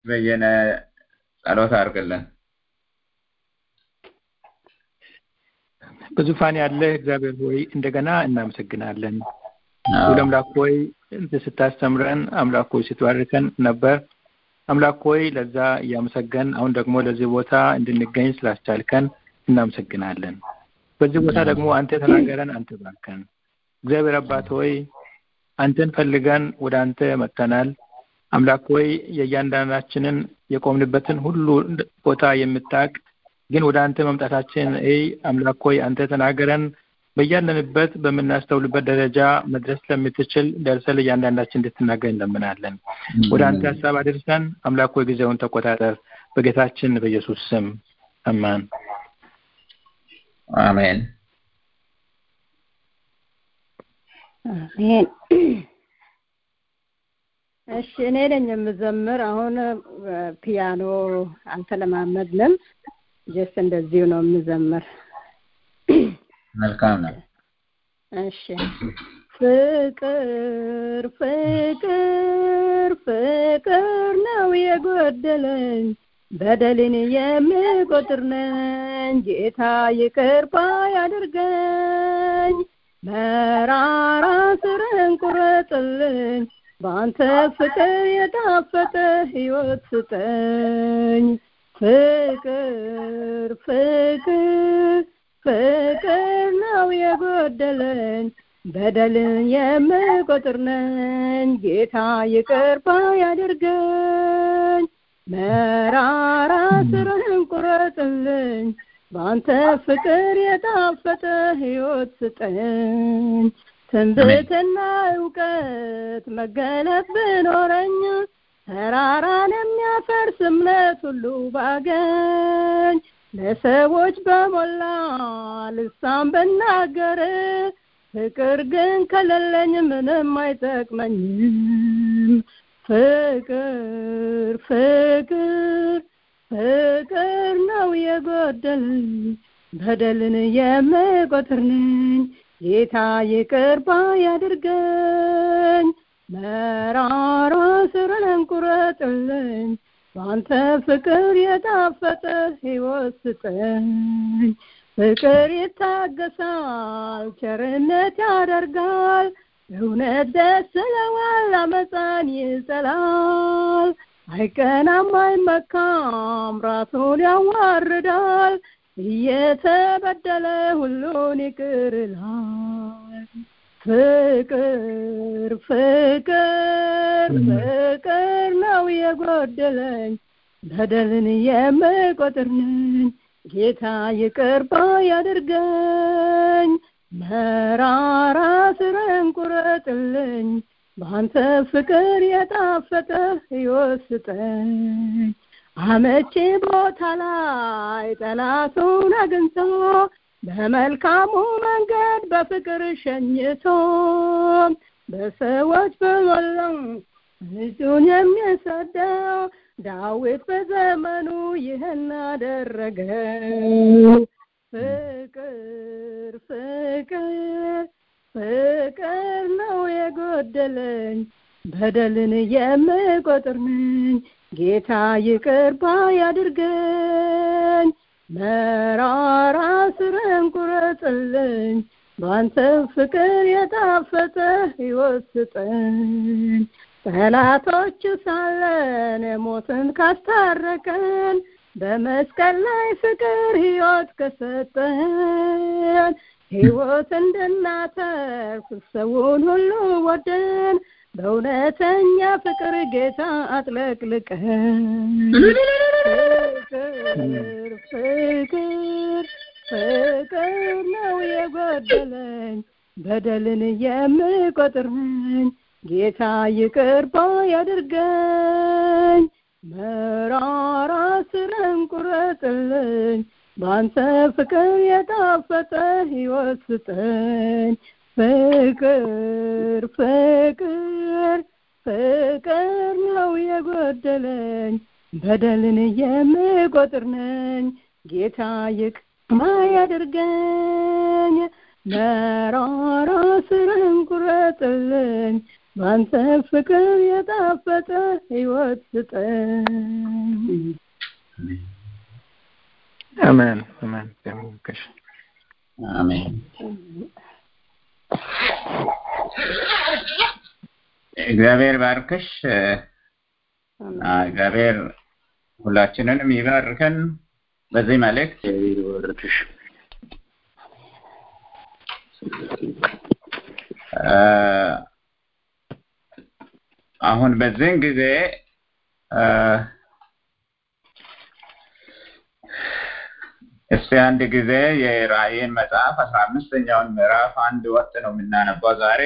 በየነ ጸሎት አድርግልን። በዙፋን ያለ እግዚአብሔር ሆይ እንደገና እናመሰግናለን። ሁሉ አምላክ ሆይ ስታስተምረን አምላክ ሆይ ስትባርከን ነበር። አምላክ ሆይ ለዛ እያመሰገን አሁን ደግሞ ለዚህ ቦታ እንድንገኝ ስላስቻልከን እናመሰግናለን። በዚህ ቦታ ደግሞ አንተ ተናገረን፣ አንተ ባርከን። እግዚአብሔር አባት ሆይ አንተን ፈልገን ወደ አንተ መጥተናል። አምላክ ሆይ የእያንዳንዳችንን የቆምንበትን ሁሉ ቦታ የምታውቅ ግን ወደ አንተ መምጣታችን ይ አምላክ ሆይ አንተ ተናገረን በያለንበት በምናስተውልበት ደረጃ መድረስ ስለምትችል ደርሰን ለእያንዳንዳችን እንድትናገር እንለምናለን። ወደ አንተ ሀሳብ አድርሰን አምላክ ሆይ ጊዜውን ተቆጣጠር። በጌታችን በኢየሱስ ስም አማን። አሜን። አሜን። እሺ እኔ ነኝ የምዘምር። አሁን ፒያኖ አልተለማመድንም። ጀስት እንደዚሁ ነው የምዘምር። መልካም ነው። እሺ ፍቅር ፍቅር ፍቅር ነው የጎደለኝ በደልን የምቆጥር ነኝ ጌታ ይቅር ባይ አድርገኝ መራራ ስርን ቁረጥልኝ በአንተ ፍቅር የጣፈጠ ሕይወት ስጠኝ ፍቅር ፍቅር ፍቅር ነው የጎደለኝ በደልን የምቆጥር ነኝ ጌታ ይቅር ባይ አድርገኝ መራራ ስርህን ቁረጥልኝ በአንተ ፍቅር የጣፈጠ ሕይወት ስጠኝ ትንብትና እውቀት መገለጥ ብኖረኝ ተራራን የሚያፈርስ እምነት ሁሉ ባገኝ ለሰዎች በሞላ ልሳን ብናገር ፍቅር ግን ከሌለኝ ምንም አይጠቅመኝም። ፍቅር ፍቅር ፍቅር ነው የጎደለኝ በደልን የምቆጥር ነኝ ጌታ ይቅር ባይ አድርገኝ መራራ ስርን ቁረጥልኝ በአንተ ፍቅር የጣፈጠ ሕይወት ስጠኝ ፍቅር ይታገሳል ቸርነት ያደርጋል እውነት ደስ ይለዋል አመፃን ይጠላል አይቀናም አይመካም ራሱን ያዋርዳል እየተበደለ ሁሉን ይቅር ይላል ፍቅር ፍቅር ፍቅር ነው የጎደለኝ በደልን የምቆጥር ነኝ ጌታ ይቅር ባይ አድርገኝ መራራ ስርን ቁረጥልኝ በአንተ ፍቅር የጣፈጠ ሕይወት ስጠኝ አመቺ ቦታ ላይ ጠላቱን አግኝቶ በመልካሙ መንገድ በፍቅር ሸኝቶ በሰዎች በሞላው ልጁን የሚሰደው ዳዊት በዘመኑ ይህን አደረገው። ፍቅር ፍቅር ፍቅር ነው የጎደለኝ በደልን የምቆጥር ነኝ ጌታ ይቅር ባይ አድርገኝ መራራ ስርን ቁረጥልኝ በአንተ ፍቅር የጣፈጠ ሕይወት ስጠኝ ጠላቶች ሳለን ሞትን ካስታረቀን በመስቀል ላይ ፍቅር ሕይወት ከሰጠን ሕይወት እንድናተርፍ ሰውን ሁሉ ወደን በእውነተኛ ፍቅር ጌታ አጥለቅልቀን ፍቅር ፍቅር ፍቅር ነው የጎደለኝ በደልን የምቆጥር ነኝ ጌታ ይቅር ባይ አድርገኝ መራራ ስርን ቁረጥልኝ በአንተ ፍቅር የጣፈጠ ሕይወት ስጠኝ ፍቅር ፍቅር ፍቅር ነው የጎደለኝ በደልን የምቆጥር ነኝ ጌታ ይቅር ባይ አድርገኝ መራራ ስርን ቁረጥልኝ በአንተ ፍቅር የጣፈጠ ሕይወት ስጠኝ። አሜን አሜን። ተመልከሽ አሜን። እግዚአብሔር ባርክሽ። እግዚአብሔር ሁላችንንም ይባርከን። በዚህ መልእክት እግዚአብሔር ይባርክሽ። አሁን በዚህን ጊዜ እስቲ አንድ ጊዜ የራእይን መጽሐፍ አስራ አምስተኛውን ምዕራፍ አንድ ወጥ ነው የምናነባው ዛሬ።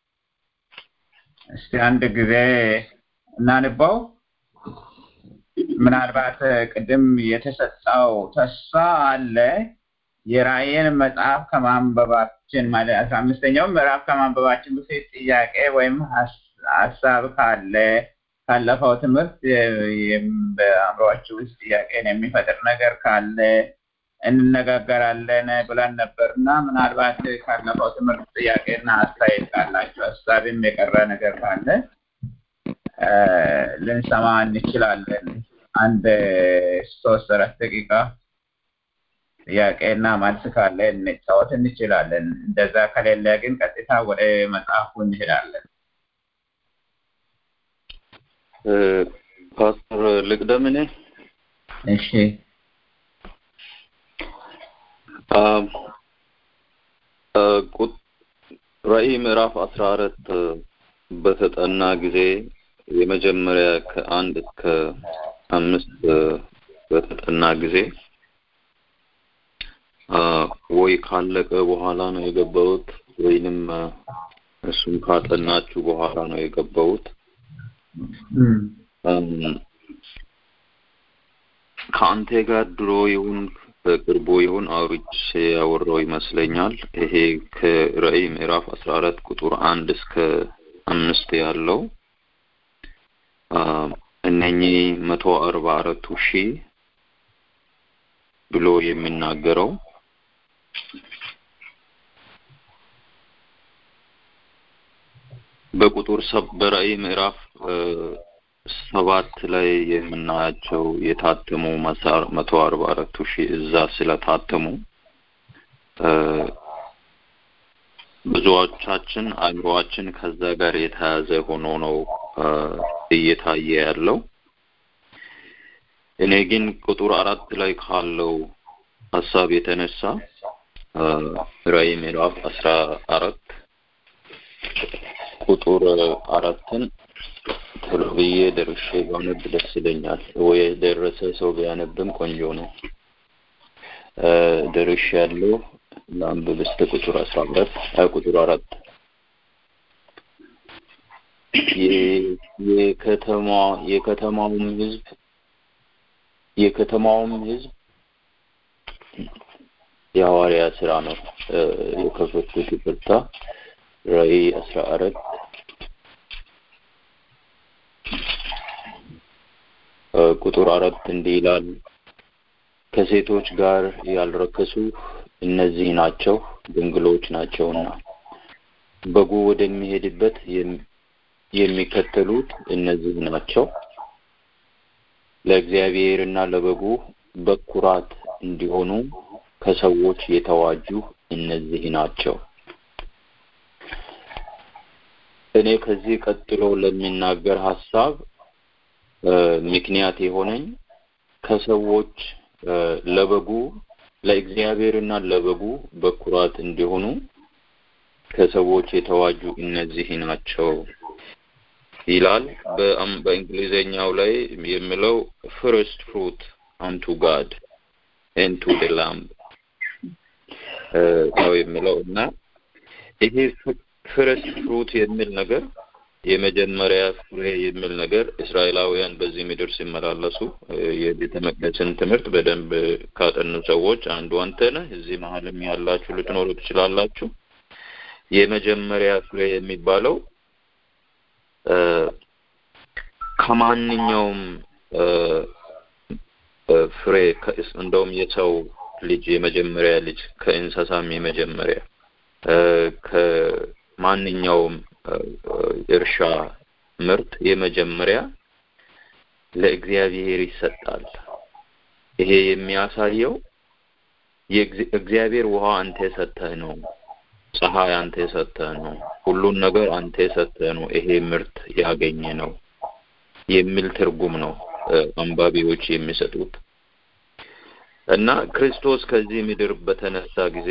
እስቲ አንድ ጊዜ እናንባው። ምናልባት ቅድም የተሰጠው ተስፋ አለ። የራእይን መጽሐፍ ከማንበባችን ማለት አስራ አምስተኛውን ምዕራፍ ከማንበባችን በፊት ጥያቄ ወይም ሀሳብ ካለ ካለፈው ትምህርት በአእምሯችሁ ውስጥ ጥያቄን የሚፈጥር ነገር ካለ እንነጋገራለን ብለን ነበር እና ምናልባት ካለፈው ትምህርት ጥያቄና አስተያየት ካላችሁ ሀሳብም የቀረ ነገር ካለ ልንሰማ እንችላለን። አንድ ሶስት አራት ደቂቃ ጥያቄና መልስ ካለ እንጫወት እንችላለን። እንደዛ ከሌለ ግን ቀጥታ ወደ መጽሐፉ እንሄዳለን። ፓስተር ልቅደም እኔ እሺ ራእይ ምዕራፍ አስራ አራት በተጠና ጊዜ የመጀመሪያ ከአንድ እስከ አምስት በተጠና ጊዜ ወይ ካለቀ በኋላ ነው የገባሁት ወይንም እሱም ካጠናችሁ በኋላ ነው የገባሁት። ከአንተ ጋር ድሮ ይሁን በቅርቡ ይሁን አውርቼ ያወራው ይመስለኛል። ይሄ ከራእይ ምዕራፍ አስራ አራት ቁጥር አንድ እስከ አምስት ያለው እነኚህ መቶ አርባ አራቱ ሺህ ብሎ የሚናገረው በቁጥር በራእይ ምዕራፍ ሰባት ላይ የምናያቸው የታተሙ መቶ አርባ አራቱ ሺህ እዛ ስለታተሙ ብዙዎቻችን አእምሮአችን ከዛ ጋር የተያዘ ሆኖ ነው እየታየ ያለው። እኔ ግን ቁጥር አራት ላይ ካለው ሀሳብ የተነሳ ራእይ ምዕራፍ አስራ አራት ቁጥር አራትን ቶሎ ብዬ ደርሼ ባነብ ደስ ይለኛል። ወይ የደረሰ ሰው ቢያነብም ቆንጆ ነው። ደርሼ ያለው ለአንብብ እስከ ቁጥር አስራ አራት ቁጥር አራት የከተማ የከተማውም ህዝብ የከተማውም ህዝብ የሐዋርያ ስራ ነው የከፈትኩት። ይቅርታ ራእይ አስራ አራት ቁጥር አራት እንዲህ ይላል፣ ከሴቶች ጋር ያልረከሱ እነዚህ ናቸው ድንግሎች ናቸውና በጉ ወደሚሄድበት የሚከተሉት እነዚህ ናቸው። ለእግዚአብሔርና ለበጉ በኩራት እንዲሆኑ ከሰዎች የተዋጁ እነዚህ ናቸው። እኔ ከዚህ ቀጥሎ ለሚናገር ሀሳብ ምክንያት የሆነኝ ከሰዎች ለበጉ ለእግዚአብሔርና ለበጉ በኩራት እንዲሆኑ ከሰዎች የተዋጁ እነዚህ ናቸው ይላል። በእንግሊዘኛው ላይ የሚለው ፍርስት ፍሩት አንቱ ጋድ ኤንድ ቱ ደ ላምብ ነው የሚለው እና ይሄ ፍርስት ፍሩት የሚል ነገር የመጀመሪያ ፍሬ የሚል ነገር እስራኤላውያን በዚህ ምድር ሲመላለሱ የቤተ መቅደስን ትምህርት በደንብ ካጠኑ ሰዎች አንዱ አንተ ነህ። እዚህ መሀልም ያላችሁ ልትኖሩ ትችላላችሁ። የመጀመሪያ ፍሬ የሚባለው ከማንኛውም ፍሬ እንደውም የሰው ልጅ የመጀመሪያ ልጅ ከእንስሳም የመጀመሪያ ከማንኛውም እርሻ ምርት የመጀመሪያ ለእግዚአብሔር ይሰጣል። ይሄ የሚያሳየው እግዚአብሔር ውሃ አንተ የሰጠህ ነው፣ ፀሐይ አንተ የሰጠህ ነው፣ ሁሉን ነገር አንተ የሰጠህ ነው፣ ይሄ ምርት ያገኘ ነው የሚል ትርጉም ነው አንባቢዎች የሚሰጡት እና ክርስቶስ ከዚህ ምድር በተነሳ ጊዜ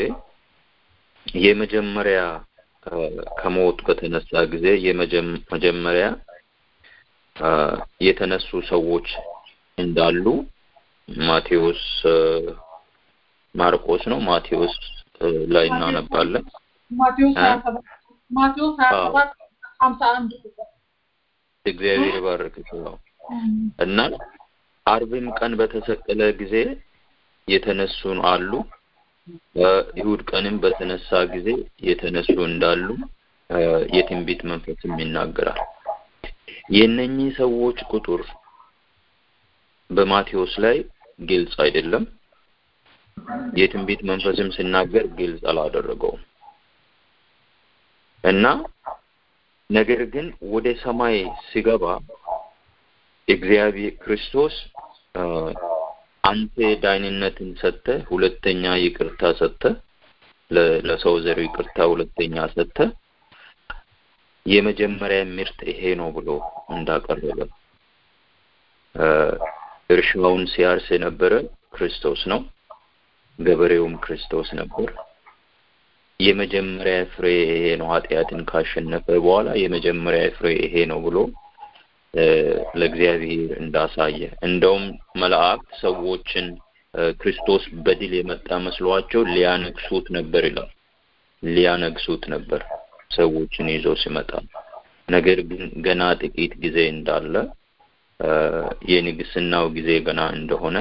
የመጀመሪያ ከሞት በተነሳ ጊዜ የመጀመሪያ የተነሱ ሰዎች እንዳሉ ማቴዎስ ማርቆስ ነው ማቴዎስ ላይ እናነባለን። ማቴዎስ ሀያ ሰባት ሀምሳ አንድ እግዚአብሔር ይባርክ ነው እና አርብም ቀን በተሰቀለ ጊዜ የተነሱን አሉ። በይሁድ ቀንም በተነሳ ጊዜ የተነሱ እንዳሉ የትንቢት መንፈስም ይናገራል። የእነኚህ ሰዎች ቁጥር በማቴዎስ ላይ ግልጽ አይደለም። የትንቢት መንፈስም ሲናገር ግልጽ አላደረገውም እና ነገር ግን ወደ ሰማይ ሲገባ እግዚአብሔር ክርስቶስ አንተ ዳይንነትን ሰጥተ ሁለተኛ ይቅርታ ሰጥተ ለሰው ዘር ይቅርታ ሁለተኛ ሰጥተ የመጀመሪያ ምርት ይሄ ነው ብሎ እንዳቀረበ እርሻውን ሲያርስ የነበረ ክርስቶስ ነው። ገበሬውም ክርስቶስ ነበር። የመጀመሪያ ፍሬ ይሄ ነው፣ ኃጢአትን ካሸነፈ በኋላ የመጀመሪያ ፍሬ ይሄ ነው ብሎ ለእግዚአብሔር እንዳሳየ እንደውም መላእክት ሰዎችን ክርስቶስ በድል የመጣ መስሏቸው ሊያነግሱት ነበር ይላል። ሊያነግሱት ነበር ሰዎችን ይዞ ሲመጣ። ነገር ግን ገና ጥቂት ጊዜ እንዳለ የንግስናው ጊዜ ገና እንደሆነ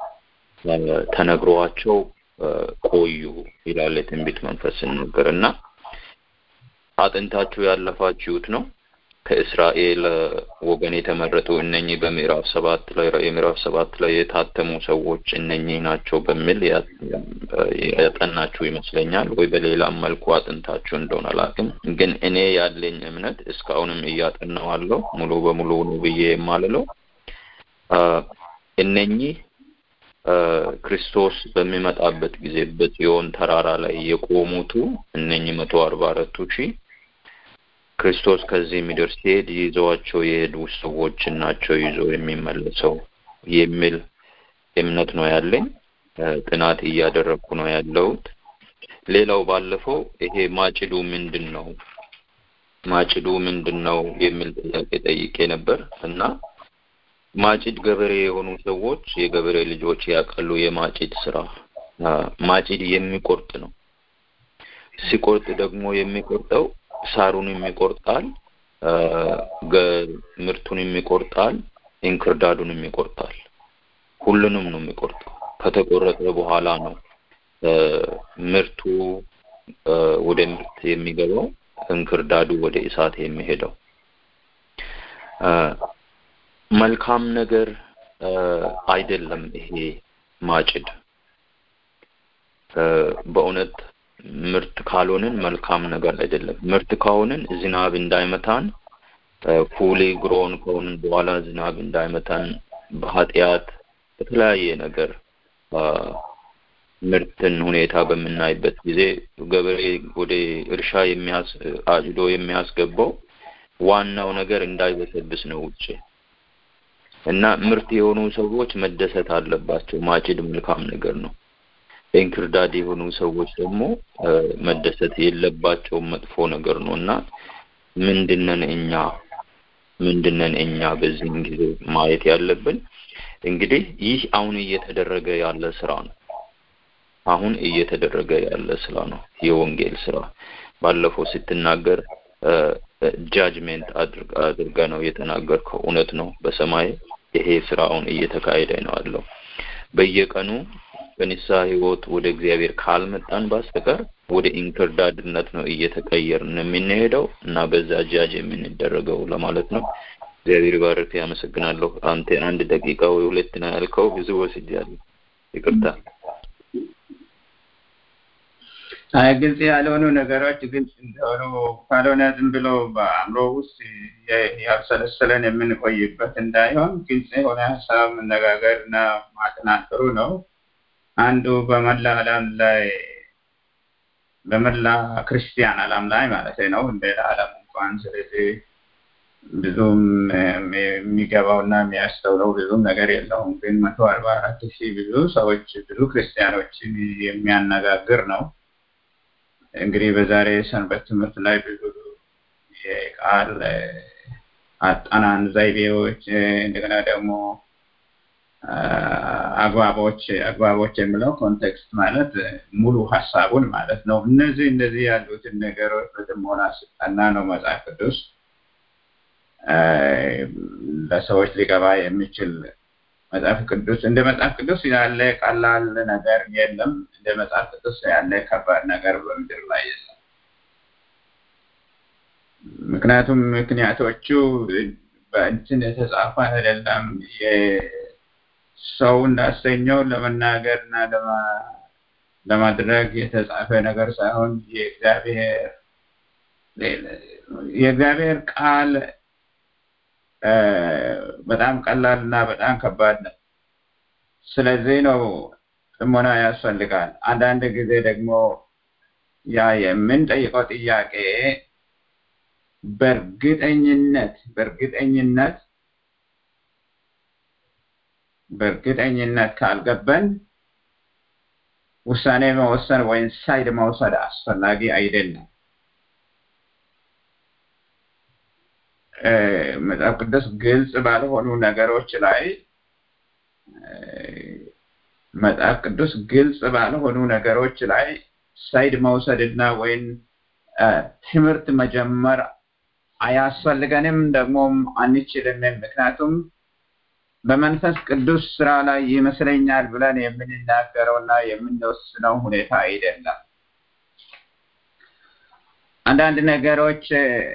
ተነግሯቸው ቆዩ ይላል የትንቢት መንፈስ ሲናገር እና አጥንታችሁ ያለፋችሁት ነው ከእስራኤል ወገን የተመረጡ እነኚህ በምዕራፍ ሰባት ላይ የምዕራፍ ሰባት ላይ የታተሙ ሰዎች እነኚህ ናቸው በሚል ያጠናችሁ ይመስለኛል። ወይ በሌላም መልኩ አጥንታችሁ እንደሆነ አላውቅም። ግን እኔ ያለኝ እምነት እስካሁንም እያጠናዋለሁ ሙሉ በሙሉ ነው ብዬ የማልለው እነኚህ ክርስቶስ በሚመጣበት ጊዜ በጽዮን ተራራ ላይ የቆሙቱ እነኚህ መቶ አርባ አራቱ ሺህ ክርስቶስ ከዚህ ምድር ሲሄድ ይዘዋቸው የሄዱ ሰዎች ናቸው ይዞ የሚመለሰው የሚል እምነት ነው ያለኝ። ጥናት እያደረግኩ ነው ያለሁት። ሌላው ባለፈው ይሄ ማጭዱ ምንድን ነው ማጭዱ ምንድን ነው የሚል ጥያቄ ጠይቄ ነበር እና ማጭድ ገበሬ የሆኑ ሰዎች የገበሬ ልጆች ያውቃሉ። የማጭድ ስራ ማጭድ የሚቆርጥ ነው። ሲቆርጥ ደግሞ የሚቆርጠው ሳሩንም ይቆርጣል፣ ምርቱንም ይቆርጣል፣ እንክርዳዱንም ይቆርጣል። ሁሉንም ነው የሚቆርጠው። ከተቆረጠ በኋላ ነው ምርቱ ወደ ምርት የሚገባው፣ እንክርዳዱ ወደ እሳት የሚሄደው። መልካም ነገር አይደለም ይሄ ማጭድ በእውነት ምርት ካልሆንን መልካም ነገር አይደለም። ምርት ከሆንን ዝናብ እንዳይመታን ፉሊ ግሮን ከሆንን በኋላ ዝናብ እንዳይመታን በኃጢአት በተለያየ ነገር ምርትን ሁኔታ በምናይበት ጊዜ ገበሬ ወደ እርሻ የሚያስ አጭዶ የሚያስገባው ዋናው ነገር እንዳይበሰብስ ነው ውጭ እና ምርት የሆኑ ሰዎች መደሰት አለባቸው። ማጭድ መልካም ነገር ነው። እንክርዳድ የሆኑ ሰዎች ደግሞ መደሰት የለባቸውም፣ መጥፎ ነገር ነው እና ምንድነን እኛ ምንድነን እኛ በዚህን ጊዜ ማየት ያለብን እንግዲህ ይህ አሁን እየተደረገ ያለ ስራ ነው። አሁን እየተደረገ ያለ ስራ ነው፣ የወንጌል ስራ። ባለፈው ስትናገር ጃጅሜንት አድርገ ነው የተናገርከው። እውነት ነው። በሰማይ ይሄ ስራውን እየተካሄደ ነው ያለው። በየቀኑ በንስሐ ህይወት ወደ እግዚአብሔር ካልመጣን በስተቀር ወደ ኢንክርዳድነት ነው እየተቀየርን የምንሄደው እና በዛ ጃጅ የምንደረገው ለማለት ነው። እግዚአብሔር ባርክ። ያመሰግናለሁ። አንተ አንድ ደቂቃ ወይ ሁለት ነው ያልከው፣ ብዙ ወስጃለሁ። ይቅርታ። አይ ግልጽ ያልሆኑ ነገሮች ግልጽ እንደሆኑ ካልሆነ ዝም ብሎ በአእምሮ ውስጥ ያብሰለሰለን የምንቆይበት እንዳይሆን ግልጽ የሆነ ሀሳብ መነጋገር እና ማጥናት ጥሩ ነው። አንዱ በመላ ዓለም ላይ በመላ ክርስቲያን ዓለም ላይ ማለት ነው እንደ ዓለም እንኳን ስለዚህ ብዙም የሚገባውና የሚያስተውለው ብዙም ነገር የለውም። ግን መቶ አርባ አራት ሺህ ብዙ ሰዎች ብዙ ክርስቲያኖችን የሚያነጋግር ነው። እንግዲህ በዛሬ ሰንበት ትምህርት ላይ ብዙ የቃል አጠናን ዘይቤዎች እንደገና ደግሞ አግባቦች አግባቦች የሚለው ኮንቴክስት ማለት ሙሉ ሀሳቡን ማለት ነው። እነዚህ እነዚህ ያሉትን ነገሮች በጥሞና ስጠና ነው መጽሐፍ ቅዱስ ለሰዎች ሊገባ የሚችል መጽሐፍ ቅዱስ እንደ መጽሐፍ ቅዱስ ያለ ቀላል ነገር የለም። እንደ መጽሐፍ ቅዱስ ያለ ከባድ ነገር በምድር ላይ የለም። ምክንያቱም ምክንያቶቹ በእንትን የተጻፈ አይደለም። ሰው እንዳሰኘው ለመናገር እና ለማድረግ የተጻፈ ነገር ሳይሆን የእግዚአብሔር የእግዚአብሔር ቃል በጣም ቀላል እና በጣም ከባድ ነው። ስለዚህ ነው ጥሞና ያስፈልጋል። አንዳንድ ጊዜ ደግሞ ያ የምንጠይቀው ጥያቄ በእርግጠኝነት በእርግጠኝነት በእርግጠኝነት ካልገባን ውሳኔ መወሰን ወይም ሳይድ መውሰድ አስፈላጊ አይደለም። መጽሐፍ ቅዱስ ግልጽ ባልሆኑ ነገሮች ላይ መጽሐፍ ቅዱስ ግልጽ ባልሆኑ ነገሮች ላይ ሳይድ መውሰድና ወይም ትምህርት መጀመር አያስፈልገንም፣ ደግሞም አንችልምም። ምክንያቱም በመንፈስ ቅዱስ ስራ ላይ ይመስለኛል ብለን የምንናገረውና የምንወስነው ሁኔታ አይደለም። አንዳንድ ነገሮች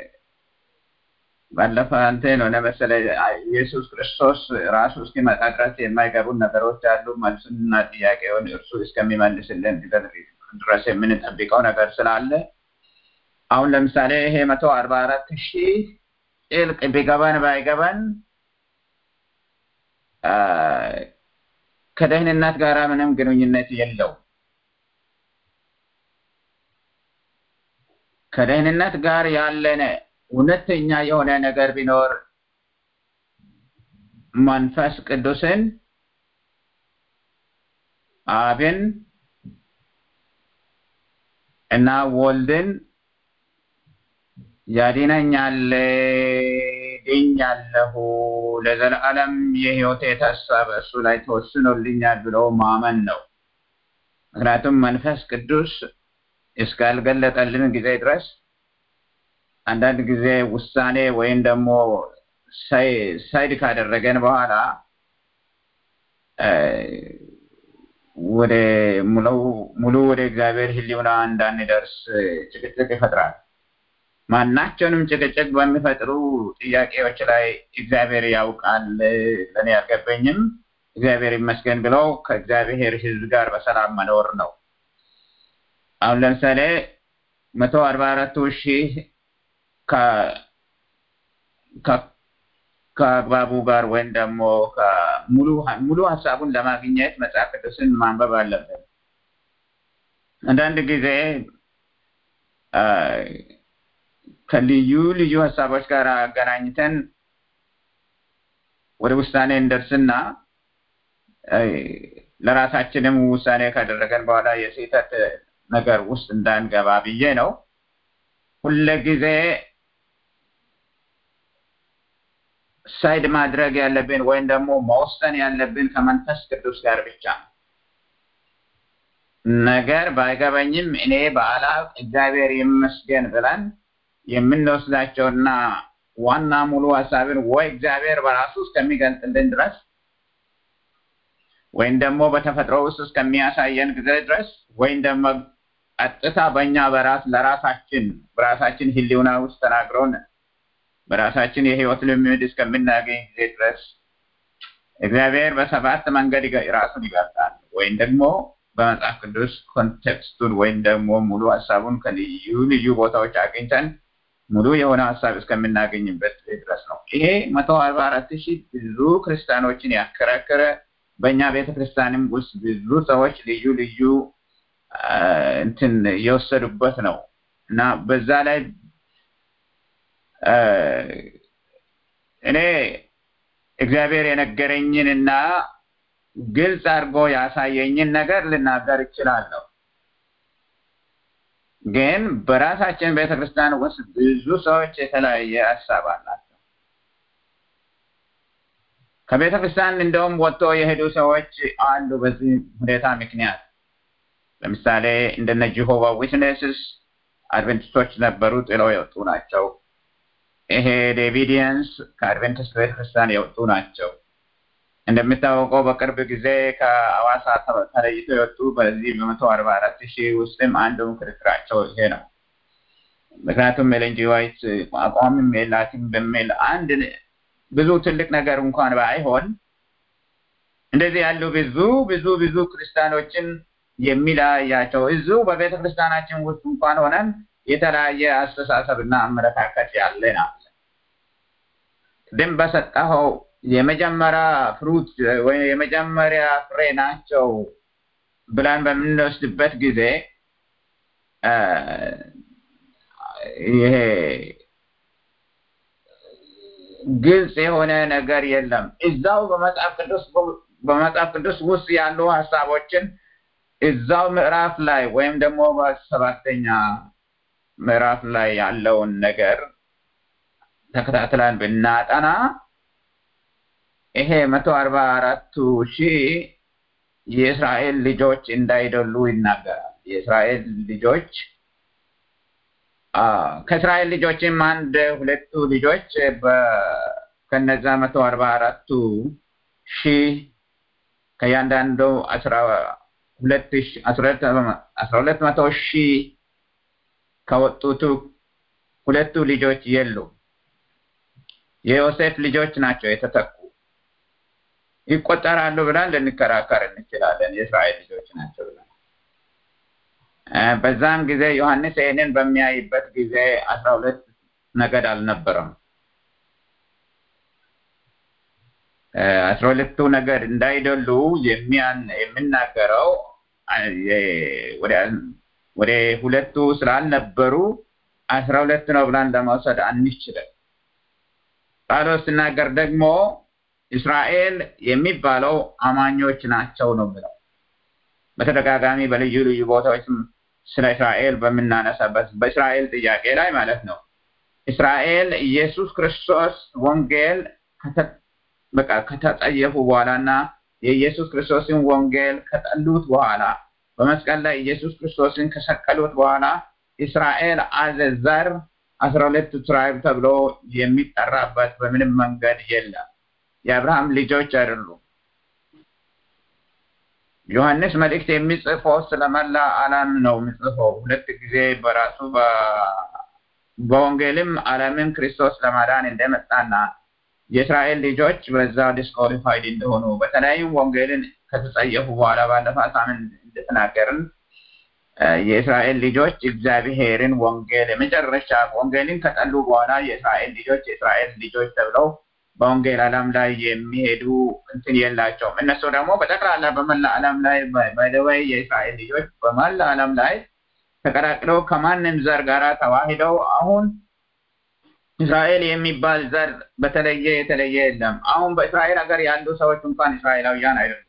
ባለፈ አንተ ነው ለመሰለ ኢየሱስ ክርስቶስ ራሱ እስኪመጣ ድረስ የማይገቡን ነገሮች አሉ። መልሱንና ጥያቄውን እርሱ እስከሚመልስልን ድረስ የምንጠብቀው ነገር ስላለ አሁን ለምሳሌ ይሄ መቶ አርባ አራት ሺህ ጥልቅ ቢገባን ባይገባን ከደህንነት ጋር ምንም ግንኙነት የለው። ከደህንነት ጋር ያለነ እውነተኛ የሆነ ነገር ቢኖር መንፈስ ቅዱስን አብን እና ወልድን ያድነኛል፣ ድኛለሁ፣ ለዘላለም የህይወቴ ተስፋ በእሱ ላይ ተወስኖልኛል ብሎ ማመን ነው። ምክንያቱም መንፈስ ቅዱስ እስካልገለጠልን ጊዜ ድረስ አንዳንድ ጊዜ ውሳኔ ወይም ደግሞ ሳይድ ካደረገን በኋላ ወደ ሙሉ ወደ እግዚአብሔር ህሊውና እንዳንደርስ ጭቅጭቅ ይፈጥራል። ማናቸውንም ጭቅጭቅ በሚፈጥሩ ጥያቄዎች ላይ እግዚአብሔር ያውቃል፣ ለእኔ አልገባኝም፣ እግዚአብሔር ይመስገን ብለው ከእግዚአብሔር ህዝብ ጋር በሰላም መኖር ነው። አሁን ለምሳሌ መቶ አርባ አራቱ ሺህ ከአግባቡ ጋር ወይም ደግሞ ሙሉ ሀሳቡን ለማግኘት መጽሐፍ ቅዱስን ማንበብ አለብን። አንዳንድ ጊዜ ከልዩ ልዩ ሀሳቦች ጋር አገናኝተን ወደ ውሳኔ እንደርስና ለራሳችንም ውሳኔ ካደረገን በኋላ የስህተት ነገር ውስጥ እንዳንገባ ብዬ ነው። ሁልጊዜ ሳይድ ማድረግ ያለብን ወይም ደግሞ መወሰን ያለብን ከመንፈስ ቅዱስ ጋር ብቻ ነው። ነገር ባይገባኝም እኔ በአላፍ እግዚአብሔር ይመስገን ብለን የምንወስዳቸውና ዋና ሙሉ ሀሳብን ወይ እግዚአብሔር በራሱ እስከሚገልጥልን ድረስ ወይም ደግሞ በተፈጥሮ ውስጥ እስከሚያሳየን ጊዜ ድረስ ወይም ደግሞ ቀጥታ በእኛ በራስ ለራሳችን በራሳችን ህሊውና ውስጥ ተናግረውን በራሳችን የህይወት ልምድ እስከምናገኝ ጊዜ ድረስ እግዚአብሔር በሰባት መንገድ ራሱን ይገልጣል። ወይም ደግሞ በመጽሐፍ ቅዱስ ኮንቴክስቱን ወይም ደግሞ ሙሉ ሀሳቡን ከልዩ ልዩ ቦታዎች አግኝተን ሙሉ የሆነ ሀሳብ እስከምናገኝበት ድረስ ነው። ይሄ መቶ አርባ አራት ሺህ ብዙ ክርስቲያኖችን ያከራከረ በእኛ ቤተ ክርስቲያንም ውስጥ ብዙ ሰዎች ልዩ ልዩ እንትን የወሰዱበት ነው እና በዛ ላይ እኔ እግዚአብሔር የነገረኝን እና ግልጽ አድርጎ ያሳየኝን ነገር ልናገር እችላለሁ። ግን በራሳችን ቤተክርስቲያን ውስጥ ብዙ ሰዎች የተለያየ ሀሳብ አላቸው። ከቤተ ክርስቲያን እንደውም ወጥቶ የሄዱ ሰዎች አሉ። በዚህ ሁኔታ ምክንያት ለምሳሌ እንደነ ጂሆቫ ዊትነስስ አድቨንቲስቶች ነበሩ፣ ጥለው የወጡ ናቸው። ይሄ ዴቪዲየንስ ከአድቨንቲስት ቤተክርስቲያን የወጡ ናቸው። እንደሚታወቀው በቅርብ ጊዜ ከአዋሳ ተለይቶ የወጡ በዚህ በመቶ አርባ አራት ሺህ ውስጥም አንዱ ክርክራቸው ይሄ ነው። ምክንያቱም ኤለን ጂ ዋይት አቋምም የላትም በሚል አንድ ብዙ ትልቅ ነገር እንኳን ባይሆን እንደዚህ ያሉ ብዙ ብዙ ብዙ ክርስቲያኖችን የሚለያቸው እዚሁ በቤተ ክርስቲያናችን ውስጥ እንኳን ሆነን የተለያየ አስተሳሰብና አመለካከት ያለን አለ። ቅድም በሰጠኸው የመጀመሪያ ፍሩት ወይም የመጀመሪያ ፍሬ ናቸው ብለን በምንወስድበት ጊዜ ይሄ ግልጽ የሆነ ነገር የለም። እዛው በመጽሐፍ ቅዱስ በመጽሐፍ ቅዱስ ውስጥ ያሉ ሀሳቦችን እዛው ምዕራፍ ላይ ወይም ደግሞ በሰባተኛ ምዕራፍ ላይ ያለውን ነገር ተከታትለን ብናጠና ይሄ መቶ አርባ አራቱ ሺህ የእስራኤል ልጆች እንዳይደሉ ይናገራል። የእስራኤል ልጆች ከእስራኤል ልጆችም አንድ ሁለቱ ልጆች ከነዛ መቶ አርባ አራቱ ሺህ ከእያንዳንዱ አስራ ሁለት አስራ ሁለት መቶ ሺህ ከወጡቱ ሁለቱ ልጆች የሉም። የዮሴፍ ልጆች ናቸው የተተኩ ይቆጠራሉ ብለን ልንከራከር እንችላለን። የእስራኤል ልጆች ናቸው ብለን በዛም ጊዜ ዮሐንስ ይህንን በሚያይበት ጊዜ አስራ ሁለት ነገድ አልነበረም። አስራ ሁለቱ ነገድ እንዳይደሉ የሚናገረው ወደ ሁለቱ ስላልነበሩ አስራ ሁለት ነው ብለን ለመውሰድ አንችልም። ጳውሎስ ሲናገር ደግሞ እስራኤል የሚባለው አማኞች ናቸው ነው ብለው በተደጋጋሚ በልዩ ልዩ ቦታዎች ስለ እስራኤል በምናነሳበት በእስራኤል ጥያቄ ላይ ማለት ነው። እስራኤል ኢየሱስ ክርስቶስ ወንጌል በቃ ከተጸየፉ በኋላና የኢየሱስ ክርስቶስን ወንጌል ከጠሉት በኋላ በመስቀል ላይ ኢየሱስ ክርስቶስን ከሰቀሉት በኋላ እስራኤል አዘ ዘር አስራ ሁለት ትራይብ ተብሎ የሚጠራበት በምንም መንገድ የለም። የአብርሃም ልጆች አይደሉም። ዮሐንስ መልእክት የሚጽፈው ስለመላ ዓለም ነው የሚጽፈው። ሁለት ጊዜ በራሱ በወንጌልም ዓለምን ክርስቶስ ለማዳን እንደመጣና የእስራኤል ልጆች በዛ ዲስኳሊፋይድ እንደሆኑ በተለያዩም ወንጌልን ከተጸየፉ በኋላ ባለፈ ሳምንት እንደተናገርን የእስራኤል ልጆች እግዚአብሔርን ወንጌል የመጨረሻ ወንጌልን ከጠሉ በኋላ የእስራኤል ልጆች የእስራኤል ልጆች ተብለው በወንጌል ዓለም ላይ የሚሄዱ እንትን የላቸውም። እነሱ ደግሞ በጠቅላላ በመላ ዓለም ላይ ባይደወይ የእስራኤል ልጆች በመላ ዓለም ላይ ተቀላቅለው ከማንም ዘር ጋር ተዋሂደው አሁን እስራኤል የሚባል ዘር በተለየ የተለየ የለም። አሁን በእስራኤል ሀገር ያሉ ሰዎች እንኳን እስራኤላውያን አይደሉም።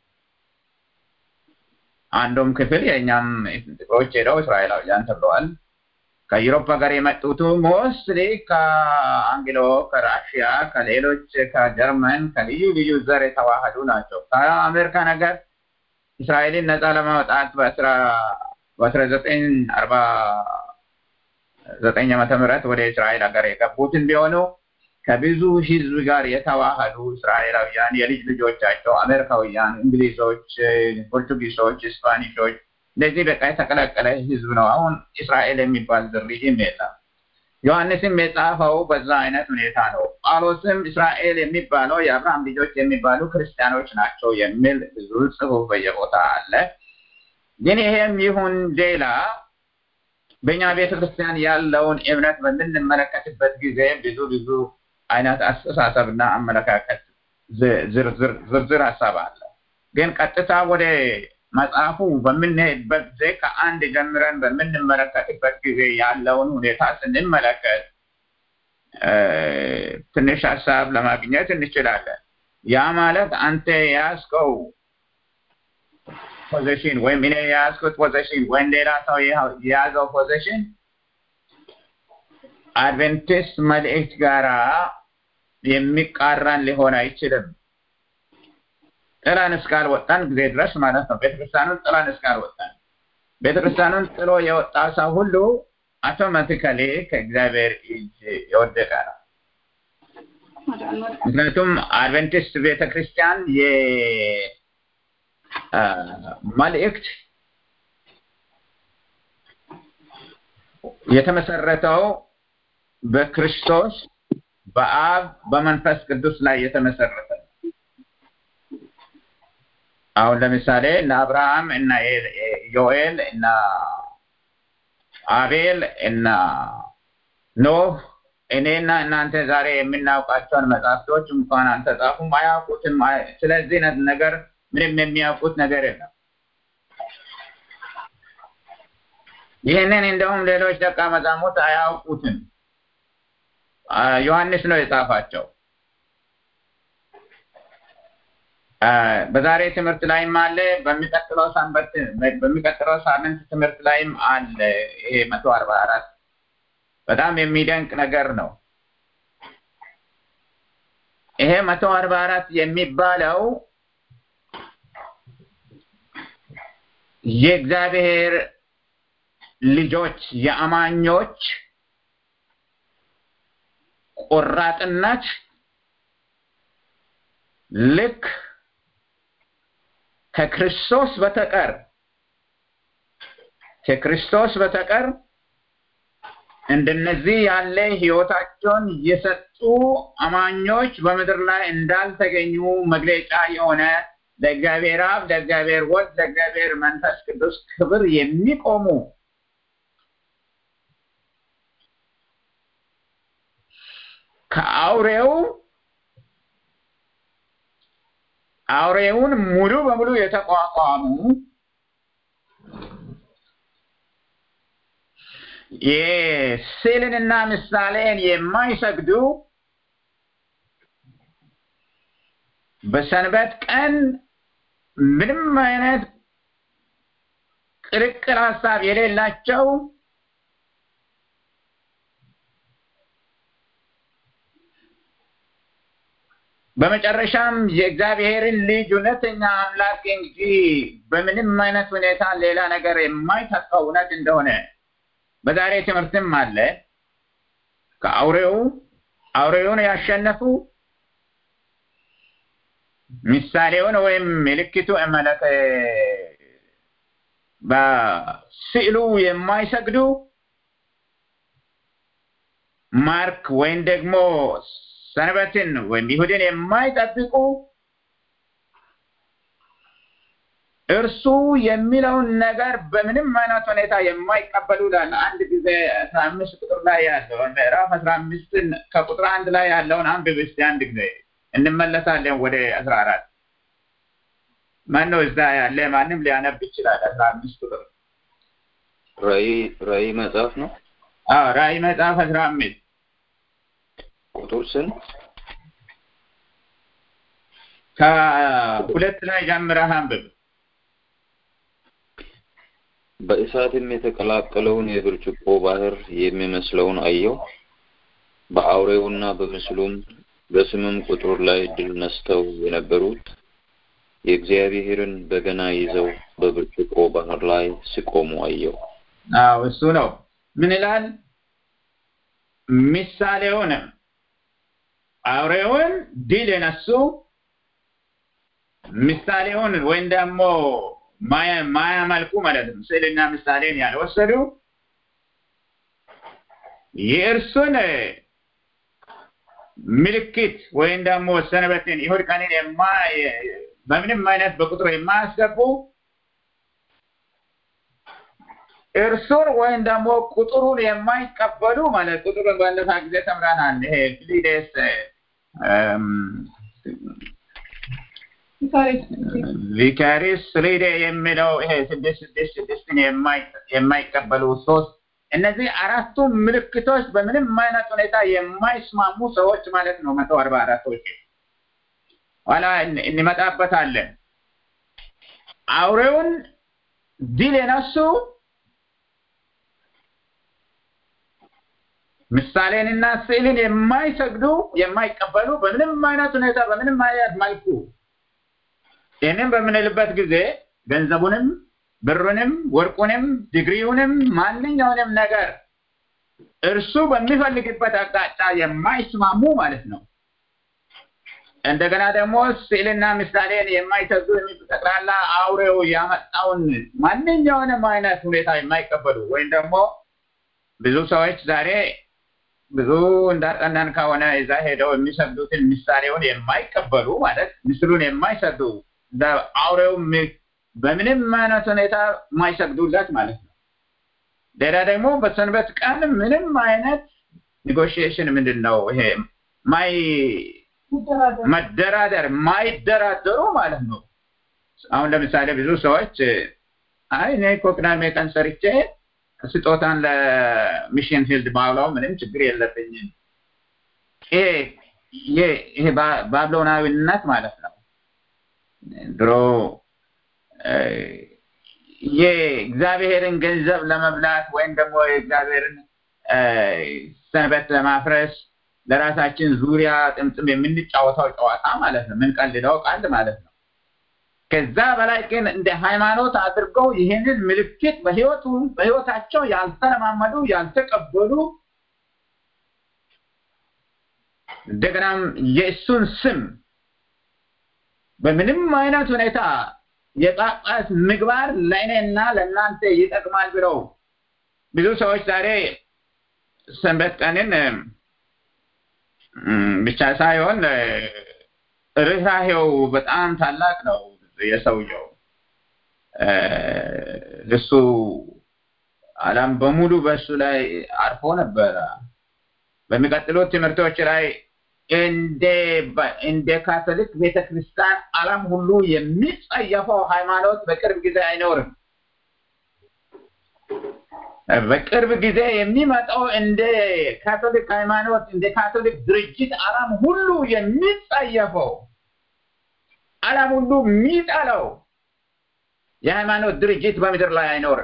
አንዱም ክፍል የእኛም ጥቁሮች ሄደው እስራኤላውያን ተብለዋል። ከዩሮፕ ሀገር የመጡቱ ሞስትሊ ከአንግሎ፣ ከራሽያ፣ ከሌሎች ከጀርመን ከልዩ ልዩ ዘር የተዋህዱ ናቸው። ከአሜሪካ ነገር እስራኤልን ነፃ ለማውጣት በአስራ ዘጠኝ አርባ ዘጠኝ ዓመተ ምህረት ወደ እስራኤል ሀገር የገቡትን ቢሆኑ ከብዙ ህዝብ ጋር የተዋህዱ እስራኤላውያን የልጅ ልጆቻቸው አሜሪካውያን፣ እንግሊዞች፣ ፖርቱጊሶች፣ ስፓኒሾች እንደዚህ በቃ የተቀላቀለ ህዝብ ነው። አሁን እስራኤል የሚባል ዝርይም የለም። ዮሐንስም የጻፈው በዛ አይነት ሁኔታ ነው። ጳውሎስም እስራኤል የሚባለው የአብርሃም ልጆች የሚባሉ ክርስቲያኖች ናቸው የሚል ብዙ ጽሑፍ በየቦታ አለ። ግን ይሄም ይሁን ሌላ በእኛ ቤተ ክርስቲያን ያለውን እምነት በምንመለከትበት ጊዜ ብዙ ብዙ አይነት አስተሳሰብና አመለካከት ዝርዝር ሀሳብ አለ። ግን ቀጥታ ወደ መጽሐፉ በምንሄድበት ጊዜ ከአንድ ጀምረን በምንመለከትበት ጊዜ ያለውን ሁኔታ ስንመለከት ትንሽ ሀሳብ ለማግኘት እንችላለን። ያ ማለት አንተ የያዝከው ፖዚሽን ወይም እኔ የያዝኩት ፖዚሽን ወይም ሌላ ሰው የያዘው ፖዚሽን አድቬንቲስት መልእክት ጋራ የሚቃረን ሊሆን አይችልም። ጥላን እስካልወጣን ጊዜ ድረስ ማለት ነው። ቤተክርስቲያኑን ጥላን እስካልወጣን ቤተክርስቲያኑን ጥሎ የወጣ ሰው ሁሉ አውቶማቲካሊ ከእግዚአብሔር እጅ የወደቀ ነው። ምክንያቱም አድቨንቲስት ቤተክርስቲያን የመልእክት የተመሰረተው በክርስቶስ በአብ በመንፈስ ቅዱስ ላይ የተመሰረተ ነው። አሁን ለምሳሌ እነ አብርሃም እና ዮኤል እና አቤል እና ኖህ እኔና እናንተ ዛሬ የምናውቃቸውን መጽሐፍቶች እንኳን አልተጻፉም፣ አያውቁትም። ስለዚህ ነገር ምንም የሚያውቁት ነገር የለም። ይህንን እንደውም ሌሎች ደቀ መዛሙርት አያውቁትም። ዮሐንስ ነው የጻፋቸው። በዛሬ ትምህርት ላይም አለ፣ በሚቀጥለው ሰንበት በሚቀጥለው ሳምንት ትምህርት ላይም አለ። ይሄ መቶ አርባ አራት በጣም የሚደንቅ ነገር ነው። ይሄ መቶ አርባ አራት የሚባለው የእግዚአብሔር ልጆች የአማኞች ቆራጥነት ልክ ከክርስቶስ በተቀር ከክርስቶስ በተቀር እንደነዚህ ያለ ህይወታቸውን የሰጡ አማኞች በምድር ላይ እንዳልተገኙ መግለጫ የሆነ ለእግዚአብሔር አብ፣ ለእግዚአብሔር ወልድ፣ ለእግዚአብሔር መንፈስ ቅዱስ ክብር የሚቆሙ ከአውሬው አውሬውን ሙሉ በሙሉ የተቋቋሙ የስዕልንና ምሳሌን የማይሰግዱ በሰንበት ቀን ምንም አይነት ቅልቅል ሀሳብ የሌላቸው በመጨረሻም የእግዚአብሔርን ልጅ እውነተኛ አምላክ እንጂ በምንም አይነት ሁኔታ ሌላ ነገር የማይተካው እውነት እንደሆነ በዛሬ ትምህርትም አለ። ከአውሬው አውሬውን ያሸነፉ ምሳሌውን ወይም ምልክቱ ማለት በስዕሉ የማይሰግዱ ማርክ ወይም ደግሞ ሰንበትን ወይም ይሁድን የማይጠብቁ እርሱ የሚለውን ነገር በምንም አይነት ሁኔታ የማይቀበሉ ላለ አንድ ጊዜ አስራ አምስት ቁጥር ላይ ያለውን ምዕራፍ አስራ አምስትን ከቁጥር አንድ ላይ ያለውን አንብብ እስቲ አንድ ጊዜ እንመለሳለን ወደ አስራ አራት ማን ነው እዛ ያለ ማንም ሊያነብ ይችላል አስራ አምስት ቁጥር ራእይ ራእይ መጽሐፍ ነው አዎ ራእይ መጽሐፍ አስራ አምስት ቁጥር ስንት ከሁለት ላይ ጀምረህ አንብብ በእሳትም የተቀላቀለውን የብርጭቆ ባህር የሚመስለውን አየው። በአውሬውና በምስሉም በስምም ቁጥር ላይ ድል ነስተው የነበሩት የእግዚአብሔርን በገና ይዘው በብርጭቆ ባህር ላይ ሲቆሙ አየው። አዎ እሱ ነው። ምን ይላል? ምሳሌውንም አውሬውን ድል የነሱ ምሳሌውን ወይም ደግሞ ማያመልኩ ማለት ነው። ስዕልና ምሳሌን ያልወሰዱ የእርሱን ምልክት ወይም ደግሞ ሰንበትን ይሁድ ቀንን በምንም አይነት በቁጥር የማያስገቡ እርሱን ወይም ደግሞ ቁጥሩን የማይቀበሉ ማለት ቁጥሩን ባለፈ ጊዜ ተምረናል። ይሄ ፊሊዴስ ቪካሪስ ሪዴ የሚለው ይሄ ስድስት ስድስት ስድስትን የማይቀበሉ ሶስት እነዚህ አራቱ ምልክቶች በምንም አይነት ሁኔታ የማይስማሙ ሰዎች ማለት ነው። መቶ አርባ አራቶች ኋላ እንመጣበታለን። አውሬውን ድል የነሱ ምሳሌንና ስዕልን የማይሰግዱ የማይቀበሉ በምንም አይነት ሁኔታ በምንም አይነት መልኩ ይህንን በምንልበት ጊዜ ገንዘቡንም ብሩንም ወርቁንም ዲግሪውንም ማንኛውንም ነገር እርሱ በሚፈልግበት አቅጣጫ የማይስማሙ ማለት ነው። እንደገና ደግሞ ስዕልና ምሳሌን የማይሰግዱ ጠቅላላ አውሬው ያመጣውን ማንኛውንም አይነት ሁኔታ የማይቀበሉ ወይም ደግሞ ብዙ ሰዎች ዛሬ ብዙ እንዳጠናን ከሆነ እዛ ሄደው የሚሰግዱትን ምሳሌውን የማይቀበሉ ማለት ምስሉን የማይሰግዱ አውሬው በምንም አይነት ሁኔታ የማይሰግዱለት ማለት ነው። ሌላ ደግሞ በሰንበት ቀን ምንም አይነት ኔጎሽዬሽን ምንድን ነው ይሄ ማይ መደራደር ማይደራደሩ ማለት ነው። አሁን ለምሳሌ ብዙ ሰዎች አይ እኔ እኮ ቅዳሜ ቀን ሰርቼ ስጦታን ለሚሽን ፊልድ ማውላው ምንም ችግር የለብኝም። ይሄ ባቢሎናዊነት ማለት ነው። ድሮ የእግዚአብሔርን ገንዘብ ለመብላት ወይም ደግሞ የእግዚአብሔርን ሰንበት ለማፍረስ ለራሳችን ዙሪያ ጥምጥም የምንጫወተው ጨዋታ ማለት ነው። የምንቀልደው ቀልድ ማለት ነው። ከዛ በላይ ግን እንደ ሃይማኖት አድርገው ይህንን ምልክት በህይወቱ በህይወታቸው ያልተለማመዱ ያልተቀበሉ እንደገናም የእሱን ስም በምንም አይነት ሁኔታ የጳጳስ ምግባር ለእኔና ለእናንተ ይጠቅማል ብለው ብዙ ሰዎች ዛሬ ሰንበት ቀንን ብቻ ሳይሆን ርኅራሄው በጣም ታላቅ ነው። የሰውየው እሱ ዓለም በሙሉ በእሱ ላይ አርፎ ነበረ። በሚቀጥሉት ትምህርቶች ላይ እንደ እንደ ካቶሊክ ቤተክርስቲያን ዓለም ሁሉ የሚጸየፈው ሃይማኖት በቅርብ ጊዜ አይኖርም። በቅርብ ጊዜ የሚመጣው እንደ ካቶሊክ ሃይማኖት እንደ ካቶሊክ ድርጅት ዓለም ሁሉ የሚጸየፈው ዓለም ሁሉ የሚጠላው የሃይማኖት ድርጅት በምድር ላይ አይኖርም።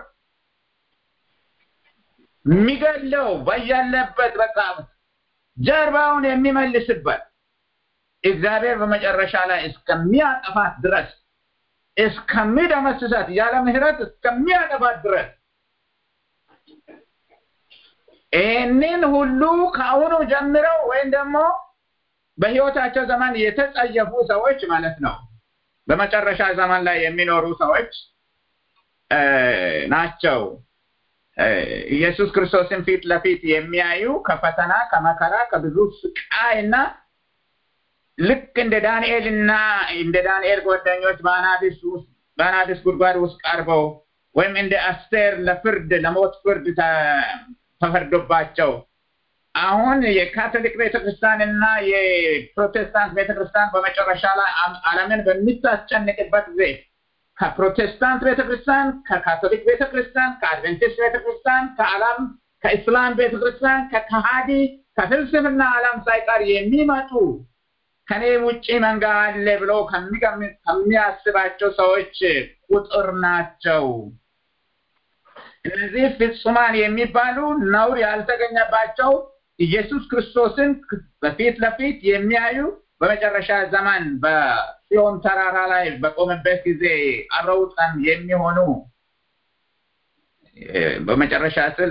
የሚገለው በያለበት በቃ ጀርባውን የሚመልስበት እግዚአብሔር በመጨረሻ ላይ እስከሚያጠፋት ድረስ እስከሚደመስሳት ያለ ምሕረት እስከሚያጠፋት ድረስ ይህንን ሁሉ ከአሁኑ ጀምረው ወይም ደግሞ በህይወታቸው ዘመን የተጸየፉ ሰዎች ማለት ነው። በመጨረሻ ዘመን ላይ የሚኖሩ ሰዎች ናቸው። ኢየሱስ ክርስቶስን ፊት ለፊት የሚያዩ ከፈተና ከመከራ ከብዙ ስቃይ እና ልክ እንደ ዳንኤል እና እንደ ዳንኤል ጓደኞች በአናብስ ውስጥ በአናብስ ጉድጓድ ውስጥ ቀርበው ወይም እንደ አስቴር ለፍርድ ለሞት ፍርድ ተፈርዶባቸው አሁን የካቶሊክ ቤተክርስቲያን እና የፕሮቴስታንት ቤተክርስቲያን በመጨረሻ ላይ ዓለምን በሚታስጨንቅበት ጊዜ ከፕሮቴስታንት ቤተክርስቲያን፣ ከካቶሊክ ቤተክርስቲያን፣ ከአድቨንቲስት ቤተክርስቲያን፣ ከዓለም ከኢስላም ቤተክርስቲያን፣ ከከሃዲ ከፍልስፍና ዓለም ሳይቀር የሚመጡ ከኔ ውጪ መንጋ አለ ብሎ ከሚያስባቸው ሰዎች ቁጥር ናቸው። እነዚህ ፍጹማን የሚባሉ ነውር ያልተገኘባቸው ኢየሱስ ክርስቶስን በፊት ለፊት የሚያዩ በመጨረሻ ዘመን በጽዮን ተራራ ላይ በቆመበት ጊዜ አብረው ቀን የሚሆኑ በመጨረሻ ስል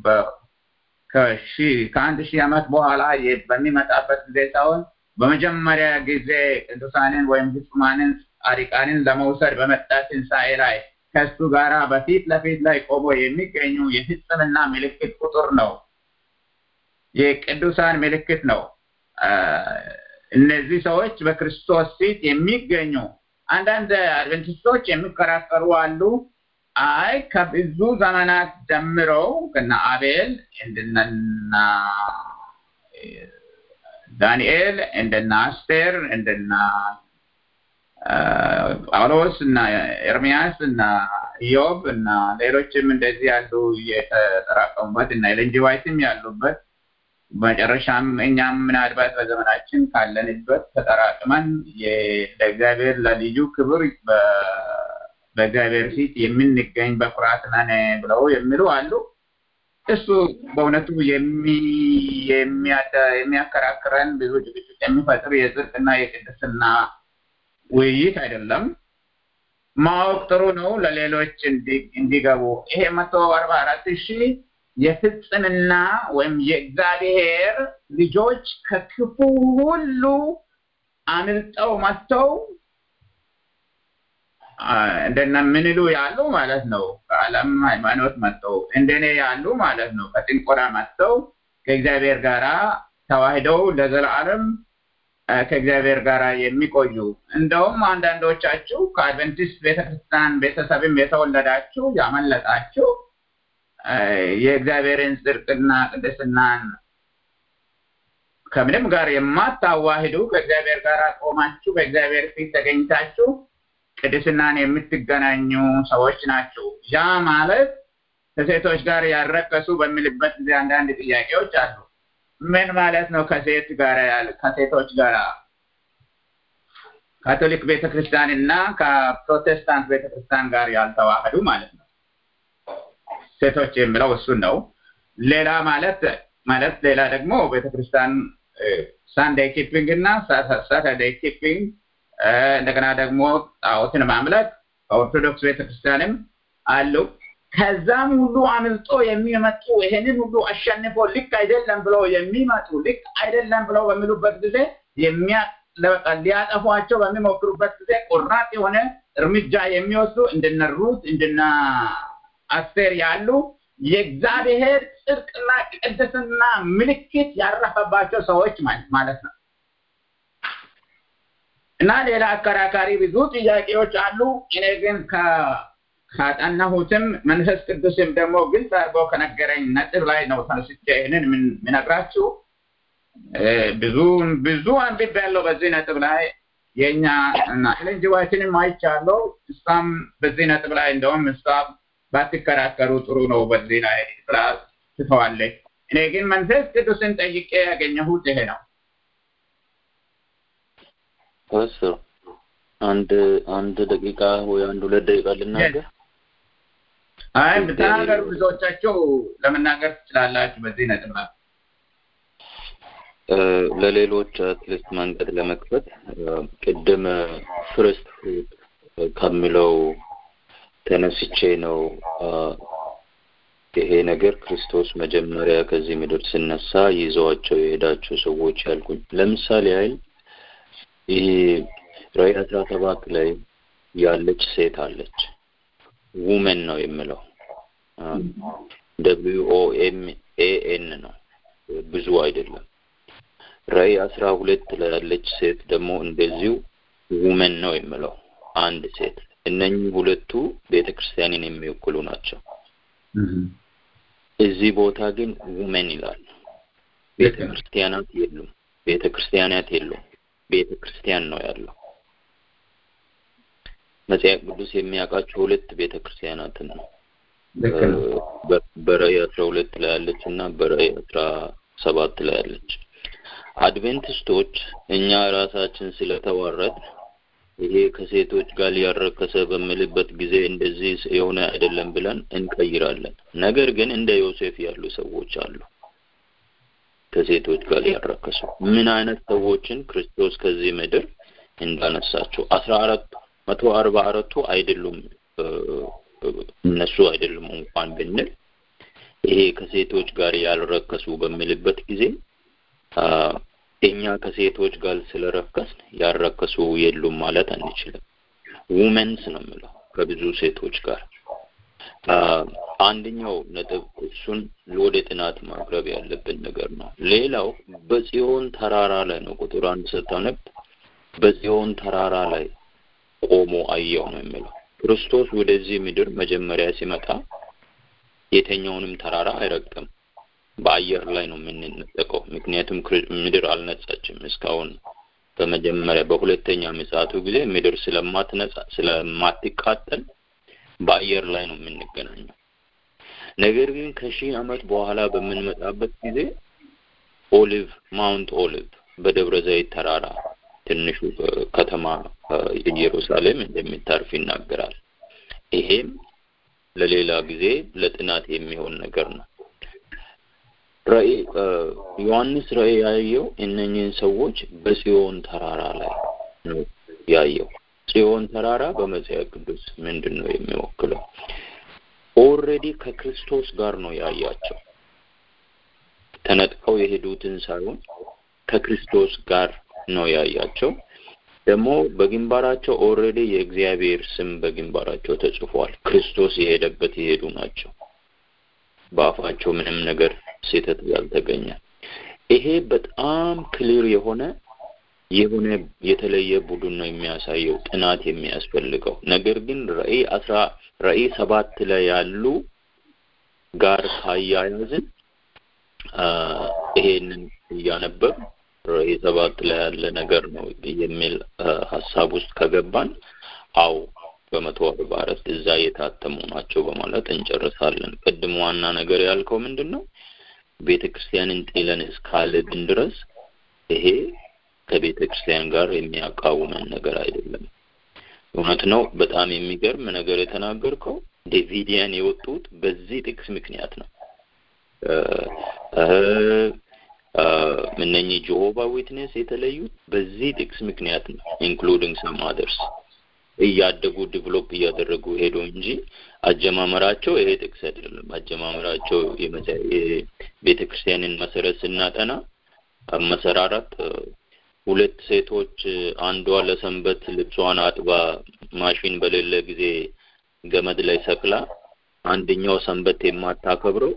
ከአንድ ሺህ ዓመት በኋላ በሚመጣበት ጊዜ ሳይሆን በመጀመሪያ ጊዜ ቅዱሳንን ወይም ፍጹማንን ጻድቃንን ለመውሰድ በመጣ ትንሣኤ ላይ ከእሱ ጋራ በፊት ለፊት ላይ ቆሞ የሚገኙ የፍጽምና ምልክት ቁጥር ነው። የቅዱሳን ምልክት ነው። እነዚህ ሰዎች በክርስቶስ ፊት የሚገኙ አንዳንድ አድቨንቲስቶች የሚከራከሩ አሉ። አይ ከብዙ ዘመናት ጀምረው ከነ አቤል እንደነ ዳንኤል እንደነ አስቴር እንደነ ጳውሎስ እና ኤርሚያስ እና ኢዮብ እና ሌሎችም እንደዚህ ያሉ የተጠራቀሙበት እና ኤለን ጂ ዋይትም ያሉበት መጨረሻም እኛም ምናልባት በዘመናችን ካለንበት ተጠራቅመን ለእግዚአብሔር ለልዩ ክብር በእግዚአብሔር ፊት የምንገኝ በኩራት ነን ብለው የሚሉ አሉ። እሱ በእውነቱ የሚያከራክረን ብዙ ጭቅጭቅ የሚፈጥር የጽድቅና የቅድስና ውይይት አይደለም። ማወቅ ጥሩ ነው፣ ለሌሎች እንዲገቡ። ይሄ መቶ አርባ አራት ሺህ የፍጽምና ወይም የእግዚአብሔር ልጆች ከክፉ ሁሉ አምልጠው መጥተው እንደነ ምንሉ ያሉ ማለት ነው። ከዓለም ሃይማኖት መጥተው እንደኔ ያሉ ማለት ነው። ከጥንቆላ መጥተው ከእግዚአብሔር ጋራ ተዋህደው ለዘላለም ከእግዚአብሔር ጋር የሚቆዩ እንደውም አንዳንዶቻችሁ ከአድቨንቲስት ቤተክርስቲያን ቤተሰብም የተወለዳችሁ ያመለጣችሁ የእግዚአብሔርን ጽድቅና ቅድስናን ከምንም ጋር የማታዋሂዱ ከእግዚአብሔር ጋር ቆማችሁ በእግዚአብሔር ፊት ተገኝታችሁ ቅድስናን የምትገናኙ ሰዎች ናቸው። ያ ማለት ከሴቶች ጋር ያረከሱ በሚልበት ጊዜ አንዳንድ ጥያቄዎች አሉ። ምን ማለት ነው? ከሴት ጋር ከሴቶች ጋር ካቶሊክ ቤተክርስቲያን እና ከፕሮቴስታንት ቤተክርስቲያን ጋር ያልተዋህዱ ማለት ነው። ሴቶች የሚለው እሱን ነው። ሌላ ማለት ማለት ሌላ ደግሞ ቤተክርስቲያን ሳንዴይ ኪፒንግ እና ሳተርዴይ ኪፒንግ እንደገና ደግሞ ጣዖትን ማምለክ ከኦርቶዶክስ ቤተክርስቲያንም አሉ። ከዛም ሁሉ አምልጦ የሚመጡ ይሄንን ሁሉ አሸንፎ ልክ አይደለም ብለው የሚመጡ ልክ አይደለም ብለው በሚሉበት ጊዜ ሊያጠፏቸው በሚሞክሩበት ጊዜ ቆራጥ የሆነ እርምጃ የሚወስዱ እንደነ ሩት እንደነ አስቴር ያሉ የእግዚአብሔር ጽድቅና ቅድስና ምልክት ያረፈባቸው ሰዎች ማለት ነው። እና ሌላ አከራካሪ ብዙ ጥያቄዎች አሉ። እኔ ግን ካጠናሁትም መንፈስ ቅዱስም ደግሞ ግልጽ አድርጎ ከነገረኝ ነጥብ ላይ ነው ተነስቼ ይህንን ምነግራችሁ። ብዙ ብዙ አንብቤ ያለው በዚህ ነጥብ ላይ የእኛ እና ኤለን ጂ ዋይትንም አይቻለሁ። እሷም በዚህ ነጥብ ላይ እንደውም እሷ ባትከራከሩ ጥሩ ነው በዚህ ላይ ብላ ትተዋለች። እኔ ግን መንፈስ ቅዱስን ጠይቄ ያገኘሁት ይሄ ነው። ፓስተር አንድ አንድ ደቂቃ ወይ አንድ ሁለት ደቂቃ ልናገር። አይ ብትናገሩ ብዙዎቻቸው ለመናገር ትችላላችሁ በዚህ ነጥብ ላይ ለሌሎች አትሊስት መንገድ ለመክፈት ቅድም ፍርስት ፍሩት ከሚለው ተነስቼ ነው ይሄ ነገር ክርስቶስ መጀመሪያ ከዚህ ምድር ሲነሳ ይዘዋቸው የሄዳቸው ሰዎች ያልኩኝ። ለምሳሌ ያህል ይሄ ራዕይ አስራ ሰባት ላይ ያለች ሴት አለች። ውመን ነው የምለው ደብሊው ኦ ኤም ኤ ኤን ነው ብዙ አይደለም። ራዕይ አስራ ሁለት ላይ ያለች ሴት ደግሞ እንደዚሁ ውመን ነው የምለው አንድ ሴት። እነኚህ ሁለቱ ቤተ ክርስቲያንን የሚወክሉ ናቸው። እዚህ ቦታ ግን ውመን ይላል። ቤተ ክርስቲያናት የሉም። ቤተ ክርስቲያናት የሉም። ቤተ ክርስቲያን ነው ያለው። መጽሐፍ ቅዱስ የሚያውቃቸው ሁለት ቤተ ክርስቲያናትን ነው። በራዕይ አስራ ሁለት ላይ ያለች እና በራዕይ አስራ ሰባት ላይ ያለች። አድቬንቲስቶች እኛ ራሳችን ስለተዋረድ ይሄ ከሴቶች ጋር ሊያረከሰ በምልበት ጊዜ እንደዚህ የሆነ አይደለም ብለን እንቀይራለን። ነገር ግን እንደ ዮሴፍ ያሉ ሰዎች አሉ ከሴቶች ጋር ሊያረከሱ ምን አይነት ሰዎችን ክርስቶስ ከዚህ ምድር እንዳነሳቸው አስራ አራት መቶ አርባ አራቱ አይደሉም እነሱ አይደሉም እንኳን ብንል ይሄ ከሴቶች ጋር ያልረከሱ በሚልበት ጊዜ እኛ ከሴቶች ጋር ስለረከስን ያረከሱ የሉም ማለት አንችልም። ውመንስ ነው የምለው ከብዙ ሴቶች ጋር አንደኛው ነጥብ እሱን ወደ ጥናት ማቅረብ ያለብን ነገር ነው። ሌላው በጽዮን ተራራ ላይ ነው ቁጥር አንድ ስታነብ በጽዮን ተራራ ላይ ቆሞ አየው ነው የሚለው። ክርስቶስ ወደዚህ ምድር መጀመሪያ ሲመጣ የተኛውንም ተራራ አይረግጥም። በአየር ላይ ነው የምንነጠቀው። ምክንያቱም ምድር አልነጻችም እስካሁን። በመጀመሪያ በሁለተኛ ምጽአቱ ጊዜ ምድር ስለማትነጻ ስለማትቃጠል በአየር ላይ ነው የምንገናኘው። ነገር ግን ከሺህ ዓመት በኋላ በምንመጣበት ጊዜ ኦሊቭ ማውንት ኦሊቭ በደብረ ዘይት ተራራ ትንሹ ከተማ ኢየሩሳሌም እንደሚታርፍ ይናገራል። ይሄም ለሌላ ጊዜ ለጥናት የሚሆን ነገር ነው። ራእይ ዮሐንስ ራእይ ያየው እነኚህን ሰዎች በጽዮን ተራራ ላይ ነው ያየው። ጽዮን ተራራ በመጽሐፍ ቅዱስ ምንድን ነው የሚወክለው? ኦልሬዲ ከክርስቶስ ጋር ነው ያያቸው። ተነጥቀው የሄዱትን ሳይሆን ከክርስቶስ ጋር ነው ያያቸው። ደግሞ በግንባራቸው ኦልሬዲ የእግዚአብሔር ስም በግንባራቸው ተጽፏል። ክርስቶስ የሄደበት የሄዱ ናቸው። በአፋቸው ምንም ነገር ስህተት ያልተገኘ ይሄ በጣም ክሊር የሆነ የሆነ የተለየ ቡድን ነው የሚያሳየው ጥናት የሚያስፈልገው ነገር ግን ራእይ አስራ ራእይ ሰባት ላይ ያሉ ጋር ካያያዝን ይሄንን እያነበብ ራእይ ሰባት ላይ ያለ ነገር ነው የሚል ሀሳብ ውስጥ ከገባን አው በመቶ አርባ አራት እዛ የታተሙ ናቸው በማለት እንጨርሳለን። ቅድም ዋና ነገር ያልከው ምንድን ነው? ቤተ ክርስቲያንን ጥለን እስካልድን ድረስ ይሄ ከቤተ ክርስቲያን ጋር የሚያቃውመን ነገር አይደለም። እውነት ነው። በጣም የሚገርም ነገር የተናገርከው ዴቪዲያን የወጡት በዚህ ጥቅስ ምክንያት ነው። እነኚህ ጆሆባ ዊትነስ የተለዩት በዚህ ጥቅስ ምክንያት ነው። ኢንክሉዲንግ ሰም አደርስ እያደጉ ዲቨሎፕ እያደረጉ ሄዶ እንጂ አጀማመራቸው ይሄ ጥቅስ አይደለም። አጀማመራቸው የቤተ ክርስቲያንን መሰረት ስናጠና መሰራራት ሁለት ሴቶች አንዷ ለሰንበት ልብሷን አጥባ ማሽን በሌለ ጊዜ ገመድ ላይ ሰቅላ አንደኛው ሰንበት የማታከብረው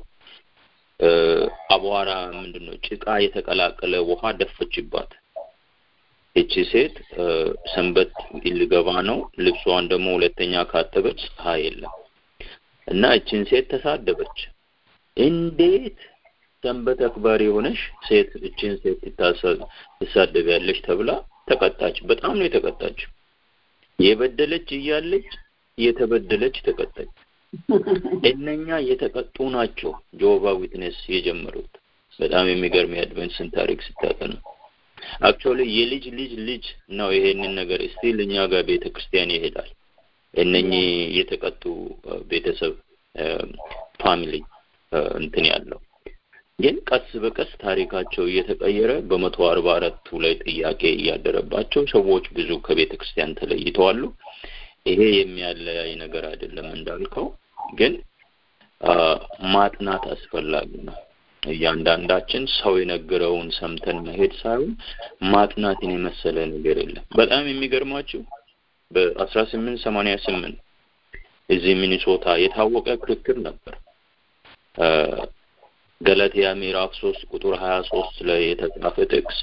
አቧራ ምንድን ነው ጭቃ የተቀላቀለ ውሃ ደፈችባት። እቺ ሴት ሰንበት ልገባ ነው። ልብሷን ደግሞ ሁለተኛ ካጠበች ፀሐይ የለም እና እችን ሴት ተሳደበች። እንዴት ሰንበት አክባሪ የሆነች ሴት እችን ሴት ትሳደቢያለች ተብላ ተቀጣች። በጣም ነው የተቀጣችው። የበደለች እያለች የተበደለች ተቀጣች። እነኛ የተቀጡ ናቸው ጆባ ዊትነስ የጀመሩት። በጣም የሚገርም የአድቨንስን ታሪክ ስታጠኑ አክቹዋሊ የልጅ ልጅ ልጅ ነው ይሄንን ነገር ስቲል እኛ ጋር ቤተ ክርስቲያን ይሄዳል። እነኚህ የተቀጡ ቤተሰብ ፋሚሊ እንትን ያለው ግን ቀስ በቀስ ታሪካቸው እየተቀየረ በመቶ አርባ አራቱ ላይ ጥያቄ እያደረባቸው ሰዎች ብዙ ከቤተ ክርስቲያን ተለይተዋሉ። ይሄ የሚያለያይ ነገር አይደለም እንዳልከው፣ ግን ማጥናት አስፈላጊ ነው። እያንዳንዳችን ሰው የነገረውን ሰምተን መሄድ ሳይሆን ማጥናትን የመሰለ ነገር የለም። በጣም የሚገርማችሁ በአስራ ስምንት ሰማንያ ስምንት እዚህ ሚኒሶታ የታወቀ ክርክር ነበር። ገላትያ ምዕራፍ ሶስት ቁጥር ሀያ ሶስት ላይ የተጻፈ ጥቅስ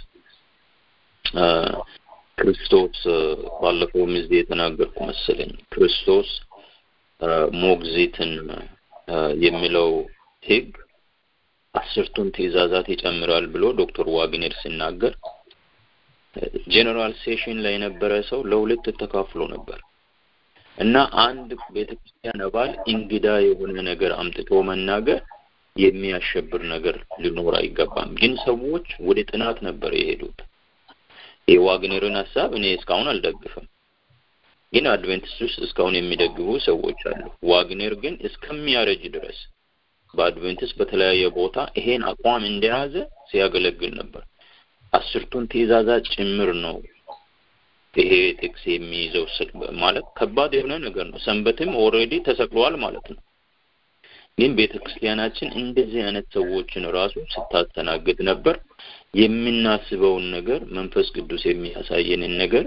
ክርስቶስ ባለፈው ጊዜ የተናገርኩ መሰለኝ ክርስቶስ ሞግዚትን የሚለው ህግ አስርቱን ትእዛዛት ይጨምራል ብሎ ዶክተር ዋግኔር ሲናገር ጄኔራል ሴሽን ላይ የነበረ ሰው ለሁለት ተካፍሎ ነበር እና አንድ ቤተክርስቲያን አባል እንግዳ የሆነ ነገር አምጥቶ መናገር የሚያሸብር ነገር ሊኖር አይገባም። ግን ሰዎች ወደ ጥናት ነበር የሄዱት። የዋግነርን ሀሳብ እኔ እስካሁን አልደግፍም፣ ግን አድቬንቲስት ውስጥ እስካሁን የሚደግፉ ሰዎች አሉ። ዋግነር ግን እስከሚያረጅ ድረስ በአድቬንቲስት በተለያየ ቦታ ይሄን አቋም እንደያዘ ሲያገለግል ነበር። አስርቱን ትእዛዛት ጭምር ነው ይሄ ጥቅስ የሚይዘው ማለት ከባድ የሆነ ነገር ነው። ሰንበትም ኦልሬዲ ተሰቅሏል ማለት ነው። ግን ቤተ ክርስቲያናችን እንደዚህ አይነት ሰዎችን ራሱ ስታስተናግድ ነበር። የምናስበውን ነገር መንፈስ ቅዱስ የሚያሳየንን ነገር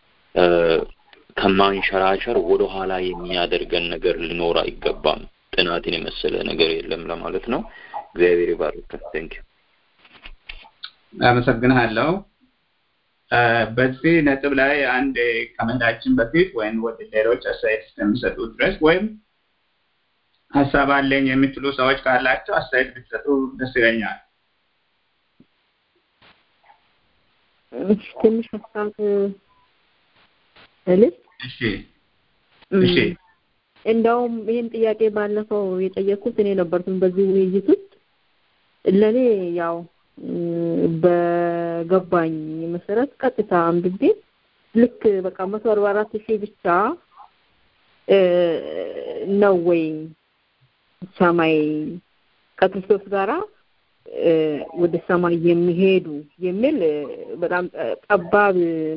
ከማንሸራሸር ወደ ኋላ የሚያደርገን ነገር ሊኖር አይገባም። ጥናትን የመሰለ ነገር የለም ለማለት ነው። እግዚአብሔር ይባርክ። ቴንክ ዩ። አመሰግንሃለሁ። በዚህ ነጥብ ላይ አንድ ከመሄዳችን በፊት ወይም ወደ ሌሎች አስተያየት እስከሚሰጡ ድረስ ወይም ሀሳብ አለኝ የምትሉ ሰዎች ካላቸው አስተያየት ብትሰጡ ደስ ይለኛል። ትንሽ ሀሳብ ልስ እሺ እሺ እንደውም ይህን ጥያቄ ባለፈው የጠየኩት እኔ ነበርኩኝ በዚህ ውይይት ውስጥ ለእኔ ያው በገባኝ መሰረት ቀጥታ አንብቤ ልክ በቃ መቶ አርባ አራት ሺህ ብቻ ነው ወይ ሰማይ ከክርስቶስ ጋራ ወደ ሰማይ የሚሄዱ የሚል በጣም ጠባብ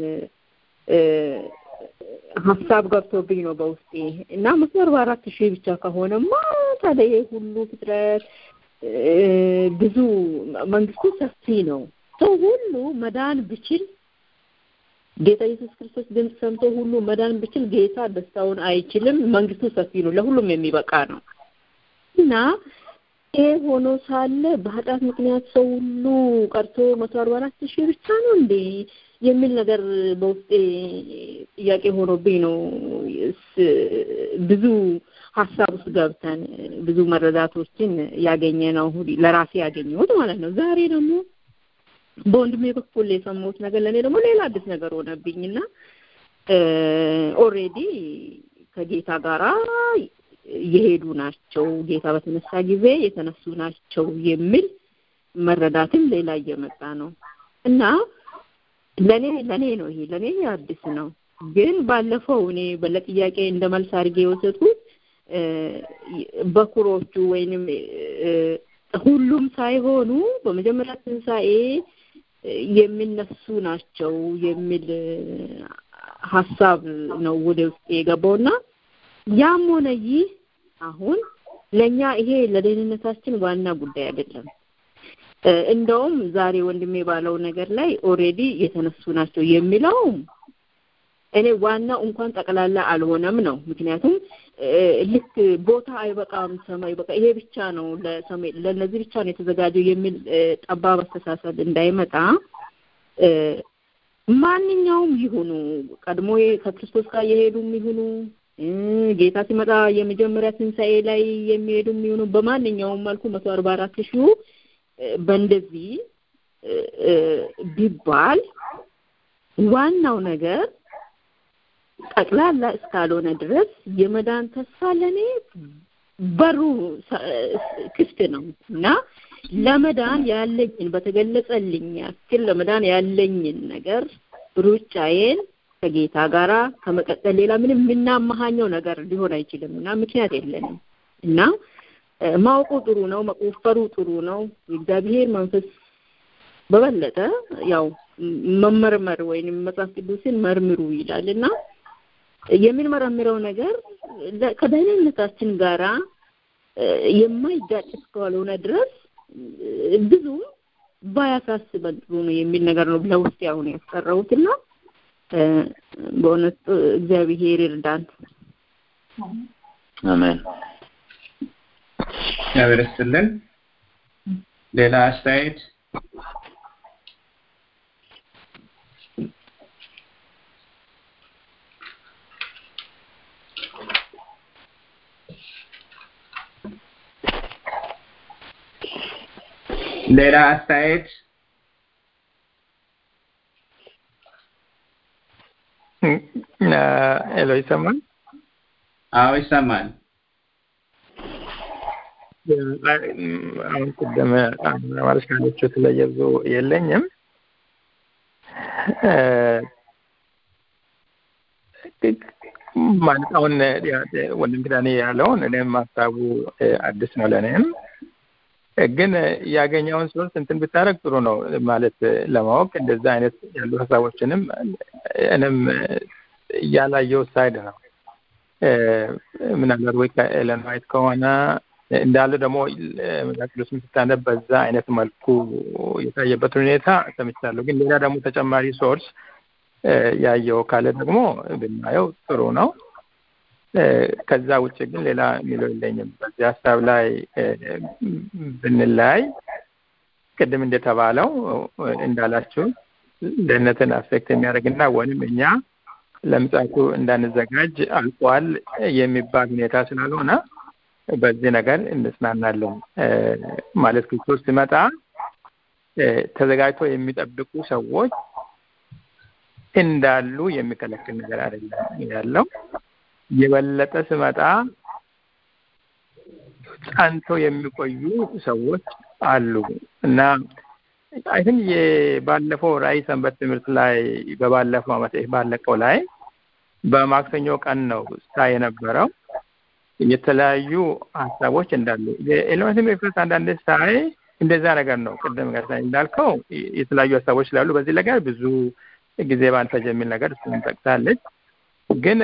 ሀሳብ ገብቶብኝ ነው በውስጤ እና መቶ አርባ አራት ሺህ ብቻ ከሆነማ ታዲያ ይሄ ሁሉ ፍጥረት ብዙ መንግስቱ ሰፊ ነው። ሰው ሁሉ መዳን ብችል ጌታ ኢየሱስ ክርስቶስ ድምፅ ሰምቶ ሁሉ መዳን ብችል ጌታ ደስታውን አይችልም። መንግስቱ ሰፊ ነው፣ ለሁሉም የሚበቃ ነው እና ይሄ ሆኖ ሳለ በኃጢአት ምክንያት ሰው ሁሉ ቀርቶ መቶ አርባ አራት ሺህ ብቻ ነው እንዴ የሚል ነገር በውስጤ ጥያቄ ሆኖብኝ ነው ብዙ ሀሳብ ውስጥ ገብተን ብዙ መረዳቶችን ያገኘ ነው ለራሴ ያገኘሁት ማለት ነው። ዛሬ ደግሞ በወንድሜ በኩል የሰማሁት ነገር ለእኔ ደግሞ ሌላ አዲስ ነገር ሆነብኝና ኦሬዲ ከጌታ ጋራ የሄዱ ናቸው፣ ጌታ በተነሳ ጊዜ የተነሱ ናቸው የሚል መረዳትም ሌላ እየመጣ ነው እና ለኔ ለኔ ነው ይሄ ለኔ አዲስ ነው። ግን ባለፈው እኔ ለጥያቄ እንደ መልስ አድርጌ የወሰድኩት በኩሮቹ ወይንም ሁሉም ሳይሆኑ በመጀመሪያ ትንሣኤ የሚነሱ ናቸው የሚል ሀሳብ ነው ወደ ውስጥ የገባውና ያም ሆነ ይህ አሁን ለኛ ይሄ ለደህንነታችን ዋና ጉዳይ አይደለም። እንደውም ዛሬ ወንድሜ ባለው ነገር ላይ ኦሬዲ የተነሱ ናቸው የሚለውም እኔ ዋናው እንኳን ጠቅላላ አልሆነም ነው። ምክንያቱም ልክ ቦታ አይበቃም ሰማይ በቃ ይሄ ብቻ ነው ለሰማይ ለነዚህ ብቻ ነው የተዘጋጀው የሚል ጠባብ አስተሳሰብ እንዳይመጣ ማንኛውም ይሁኑ ቀድሞ ከክርስቶስ ጋር የሄዱም ይሁኑ ጌታ ሲመጣ የመጀመሪያ ትንሣኤ ላይ የሚሄዱም ይሁኑ በማንኛውም መልኩ መቶ አርባ አራት ሺሁ በእንደዚህ ቢባል ዋናው ነገር ጠቅላላ እስካልሆነ ድረስ የመዳን ተስፋ ለእኔ በሩ ክፍት ነው እና ለመዳን ያለኝን በተገለጸልኝ ያክል ለመዳን ያለኝን ነገር ሩጫዬን ከጌታ ጋራ ከመቀጠል ሌላ ምንም የምናመሃኘው ነገር ሊሆን አይችልም እና ምክንያት የለንም እና ማወቁ ጥሩ ነው፣ መቆፈሩ ጥሩ ነው። የእግዚአብሔር መንፈስ በበለጠ ያው መመርመር ወይንም መጽሐፍ ቅዱስን መርምሩ ይላል እና የምንመረምረው ነገር ከደህንነታችን ጋራ የማይጋጭ እስካልሆነ ድረስ ብዙ ባያሳስበን ጥሩ ነው የሚል ነገር ነው ለውስጥ አሁን ያስቀረውትና በእውነት እግዚአብሔር ይርዳን። አሜን። እግዚአብሔር ይስጥልን። ሌላ አስተያየት? ሌላ አስተያየት? ሄሎ ይሰማል? አዎ ይሰማል። አሁን ቅድም ማለት ካለችው ስለየብዙ የለኝም። ማለት አሁን ወንድም ኪዳኔ ያለውን እኔም ሀሳቡ አዲስ ነው ለእኔም ግን ያገኘውን ሶርስ እንትን ብታደረግ ጥሩ ነው ማለት ለማወቅ እንደዛ አይነት ያሉ ሀሳቦችንም እኔም ያላየው ሳይድ ነው ምናልባት ወይ ከኤለን ዋይት ከሆነ እንዳለ ደግሞ መጽሐፍ ቅዱስም ስታነብ በዛ አይነት መልኩ የታየበት ሁኔታ ሰምቻለሁ። ግን ሌላ ደግሞ ተጨማሪ ሶርስ ያየው ካለ ደግሞ ብናየው ጥሩ ነው። ከዛ ውጭ ግን ሌላ የሚለው የለኝም። በዚህ ሀሳብ ላይ ብንለያይ ቅድም እንደተባለው እንዳላችሁ ደህንነትን አፌክት የሚያደርግና ወይም እኛ ለምጽአቱ እንዳንዘጋጅ አልቋል የሚባል ሁኔታ ስላልሆነ በዚህ ነገር እንጽናናለን። ማለት ክርስቶስ ሲመጣ ተዘጋጅቶ የሚጠብቁ ሰዎች እንዳሉ የሚከለክል ነገር አይደለም ያለው። የበለጠ ሲመጣ ጸንተው የሚቆዩ ሰዎች አሉ እና አይ ቲንክ የባለፈው ራዕይ ሰንበት ትምህርት ላይ በባለፈው ዓመት ባለቀው ላይ በማክሰኞ ቀን ነው ሳ የነበረው የተለያዩ ሀሳቦች እንዳሉ የኤሌመንትሪ ኤክስፕረስ አንዳንድ ሳይ እንደዛ ነገር ነው። ቅድም ጋር እንዳልከው የተለያዩ ሀሳቦች ስላሉ በዚህ ነገር ብዙ ጊዜ ባንፈጅ የሚል ነገር እሱን ጠቅሳለች። ግን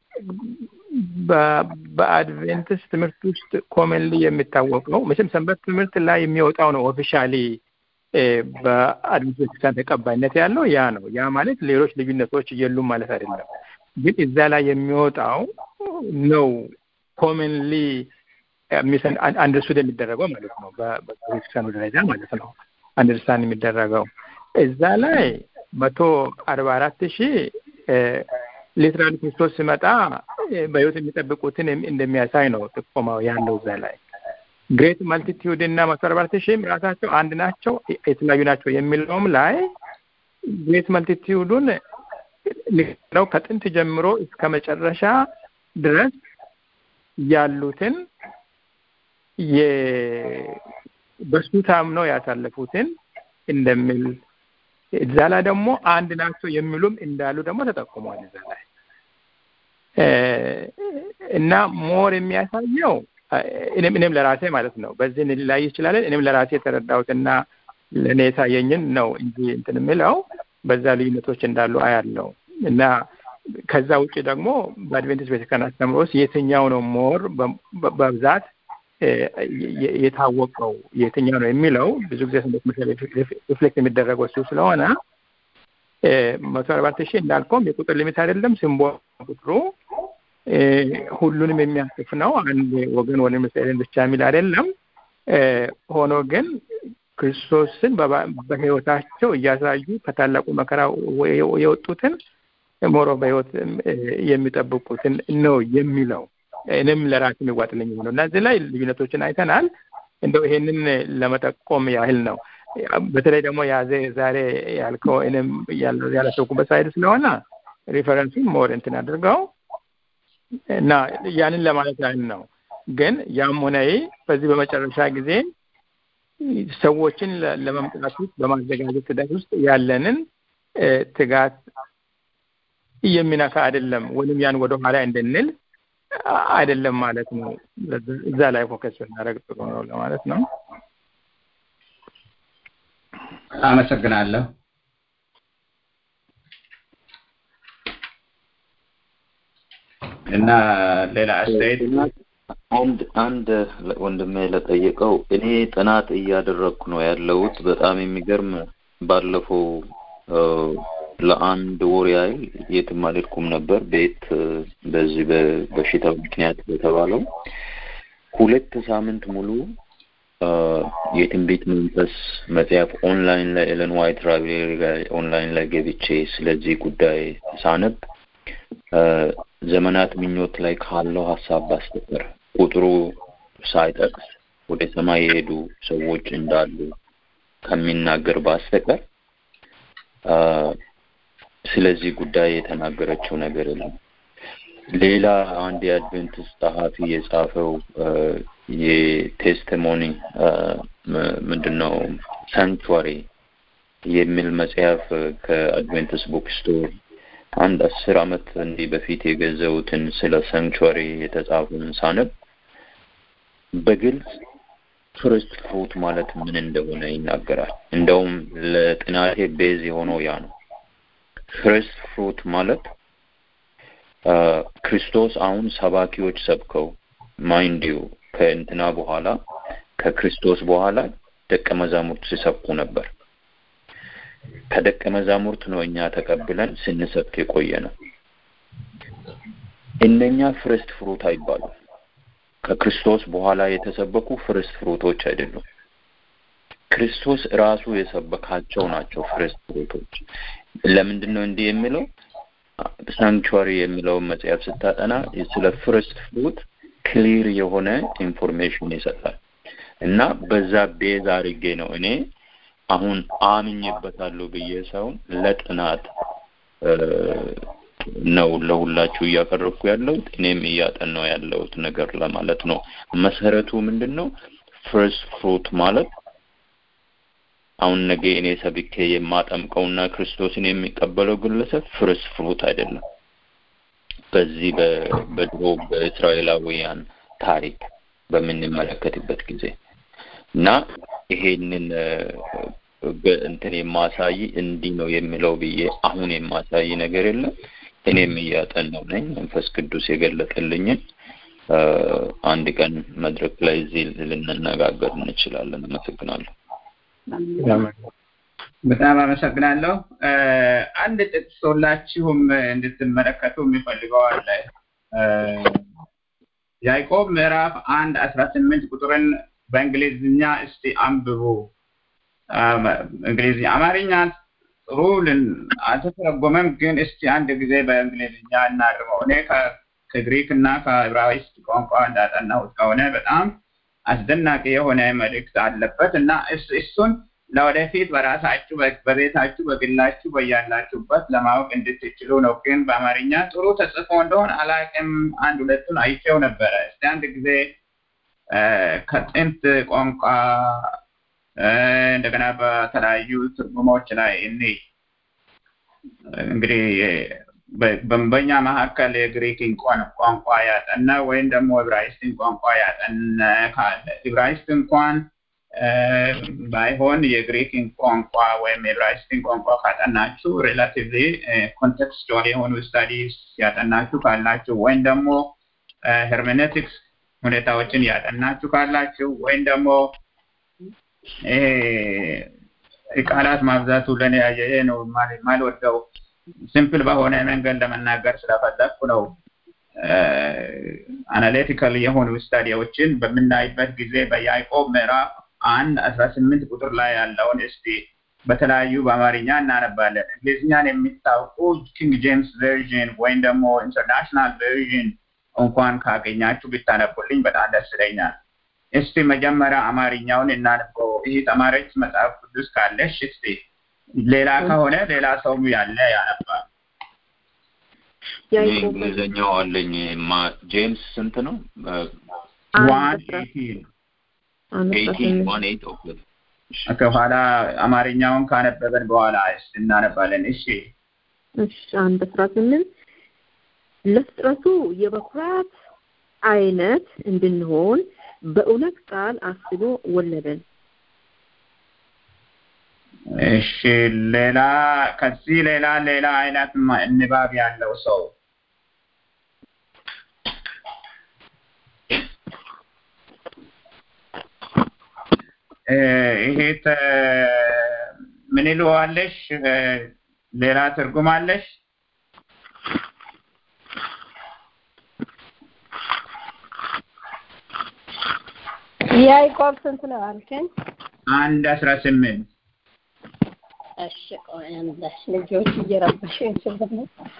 በአድቬንትስ ትምህርት ውስጥ ኮመንሊ የሚታወቀው መቼም ሰንበት ትምህርት ላይ የሚወጣው ነው ኦፊሻሊ በአድቬንቲስት ቤተክርስቲያን ተቀባይነት ያለው ያ ነው። ያ ማለት ሌሎች ልዩነቶች የሉም ማለት አይደለም። ግን እዛ ላይ የሚወጣው ነው ኮመንሊ አንደርስቱድ የሚደረገው ማለት ነው። በቤተክርስቲያኑ ደረጃ ማለት ነው አንደርስታንድ የሚደረገው እዛ ላይ መቶ አርባ አራት ሺህ ሊትራሊ ክርስቶስ ሲመጣ በህይወት የሚጠብቁትን እንደሚያሳይ ነው ጥቆማው ያለው እዛ ላይ ግሬት መልቲቲዩድ እና መቶ አርባ አራት ሺህም ራሳቸው አንድ ናቸው የተለያዩ ናቸው የሚለውም ላይ ግሬት መልቲቲዩዱን ነው ከጥንት ጀምሮ እስከ መጨረሻ ድረስ ያሉትን በሱ ታምነው ያሳለፉትን እንደሚል እዛ ላይ ደግሞ አንድ ናቸው የሚሉም እንዳሉ ደግሞ ተጠቁሟል እዛ ላይ እና ሞር የሚያሳየው እኔም እኔም ለራሴ ማለት ነው በዚህ ላይ ይችላለን እኔም ለራሴ የተረዳሁትና ለእኔ የታየኝን ነው እንጂ እንትን የምለው በዛ ልዩነቶች እንዳሉ አያለው እና ከዛ ውጭ ደግሞ በአድቬንቲስት ቤተክርስቲያን አስተምሮ ውስጥ የትኛው ነው ሞር በብዛት የታወቀው የትኛው ነው የሚለው ብዙ ጊዜ ስንት ሪፍሌክት የሚደረገው እሱ ስለሆነ መቶ አርባት ሺህ እንዳልከውም የቁጥር ሊሚት አይደለም ሲምቦል ቁጥሩ ሁሉንም የሚያስፍ ነው አንድ ወገን ወደ እስራኤልን ብቻ የሚል አይደለም ሆኖ ግን ክርስቶስን በህይወታቸው እያሳዩ ከታላቁ መከራ የወጡትን ሞሮ በህይወት የሚጠብቁትን ነው የሚለው እኔም ለራሴ የሚዋጥልኝ ሆነው እና እዚህ ላይ ልዩነቶችን አይተናል እንደው ይሄንን ለመጠቆም ያህል ነው በተለይ ደግሞ ያዘ ዛሬ ያልከው እኔም ያላሰብኩበት ሳይድ ስለሆነ ሪፈረንሱን ሞር እንትን አድርገው እና ያንን ለማለት ያህል ነው ግን ያም ሆነ በዚህ በመጨረሻ ጊዜ ሰዎችን ለመምጣት ውስጥ በማዘጋጀት ሂደት ውስጥ ያለንን ትጋት የሚነካ አይደለም ወይም ያን ወደ ኋላ እንድንል አይደለም ማለት ነው እዛ ላይ ፎከስ ብናደረግ ጥሩ ነው ለማለት ነው አመሰግናለሁ እና ሌላ አስተያየት አንድ አንድ ወንድሜ ለጠየቀው እኔ ጥናት እያደረግኩ ነው ያለሁት በጣም የሚገርም ባለፈው ለአንድ ወር ያህል የትም አልሄድኩም ነበር ቤት በዚህ በበሽታው ምክንያት በተባለው ሁለት ሳምንት ሙሉ የትንቢት መንፈስ መጽሐፍ ኦንላይን ላይ ኤለን ዋይት ራይብሬሪ ላይ ኦንላይን ላይ ገብቼ ስለዚህ ጉዳይ ሳነብ ዘመናት ምኞት ላይ ካለው ሀሳብ ባስተቀር ቁጥሩ ሳይጠቅስ ወደ ሰማይ የሄዱ ሰዎች እንዳሉ ከሚናገር ባስተቀር ስለዚህ ጉዳይ የተናገረችው ነገር የለም። ሌላ አንድ የአድቬንቲስት ጸሐፊ የጻፈው የቴስቲሞኒ ምንድን ነው ሳንክቹዋሪ የሚል መጽሐፍ ከአድቬንቲስት ቡክ ስቶር አንድ አስር አመት እንዲህ በፊት የገዘውትን ስለ ሳንክቹዋሪ የተጻፈውን ሳነብ በግልጽ ፍርስት ፍሩት ማለት ምን እንደሆነ ይናገራል። እንደውም ለጥናቴ ቤዝ የሆነው ያ ነው። ፍርስት ፍሩት ማለት ክርስቶስ አሁን ሰባኪዎች ሰብከው ማይንድ ዩ ከእንትና በኋላ ከክርስቶስ በኋላ ደቀ መዛሙርት ሲሰብኩ ነበር። ከደቀ መዛሙርት ነው እኛ ተቀብለን ስንሰብክ የቆየ ነው። እነኛ ፍርስት ፍሩት አይባሉም። ከክርስቶስ በኋላ የተሰበኩ ፍርስት ፍሩቶች አይደሉም። ክርስቶስ ራሱ የሰበካቸው ናቸው ፍሬስት ፍሩቶች። ለምንድን ነው እንዲህ የሚለው? ሳንክቹዋሪ የሚለውን መጽሐፍ ስታጠና ስለ ፍርስት ፍሩት ክሊር የሆነ ኢንፎርሜሽን ይሰጣል እና በዛ ቤዝ አድርጌ ነው እኔ አሁን አምኜበታለሁ ብዬ ሳይሆን ለጥናት ነው ለሁላችሁ እያቀረብኩ ያለሁት እኔም እያጠናው ያለሁት ነገር ለማለት ነው። መሰረቱ ምንድን ነው? ፍርስት ፍሩት ማለት አሁን ነገ እኔ ሰብኬ የማጠምቀውና ክርስቶስን የሚቀበለው ግለሰብ ፍርስት ፍሩት አይደለም። በዚህ በድሮ በእስራኤላውያን ታሪክ በምንመለከትበት ጊዜ እና ይሄንን እንትን የማሳይ እንዲህ ነው የሚለው ብዬ አሁን የማሳይ ነገር የለም። እኔም እያጠናው ነኝ። መንፈስ ቅዱስ የገለጠልኝን አንድ ቀን መድረክ ላይ እዚህ ልንነጋገር እንችላለን። አመሰግናለሁ። በጣም አመሰግናለሁ። አንድ ጥቅስ ሁላችሁም እንድትመለከቱ የሚፈልገው አለ። ያዕቆብ ምዕራፍ አንድ አስራ ስምንት ቁጥርን በእንግሊዝኛ እስቲ አንብቡ። እንግሊዝኛ አማርኛ ጥሩ አልተተረጎመም፣ ግን እስቲ አንድ ጊዜ በእንግሊዝኛ እናርመው። እኔ ከግሪክ እና ከዕብራይስጥ ቋንቋ እንዳጠናሁት ከሆነ በጣም አስደናቂ የሆነ መልእክት አለበት እና እሱን ለወደፊት በራሳችሁ በቤታችሁ በግላችሁ በያላችሁበት ለማወቅ እንድትችሉ ነው። ግን በአማርኛ ጥሩ ተጽፎ እንደሆን አላቅም። አንድ ሁለቱን አይቼው ነበረ። እስቲ አንድ ጊዜ ከጥንት ቋንቋ እንደገና በተለያዩ ትርጉሞች ላይ እኔ እንግዲህ በኛ መካከል የግሪክን ቋንቋ ያጠና ወይም ደግሞ ዕብራይስጥን ቋንቋ ያጠና ካለ ዕብራይስጥ እንኳን ባይሆን የግሪክን ቋንቋ ወይም የዕብራይስጥን ቋንቋ ካጠናችሁ ሬላቲቭሊ ኮንቴክስቹዋል የሆኑ ስታዲስ ያጠናችሁ ካላችሁ ወይም ደግሞ ሄርሜኔቲክስ ሁኔታዎችን ያጠናችሁ ካላችሁ ወይም ደግሞ ቃላት ማብዛቱ ለእኔ ይሄ ነው ማልወደው ሲምፕል በሆነ መንገድ ለመናገር ስለፈለግኩ ነው። አናሊቲካል የሆኑ ስታዲዎችን በምናይበት ጊዜ በያዕቆብ ምዕራፍ አንድ አስራ ስምንት ቁጥር ላይ ያለውን እስቲ በተለያዩ በአማርኛ እናነባለን። እንግሊዝኛን የሚታውቁ ኪንግ ጄምስ ቨርዥን ወይም ደግሞ ኢንተርናሽናል ቨርዥን እንኳን ካገኛችሁ ብታነቡልኝ በጣም ደስ ይለኛል። እስቲ መጀመሪያ አማርኛውን እናንበው። ይህ ተማሪዎች መጽሐፍ ቅዱስ ካለሽ እስቲ ሌላ ከሆነ ሌላ ሰውም ያለ ያነባል። እንግሊዝኛው አለኝ። ጄምስ ስንት ነው? ዋን ኤይቲን ኤይቲን ዋን ኤይት ኦኬ ከኋላ አማርኛውን ካነበበን በኋላ እስቲ እናነባለን። እሺ እሺ አንድ አስራ ስምንት ለፍጥረቱ የበኩራት አይነት እንድንሆን በእውነት ቃል አስቦ ወለደን። እሺ ሌላ ከዚህ ሌላ ሌላ አይነት ንባብ ያለው ሰው ይሄ ምን ይለዋለሽ? ሌላ ትርጉም አለሽ? ያዕቆብ ስንት ነው አልከኝ? አንድ አስራ ስምንት እሺ ቆይ አንድ ልጆች እየረበሽኝ ስለሆነ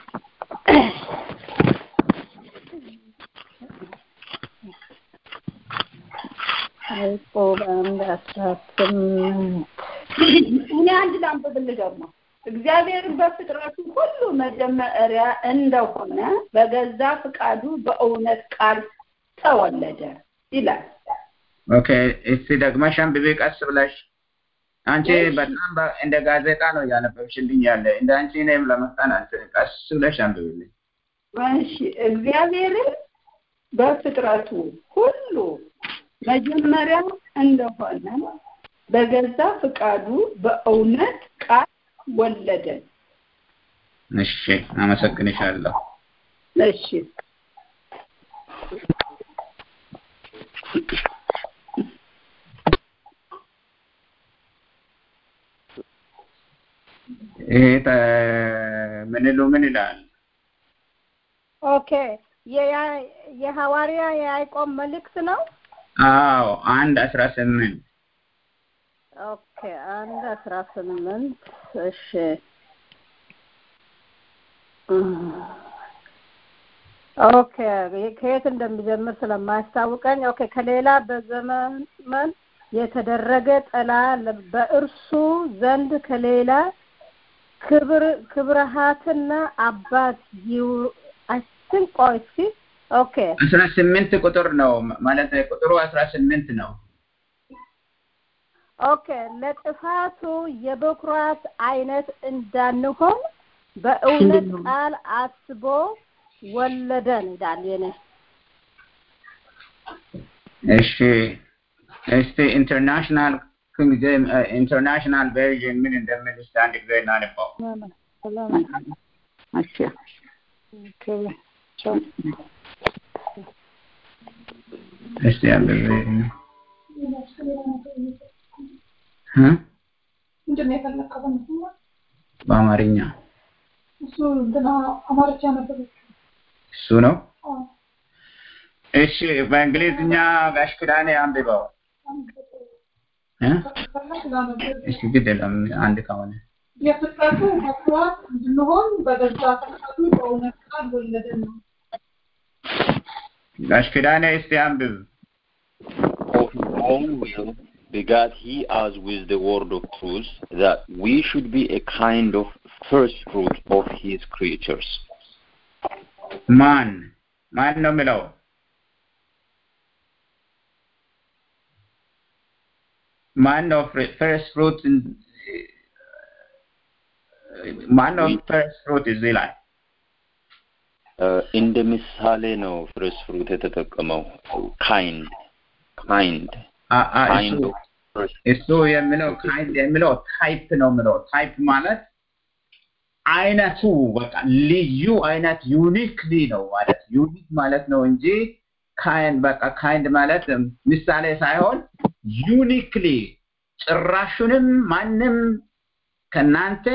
ያዕቆብ አንድ አስራ ስምንት እኔ አንድ ላንብብልህ ደግሞ እግዚአብሔር በፍጥረቱ ሁሉ መጀመሪያ እንደሆነ በገዛ ፍቃዱ በእውነት ቃል ተወለደ ይላል። ኦኬ እስቲ ደግመሽ አንብቤ ቀስ ብለሽ አንቺ በጣም እንደ ጋዜጣ ነው እያነበብሽልኝ ያለ እንደ አንቺ እኔም ለመፍጠን አልችልም። ቀስ ብለሽ አንብብልኝ። እሺ እግዚአብሔርን በፍጥረቱ ሁሉ መጀመሪያ እንደሆነ በገዛ ፍቃዱ በእውነት ቃል ወለደን። እሺ አመሰግንሻለሁ። እሺ ይሄ ምን ይሉ ምን ይላል? ኦኬ የሐዋርያ የያዕቆብ መልእክት ነው። አዎ አንድ አስራ ስምንት ኦኬ አንድ አስራ ስምንት እሺ ኦኬ ከየት እንደሚጀምር ስለማያስታውቀኝ ኦኬ ከሌላ በዘመን የተደረገ ጥላ በእርሱ ዘንድ ከሌላ ክብር ክብርሃትና አባት ይው አስን ቆይ እስኪ ኦኬ አስራ ስምንት ቁጥር ነው ማለት ቁጥሩ አስራ ስምንት ነው ኦኬ ለጥፋቱ የበኩራት አይነት እንዳንሆን በእውነት ቃል አስቦ ወለደን ይላል የኔ እሺ እስቲ ኢንተርናሽናል ኢንተርናሽናል ቨርዥን ምን እንደሚል እስቲ አንድ ጊዜ እናንባው እስቲ አንብቤ ምንድን ነው የፈለከው? በአማርኛ እሱ እንትና አማርኛ ነበር። እሱ ነው እሺ በእንግሊዝኛ ጋሽ ክዳኔ አንብበው እ እሺ ግድ የለም አንድ ከሆነ የፍጥረቱ በኩራት እንድንሆን በገዛ ፈቃዱ በእውነት ቃል ወለደን ነው። ጋሽ ክዳኔ እስቲ አንብብ Of his own will begat he us with the word of truth, that we should be a kind of first fruit of his creatures. ማን ማን ነው የሚለው ማን ነው ፈርስት ፍሩት ማን ነው ፈርስት ፍሩት እዚህ ላይ እንደ ምሳሌ ነው ፈርስት ፍሩት የተጠቀመው ካይንድ ካይንድ ካይንድ ኦፍ እሱ የሚለው ካይንድ የሚለው ታይፕ ነው የሚለው ታይፕ ማለት አይነቱ በቃ ልዩ አይነት ዩኒክሊ ነው ማለት ዩኒክ ማለት ነው እንጂ ካይንድ በቃ ካይንድ ማለት ምሳሌ ሳይሆን ዩኒክሊ ጭራሹንም ማንም ከናንተ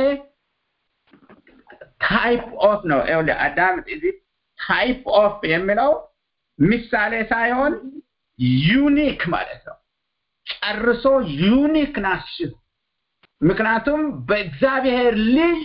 ታይፕ ኦፍ ነው ይኸውልህ አዳም እዚህ ታይፕ ኦፍ የሚለው ምሳሌ ሳይሆን ዩኒክ ማለት ነው ጨርሶ ዩኒክ ናችሁ ምክንያቱም በእግዚአብሔር ልጅ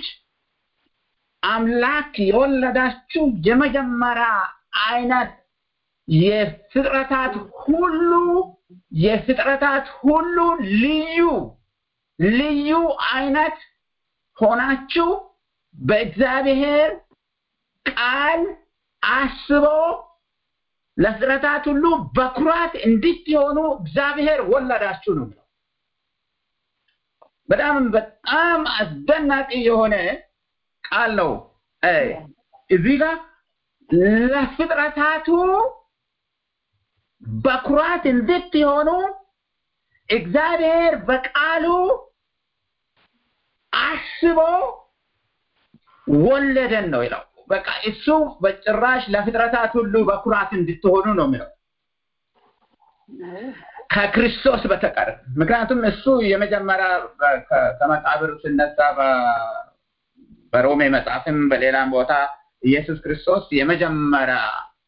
አምላክ የወለዳችሁ የመጀመሪያ አይነት የፍጥረታት ሁሉ የፍጥረታት ሁሉ ልዩ ልዩ አይነት ሆናችሁ በእግዚአብሔር ቃል አስቦ ለፍጥረታት ሁሉ በኩራት እንድትሆኑ እግዚአብሔር ወለዳችሁ ነው የሚለው በጣም በጣም አስደናቂ የሆነ ቃል ነው እዚህ ጋር ለፍጥረታቱ በኩራት እንድትሆኑ እግዚአብሔር በቃሉ አስቦ ወለደን ነው ይለው በቃ እሱ በጭራሽ ለፍጥረታት ሁሉ በኩራት እንድትሆኑ ነው የሚለው ከክርስቶስ በተቀር ምክንያቱም እሱ የመጀመሪያ ከመቃብር ስነሳ በሮሜ መጽሐፍም በሌላም ቦታ ኢየሱስ ክርስቶስ የመጀመሪያ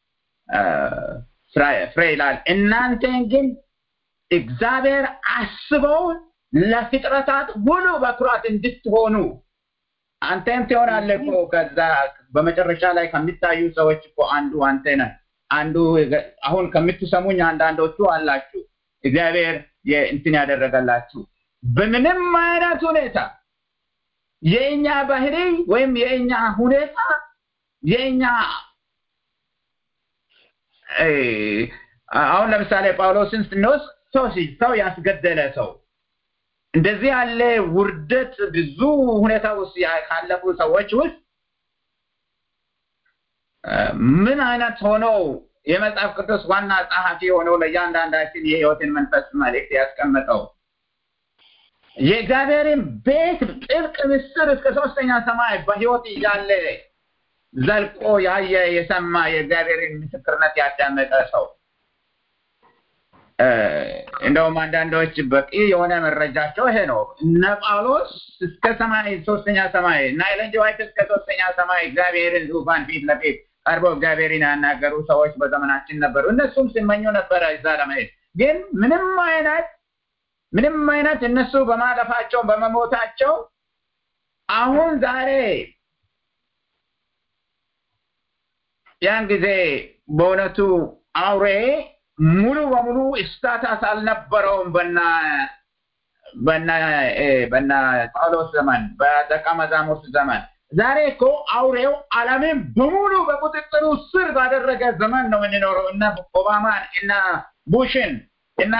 ፍሬ ይላል እናንተን ግን እግዚአብሔር አስበው ለፍጥረታት ሁሉ በኩራት እንድትሆኑ አንተም ትሆናለህ እኮ ከዛ በመጨረሻ ላይ ከሚታዩ ሰዎች እኮ አንዱ አንተ ነህ አንዱ አሁን ከምትሰሙኝ አንዳንዶቹ አላችሁ እግዚአብሔር እንትን ያደረገላችሁ በምንም አይነት ሁኔታ የእኛ ባህሪ ወይም የእኛ ሁኔታ የእኛ አሁን ለምሳሌ ጳውሎስን ስንወስድ ሰው ሰው ያስገደለ ሰው እንደዚህ ያለ ውርደት ብዙ ሁኔታ ውስጥ ካለፉ ሰዎች ውስጥ ምን አይነት ሆነው የመጽሐፍ ቅዱስ ዋና ጸሐፊ ሆነው ለእያንዳንዳችን የህይወትን መንፈስ መልእክት ያስቀመጠው የእግዚአብሔርን ቤት ጥልቅ ምስጢር እስከ ሶስተኛ ሰማይ በህይወት እያለ ዘልቆ ያየ የሰማ የእግዚአብሔርን ምስክርነት ያዳመጠ ሰው እንደውም አንዳንዶች በቂ የሆነ መረጃቸው ይሄ ነው እነ ጳውሎስ እስከ ሰማይ ሶስተኛ ሰማይ እና ኤለን ጂ ዋይት እስከ ሶስተኛ ሰማይ እግዚአብሔርን ዙፋን ፊት ለፊት ቀርበው እግዚአብሔርን ያናገሩ ሰዎች በዘመናችን ነበሩ እነሱም ሲመኙ ነበረ እዛ ለመሄድ ግን ምንም አይነት ምንም አይነት እነሱ በማለፋቸው በመሞታቸው አሁን ዛሬ ያን ጊዜ በእውነቱ አውሬ ሙሉ በሙሉ ስታታስ አልነበረውም በና በና በና ጳውሎስ ዘመን በደቀ መዛሙርት ዘመን ዛሬ እኮ አውሬው ዓለምን በሙሉ በቁጥጥሩ ስር ባደረገ ዘመን ነው የምንኖረው። እነ ኦባማን እነ ቡሽን እነ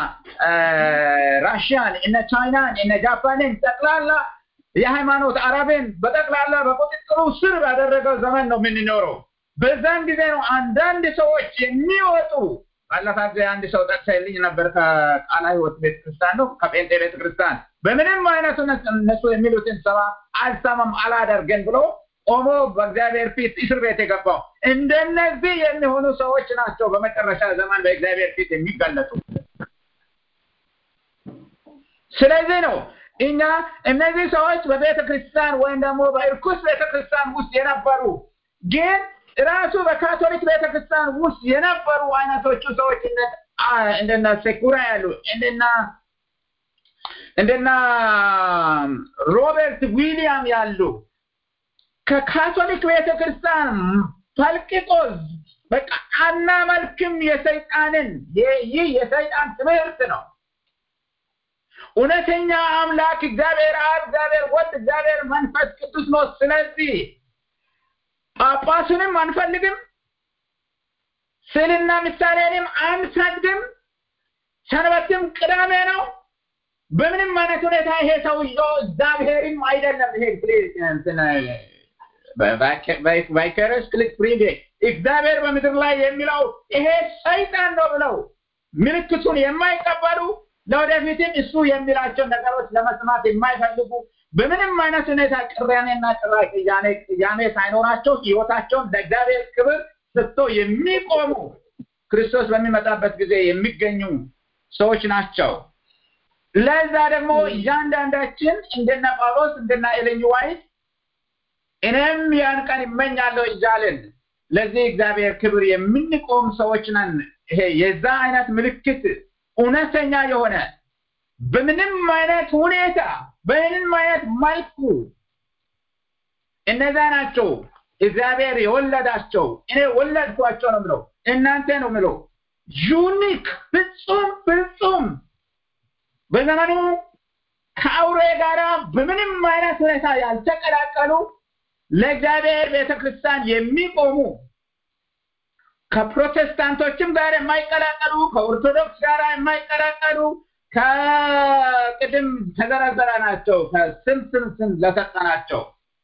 ራሽያን እነ ቻይናን እነ ጃፓንን ጠቅላላ የሃይማኖት አረብን በጠቅላላ በቁጥጥሩ ስር ባደረገው ዘመን ነው የምንኖረው። በዛን ጊዜ ነው አንዳንድ ሰዎች የሚወጡ ባለፈ ጊዜ አንድ ሰው ጠቅሰልኝ ነበር ከቃላ ህይወት ቤተክርስቲያን ነው ከጴንጤ ቤተክርስቲያን በምንም አይነቱ እነሱ የሚሉትን ሰባ አልሰማም አላደርግን ብሎ ቆሞ በእግዚአብሔር ፊት እስር ቤት የገባው እንደነዚህ የሚሆኑ ሰዎች ናቸው በመጨረሻ ዘመን በእግዚአብሔር ፊት የሚገለጡ ስለዚህ ነው እኛ እነዚህ ሰዎች በቤተ ክርስቲያን ወይም ደግሞ በእርኩስ ቤተ ክርስቲያን ውስጥ የነበሩ ግን ራሱ በካቶሊክ ቤተክርስቲያን ውስጥ የነበሩ አይነቶቹ ሰዎች እንደና ሴኩራ ያሉ እንደና እንደና ሮበርት ዊሊያም ያሉ ከካቶሊክ ቤተክርስቲያን ፈልቅቆ በቃ አናመልክም የሰይጣንን ይህ የሰይጣን ትምህርት ነው። እውነተኛ አምላክ እግዚአብሔር አብ፣ እግዚአብሔር ወልድ፣ እግዚአብሔር መንፈስ ቅዱስ ነው። ስለዚህ ጳጳሱንም አንፈልግም፣ ስዕልና ምሳሌንም አንሰግድም፣ ሰንበትም ቅዳሜ ነው። በምንም አይነት ሁኔታ ይሄ ሰውዬው እግዚአብሔርም አይደለም። ይሄ ቫይከረስ ክሊክ ፕሪቬ እግዚአብሔር በምድር ላይ የሚለው ይሄ ሰይጣን ነው ብለው ምልክቱን የማይቀበሉ ለወደፊትም እሱ የሚላቸው ነገሮች ለመስማት የማይፈልጉ በምንም አይነት ሁኔታ ቅራኔና ቅያሜ ሳይኖራቸው ህይወታቸውን ለእግዚአብሔር ክብር ሰጥቶ የሚቆሙ ክርስቶስ በሚመጣበት ጊዜ የሚገኙ ሰዎች ናቸው። ለዛ ደግሞ እያንዳንዳችን እንደነ ጳውሎስ እንደነ ኤሌን ዋይት እኔም ያን ቀን ይመኛለሁ እያልን ለዚህ እግዚአብሔር ክብር የምንቆም ሰዎች ነን። ይሄ የዛ አይነት ምልክት እውነተኛ የሆነ በምንም አይነት ሁኔታ በምንም አይነት መልኩ እነዛ ናቸው እግዚአብሔር የወለዳቸው። እኔ ወለድኳቸው ነው ምለው፣ እናንተ ነው ምለው። ዩኒክ ፍጹም ፍጹም በዘመኑ ከአውሬ ጋር በምንም አይነት ሁኔታ ያልተቀላቀሉ ለእግዚአብሔር ቤተክርስቲያን የሚቆሙ ከፕሮቴስታንቶችም ጋር የማይቀላቀሉ ከኦርቶዶክስ ጋር የማይቀላቀሉ ከቅድም ተዘረዘረ ናቸው ከስም ስም ስም ለሰጠናቸው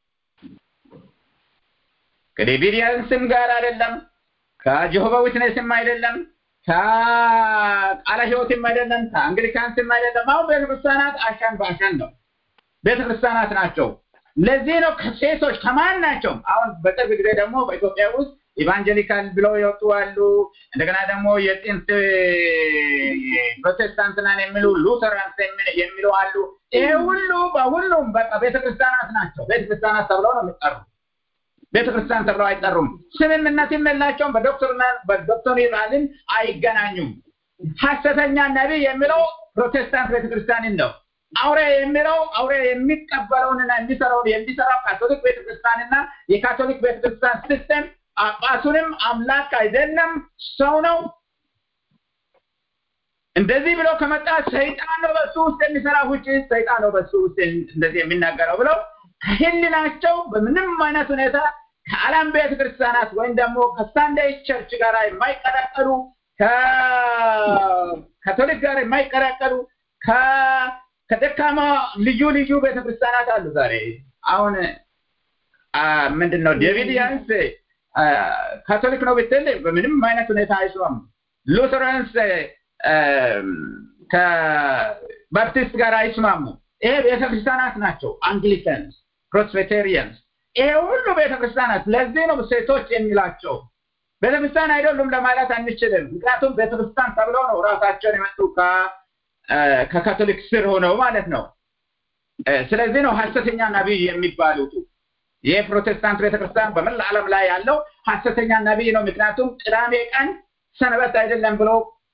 ከዴቪዲያንስም ጋር አይደለም ከጀሆቫ ዊትነስም አይደለም ከቃለ ሕይወትም አይደለም ከአንግሊካንስም አይደለም አሁን ቤተክርስቲያናት አሻን በአሻን ነው ቤተክርስቲያናት ናቸው ለዚህ ነው ከሴቶች ከማን ናቸው አሁን በቅርብ ጊዜ ደግሞ በኢትዮጵያ ውስጥ ኢቫንጀሊካል ብለው የወጡ አሉ እንደገና ደግሞ የጥንት ፕሮቴስታንት ነን የሚሉ ሉተራንስ የሚሉ አሉ ይሄ ሁሉ በሁሉም በቃ ቤተክርስቲያናት ናቸው ቤተክርስቲያናት ተብለው ነው የሚጠሩ ቤተክርስቲያን ተብለው አይጠሩም ስምምነትም የላቸውም በዶክተርና በዶክትሪናልን አይገናኙም ሀሰተኛ ነቢይ የሚለው ፕሮቴስታንት ቤተክርስቲያንን ነው አውሬ የሚለው አውሬ የሚቀበለውንና የሚሰራውን የሚሰራው ካቶሊክ ቤተክርስቲያንና የካቶሊክ ቤተክርስቲያን ሲስተም ጳጳሱንም አምላክ አይደለም ሰው ነው እንደዚህ ብሎ ከመጣ ሰይጣን ነው በሱ ውስጥ የሚሰራ ውጭ ሰይጣን ነው በሱ ውስጥ እንደዚህ የሚናገረው ብለው ከህልናቸው በምንም አይነት ሁኔታ ከዓለም ቤተ ክርስቲያናት ወይም ደግሞ ከሳንዳይ ቸርች ጋር የማይቀላቀሉ ከካቶሊክ ጋር የማይቀላቀሉ ከደካማ ልዩ ልዩ ቤተክርስቲያናት አሉ ዛሬ አሁን ምንድን ነው ዴቪድ ያንስ ካቶሊክ ነው ብትል በምንም አይነት ሁኔታ አይስማም ሉተራንስ ከባፕቲስት ጋር አይስማሙ ይሄ ቤተክርስቲያናት ናቸው አንግሊካንስ ፕሮስፔቴሪያንስ ይሄ ሁሉ ቤተክርስቲያናት ለዚህ ነው ሴቶች የሚላቸው ቤተክርስቲያን አይደሉም ለማለት አንችልም ምክንያቱም ቤተክርስቲያን ተብለው ነው ራሳቸውን የመጡ ከካቶሊክ ስር ሆነው ማለት ነው ስለዚህ ነው ሀሰተኛ ነቢይ የሚባሉት የፕሮቴስታንት ቤተክርስቲያን በመላ ዓለም ላይ ያለው ሀሰተኛ ነቢይ ነው ምክንያቱም ቅዳሜ ቀን ሰንበት አይደለም ብሎ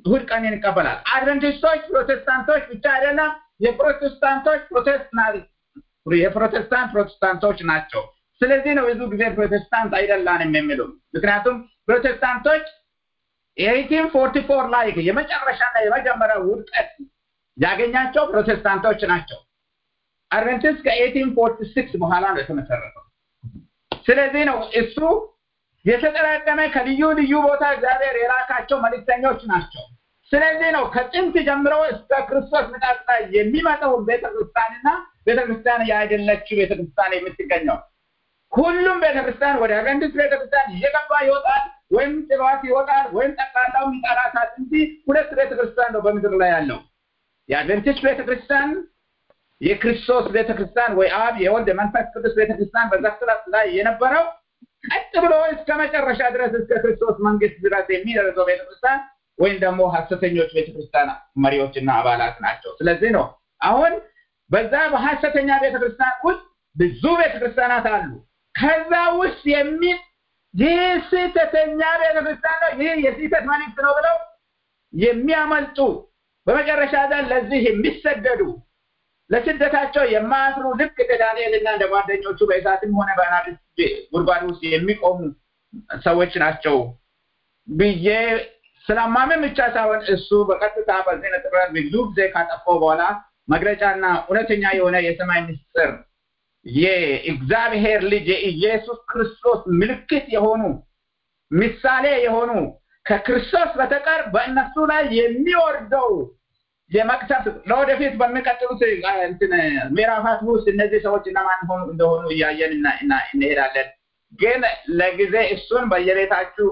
እሑድ ቀንን ይቀበላል። አድቨንቲስቶች ፕሮቴስታንቶች ብቻ አይደለም፣ የፕሮቴስታንቶች ፕሮቴስታንት የፕሮቴስታንት ፕሮቴስታንቶች ናቸው። ስለዚህ ነው ብዙ ጊዜ ፕሮቴስታንት አይደላንም የሚሉ ምክንያቱም ፕሮቴስታንቶች ኤይቲን ፎርቲ ፎር ላይ የመጨረሻና የመጀመሪያ ውድቀት ያገኛቸው ፕሮቴስታንቶች ናቸው። አድቨንቲስት ከኤይቲን ፎርቲ ሲክስ በኋላ ነው የተመሰረተው። ስለዚህ ነው እሱ የተጠራቀመ ከልዩ ልዩ ቦታ እግዚአብሔር የላካቸው መልእክተኞች ናቸው። ስለዚህ ነው ከጥንት ጀምሮ እስከ ክርስቶስ ምጣት ላይ የሚመጣው ቤተክርስቲያንና ቤተክርስቲያን ያይደለችው ቤተክርስቲያን የምትገኘው ሁሉም ቤተክርስቲያን ወደ አድቨንቲስት ቤተክርስቲያን እየገባ ይወጣል፣ ወይም ጥሏት ይወጣል፣ ወይም ጠቅላላው ይጠራታል እንጂ ሁለት ቤተክርስቲያን ነው በምድር ላይ ያለው የአድቨንቲስት ቤተክርስቲያን የክርስቶስ ቤተክርስቲያን ወይ አብ የወልድ የመንፈስ ቅዱስ ቤተክርስቲያን በዘፍጥረት ላይ የነበረው ቀጥ ብሎ እስከ መጨረሻ ድረስ እስከ ክርስቶስ መንግስት ድረስ የሚደርሰው ቤተክርስቲያን ወይም ደግሞ ሀሰተኞች ቤተክርስቲያን መሪዎችና አባላት ናቸው። ስለዚህ ነው አሁን በዛ በሀሰተኛ ቤተክርስቲያን ውስጥ ብዙ ቤተክርስቲያናት አሉ። ከዛ ውስጥ የሚ ይህ ስህተተኛ ቤተክርስቲያን ነው፣ ይህ የስህተት መልእክት ነው ብለው የሚያመልጡ በመጨረሻ ዘን ለዚህ የሚሰደዱ ለስደታቸው የማያፍሩ ልክ እንደ ዳንኤልና እንደ ጓደኞቹ በእሳትም ሆነ በአናብስት ጉድጓድ ውስጥ የሚቆሙ ሰዎች ናቸው ብዬ ስለማመን ብቻ ሳይሆን እሱ በቀጥታ በዚህ ነጥብ ላይ ብዙ ጊዜ ካጠፋው በኋላ መግለጫና እውነተኛ የሆነ የሰማይ ምስጢር የእግዚአብሔር ልጅ የኢየሱስ ክርስቶስ ምልክት የሆኑ ምሳሌ የሆኑ ከክርስቶስ በተቀር በእነሱ ላይ የሚወርደው የመቅሰፍት ለወደፊት በሚቀጥሉት ምዕራፋት ውስጥ እነዚህ ሰዎች እነማን ሆኑ እንደሆኑ እያየን እንሄዳለን። ግን ለጊዜ እሱን በየቤታችሁ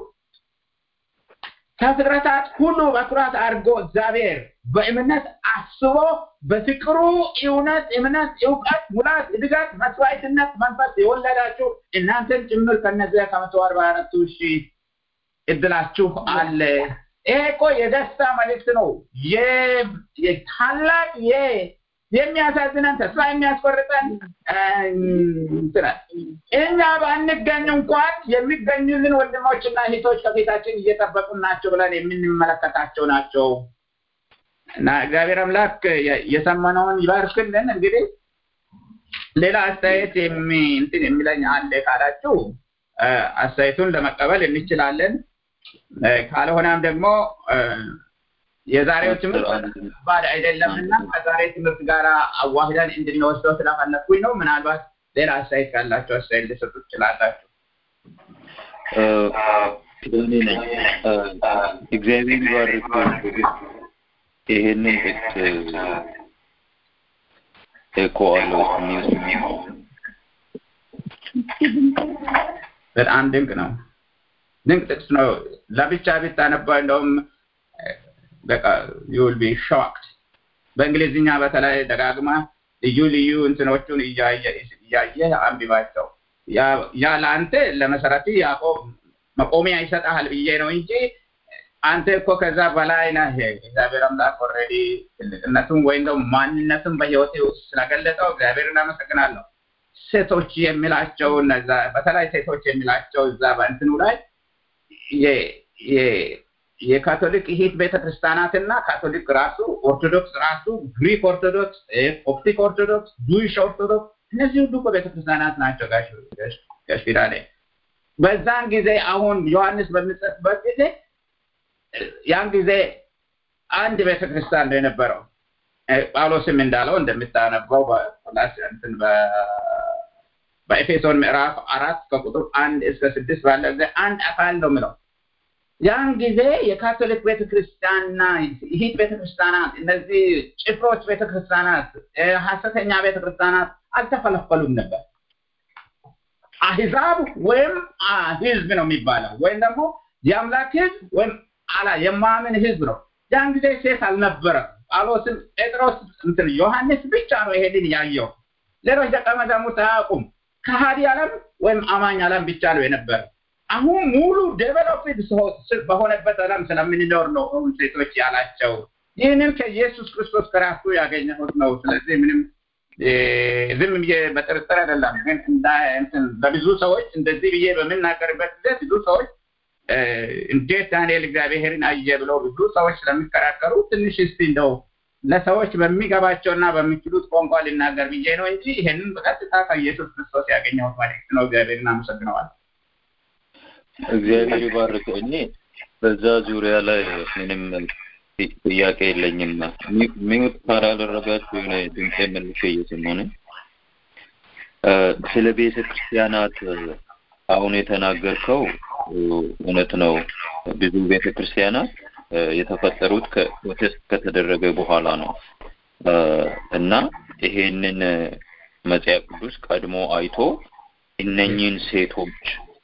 ከፍጥረታት ሁሉ በኩራት አድርጎ እግዚአብሔር በእምነት አስቦ በፍቅሩ እውነት፣ እምነት፣ እውቀት፣ ሙላት፣ እድገት፣ መስዋዕትነት መንፈስ የወለዳችሁ እናንተን ጭምር ከነዚያ ከመቶ አርባ አራቱ ሺህ እድላችሁ አለ። ይሄ እኮ የደስታ መልእክት ነው። ታላቅ የሚያሳዝነን ተስፋ የሚያስቆርጠን እኛ ባንገኝ እንኳን የሚገኙልን ወንድሞችና እህቶች ከፊታችን እየጠበቁን ናቸው ብለን የምንመለከታቸው ናቸው እና እግዚአብሔር አምላክ የሰማነውን ይባርክልን። እንግዲህ ሌላ አስተያየት እንትን የሚለኝ አለ ካላችሁ አስተያየቱን ለመቀበል እንችላለን። ካልሆነም ደግሞ የዛሬው ትምህርት ባድ አይደለም እና ከዛሬ ትምህርት ጋር አዋህደን እንድንወስደው ስለፈለግኩኝ ነው። ምናልባት ሌላ አስተያየት ካላቸው አስተያየት ሊሰጡ ትችላላችሁ። ኪዳኔ ነኝ። እግዚአብሔር ይባርክ። ይሄንን ጥቅስ እኮ አለው በጣም ድንቅ ነው። ድንቅ ጥቅስ ነው። ለብቻ ብታነባው እንደውም በቃ ዩል ቢ ሾክድ። በእንግሊዝኛ በተለይ ደጋግማ ልዩ ልዩ እንትኖቹን እያየ አንብባቸው። ያ ለአንተ ለመሰረት ያዕቆብ መቆሚያ ይሰጣል ብዬ ነው እንጂ አንተ እኮ ከዛ በላይ ነህ። እግዚአብሔር አምላክ ኦልሬዲ ትልቅነቱን ወይም ደግሞ ማንነቱን በህይወቴ ውስጥ ስለገለጠው እግዚአብሔር እናመሰግናለሁ። ሴቶች የሚላቸው እነዛ በተለይ ሴቶች የሚላቸው እዛ በእንትኑ ላይ የካቶሊክ ይሂት ቤተክርስቲያናትና ካቶሊክ ራሱ ኦርቶዶክስ ራሱ ግሪክ ኦርቶዶክስ፣ ኮፕቲክ ኦርቶዶክስ፣ ጁዊሽ ኦርቶዶክስ እነዚህ ሁሉ እኮ ቤተክርስቲያናት ናቸው። ጋሽ ፊዳኔ በዛን ጊዜ አሁን ዮሐንስ በሚጽፍበት ጊዜ ያን ጊዜ አንድ ቤተክርስቲያን ነው የነበረው። ጳውሎስም እንዳለው እንደምታነበው በኤፌሶን ምዕራፍ አራት ከቁጥር አንድ እስከ ስድስት ባለ ጊዜ አንድ አካል ነው ምለው ያን ጊዜ የካቶሊክ ቤተክርስቲያንና ይሂት ቤተክርስቲያናት እነዚህ ጭፍሮች ቤተክርስቲያናት ሀሰተኛ ቤተክርስቲያናት አልተፈለፈሉም ነበር። አህዛብ ወይም ህዝብ ነው የሚባለው ወይም ደግሞ የአምላክ ህዝብ ወይም አላ የማምን ህዝብ ነው። ያን ጊዜ ሴት አልነበረም። ጳውሎስም ጴጥሮስ እንትን ዮሐንስ ብቻ ነው ይሄንን ያየው። ሌሎች ደቀ መዛሙርት አያውቁም። ከሃዲ ዓለም ወይም አማኝ ዓለም ብቻ ነው የነበረ። አሁን ሙሉ ዴቨሎፕድ በሆነበት ዓለም ስለምንኖር ነው ሴቶች ያላቸው። ይህንን ከኢየሱስ ክርስቶስ ከራሱ ያገኘሁት ነው። ስለዚህ ምንም ዝም ብዬ በጥርጥር አይደለም፣ ግን ለብዙ ሰዎች እንደዚህ ብዬ በምናገርበት ጊዜ ብዙ ሰዎች እንዴት ዳንኤል እግዚአብሔርን አየ ብለው ብዙ ሰዎች ስለሚከራከሩ ትንሽ እስቲ እንደው ለሰዎች በሚገባቸውና በሚችሉት ቋንቋ ሊናገር ብዬ ነው እንጂ ይሄንን በቀጥታ ከኢየሱስ ክርስቶስ ያገኘሁት መልእክት ነው። እግዚአብሔርን አመሰግነዋል። እግዚአብሔር ይባርክ። እኔ በዛ ዙሪያ ላይ ምንም ጥያቄ የለኝም። ሚውት ካላደረጋችሁ የሆነ ድምፄ መልሼ እየሰማሁ ነው። ስለ ቤተ ክርስቲያናት አሁን የተናገርከው እውነት ነው። ብዙ ቤተ ክርስቲያናት የተፈጠሩት ፕሮቴስት ከተደረገ በኋላ ነው እና ይሄንን መጽሐፍ ቅዱስ ቀድሞ አይቶ እነኚህን ሴቶች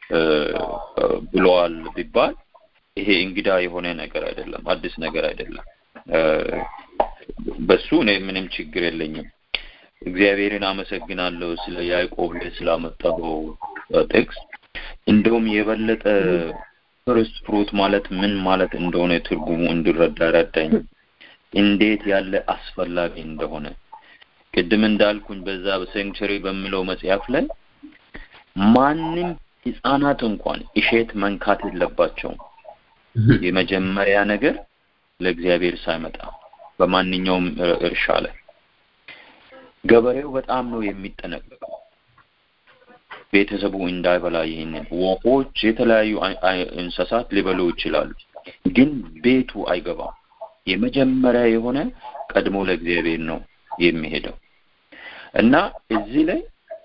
ብለዋል ቢባል ይሄ እንግዳ የሆነ ነገር አይደለም፣ አዲስ ነገር አይደለም። በሱ እኔ ምንም ችግር የለኝም። እግዚአብሔርን አመሰግናለሁ ስለ ያዕቆብ ላይ ስላመጣው ጥቅስ። እንደውም የበለጠ ፈርስት ፍሩት ማለት ምን ማለት እንደሆነ ትርጉሙ እንድረዳ ረዳኝ። እንዴት ያለ አስፈላጊ እንደሆነ ቅድም እንዳልኩኝ በዛ በሴንቸሪ በሚለው መጽሐፍ ላይ ማንም ህፃናት እንኳን እሸት መንካት የለባቸውም። የመጀመሪያ ነገር ለእግዚአብሔር ሳይመጣ በማንኛውም እርሻ ላይ ገበሬው በጣም ነው የሚጠነቀቀው። ቤተሰቡ እንዳይበላ ይህንን ወፎች፣ የተለያዩ እንስሳት ሊበሉ ይችላሉ፣ ግን ቤቱ አይገባም። የመጀመሪያ የሆነ ቀድሞ ለእግዚአብሔር ነው የሚሄደው እና እዚህ ላይ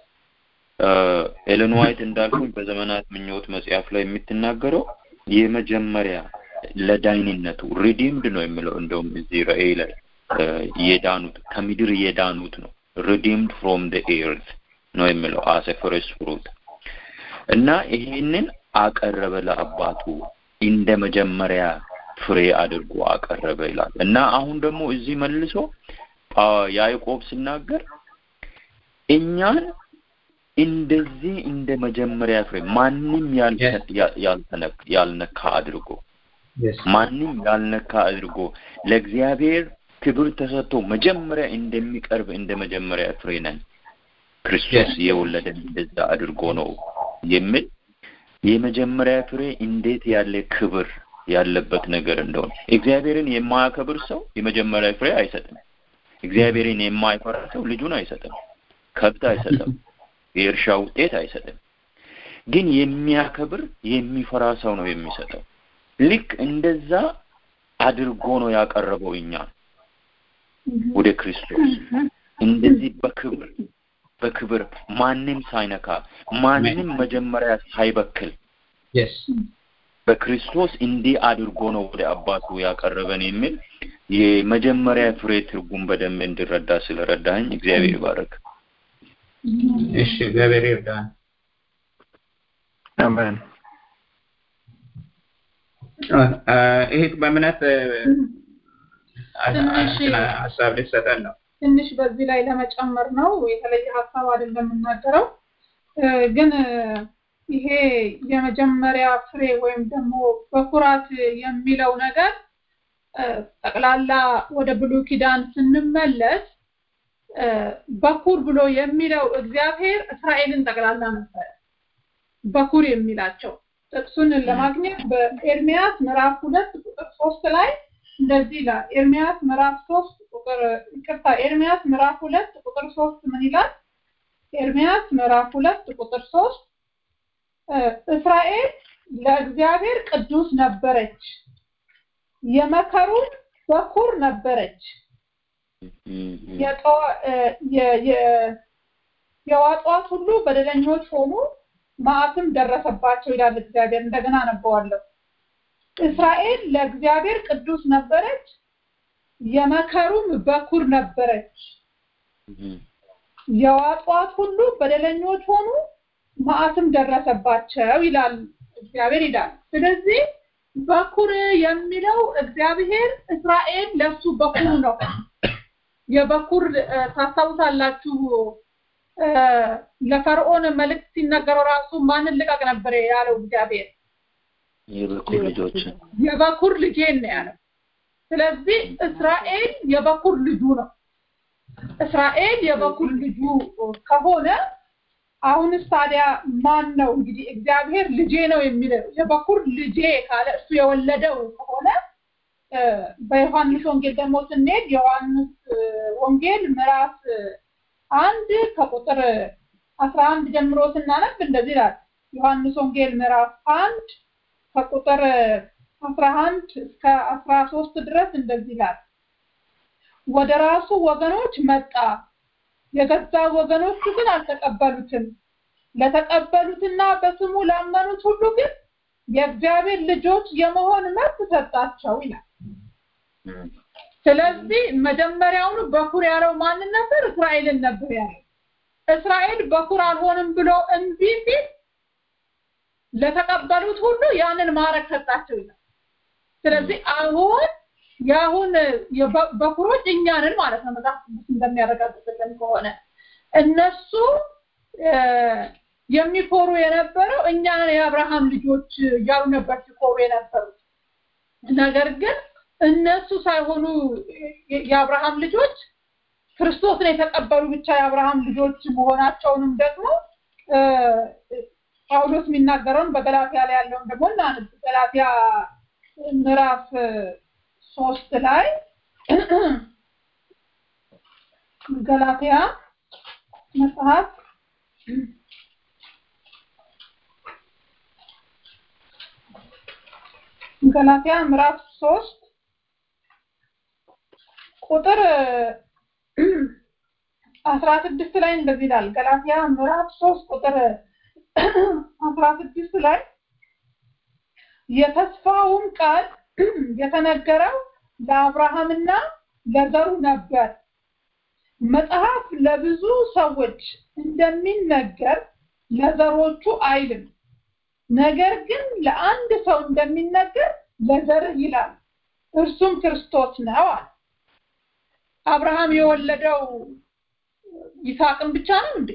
ኤለን ዋይት እንዳልኩኝ በዘመናት ምኞት መጽሐፍ ላይ የምትናገረው የመጀመሪያ ለዳይንነቱ ሪዲምድ ነው የሚለው እንደውም እዚህ ራእይ ላይ የዳኑት ከምድር የዳኑት ነው ሪዲምድ ፍሮም ደ ኤርት ነው የሚለው አሰ ፈርስት ፍሩት እና ይሄንን አቀረበ ለአባቱ እንደ መጀመሪያ ፍሬ አድርጎ አቀረበ ይላል እና አሁን ደግሞ እዚህ መልሶ ያዕቆብ ሲናገር እኛን እንደዚህ እንደ መጀመሪያ ፍሬ ማንም ያልነካ አድርጎ ማንም ያልነካ አድርጎ ለእግዚአብሔር ክብር ተሰጥቶ መጀመሪያ እንደሚቀርብ እንደ መጀመሪያ ፍሬ ነን ክርስቶስ የወለደን እንደዛ አድርጎ ነው የሚል የመጀመሪያ ፍሬ እንዴት ያለ ክብር ያለበት ነገር እንደሆነ እግዚአብሔርን የማያከብር ሰው የመጀመሪያ ፍሬ አይሰጥም። እግዚአብሔርን የማይፈራ ሰው ልጁን አይሰጥም፣ ከብት አይሰጥም፣ የእርሻ ውጤት አይሰጥም። ግን የሚያከብር የሚፈራ ሰው ነው የሚሰጠው። ልክ እንደዛ አድርጎ ነው ያቀረበው እኛ ወደ ክርስቶስ እንደዚህ በክብር በክብር ማንም ሳይነካ ማንም መጀመሪያ ሳይበክል በክርስቶስ እንዲህ አድርጎ ነው ወደ አባቱ ያቀረበን የሚል የመጀመሪያ ፍሬ ትርጉም በደንብ እንድረዳ ስለረዳኝ እግዚአብሔር ይባረክ። እሺ፣ እግዚአብሔር ይርዳን። አሜን። ይህ በእምነት ሀሳብ ሊሰጠን ነው። ትንሽ በዚህ ላይ ለመጨመር ነው። የተለየ ሀሳብ አይደለም የምናገረው፣ ግን ይሄ የመጀመሪያ ፍሬ ወይም ደግሞ በኩራት የሚለው ነገር ጠቅላላ ወደ ብሉይ ኪዳን ስንመለስ በኩር ብሎ የሚለው እግዚአብሔር እስራኤልን ጠቅላላ ነበር በኩር የሚላቸው። ጥቅሱን ለማግኘት በኤርሚያስ ምዕራፍ ሁለት ቁጥር ሶስት ላይ እንደዚህ ይላል። ኤርሚያስ ምዕራፍ ሶስት ቁጥር ይቅርታ፣ ኤርሚያስ ምዕራፍ ሁለት ቁጥር ሶስት ምን ይላል? ኤርሚያስ ምዕራፍ ሁለት ቁጥር ሶስት እስራኤል ለእግዚአብሔር ቅዱስ ነበረች፣ የመከሩን በኩር ነበረች፣ የዋጧት ሁሉ በደለኞች ሆኑ፣ መዓትም ደረሰባቸው ይላል እግዚአብሔር። እንደገና አነበዋለሁ። እስራኤል ለእግዚአብሔር ቅዱስ ነበረች፣ የመከሩም በኩር ነበረች። የዋጧት ሁሉ በደለኞች ሆኑ፣ መዓትም ደረሰባቸው ይላል እግዚአብሔር ይላል። ስለዚህ በኩር የሚለው እግዚአብሔር እስራኤል ለሱ በኩር ነው። የበኩር ታስታውሳላችሁ፣ ለፈርዖን መልእክት ሲነገረው ራሱ ማንን ልቀቅ ነበር ያለው እግዚአብሔር የበኩር ልጆች የበኩር ልጄን ነው ያለው። ስለዚህ እስራኤል የበኩር ልጁ ነው። እስራኤል የበኩር ልጁ ከሆነ አሁንስ ታዲያ ማን ነው እንግዲህ እግዚአብሔር ልጄ ነው የሚለው የበኩር ልጄ ካለ እሱ የወለደው ከሆነ በዮሐንስ ወንጌል ደግሞ ስንሄድ ዮሐንስ ወንጌል ምዕራፍ አንድ ከቁጥር አስራ አንድ ጀምሮ ስናነብ እንደዚህ ይላል። ዮሐንስ ወንጌል ምዕራፍ አንድ ከቁጥር አስራ አንድ እስከ አስራ ሶስት ድረስ እንደዚህ ይላል። ወደ ራሱ ወገኖች መጣ፣ የገዛ ወገኖቹ ግን አልተቀበሉትም። ለተቀበሉትና በስሙ ላመኑት ሁሉ ግን የእግዚአብሔር ልጆች የመሆን መብት ሰጣቸው ይላል። ስለዚህ መጀመሪያውኑ በኩር ያለው ማንን ነበር? እስራኤልን ነበር ያለው። እስራኤል በኩር አልሆንም ብሎ እምቢ ሲል ለተቀበሉት ሁሉ ያንን ማዕረግ ሰጣቸው ይላል። ስለዚህ አሁን የአሁን በኩሮች እኛንን ማለት ነው መጽሐፍ ቅዱስ እንደሚያረጋግጥልን ከሆነ እነሱ የሚኮሩ የነበረው እኛንን የአብርሃም ልጆች እያሉ ነበር ሲኮሩ የነበሩት። ነገር ግን እነሱ ሳይሆኑ የአብርሃም ልጆች ክርስቶስን የተቀበሉ ብቻ የአብርሃም ልጆች መሆናቸውንም ደግሞ ጳውሎስ የሚናገረውን በገላትያ ላይ ያለውን ደግሞ እናንብ። ገላትያ ምዕራፍ ሶስት ላይ ገላትያ መጽሐፍ ገላትያ ምዕራፍ ሶስት ቁጥር አስራ ስድስት ላይ እንደዚህ ይላል። ገላትያ ምዕራፍ ሶስት ቁጥር አስራ ስድስት ላይ የተስፋውም ቃል የተነገረው ለአብርሃምና ለዘሩ ነበር። መጽሐፍ ለብዙ ሰዎች እንደሚነገር ለዘሮቹ አይልም፣ ነገር ግን ለአንድ ሰው እንደሚነገር ለዘርህ ይላል፣ እርሱም ክርስቶስ ነው አለ። አብርሃም የወለደው ይስሐቅን ብቻ ነው እንዴ?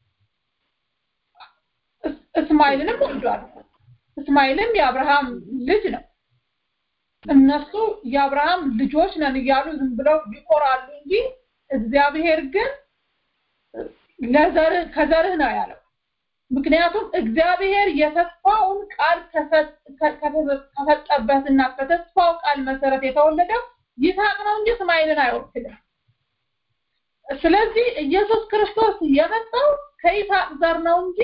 እስማኤልንም ወልዷል። እስማኤልም የአብርሃም ልጅ ነው። እነሱ የአብርሃም ልጆች ነን እያሉ ዝም ብለው ይቆራሉ እንጂ እግዚአብሔር ግን ለዘርህ ከዘርህ ነው ያለው። ምክንያቱም እግዚአብሔር የተስፋውን ቃል ከሰጠበትና ከተስፋው ቃል መሰረት የተወለደው ይስሐቅ ነው እንጂ እስማኤልን አይወክልም። ስለዚህ ኢየሱስ ክርስቶስ የመጣው ከይስሐቅ ዘር ነው እንጂ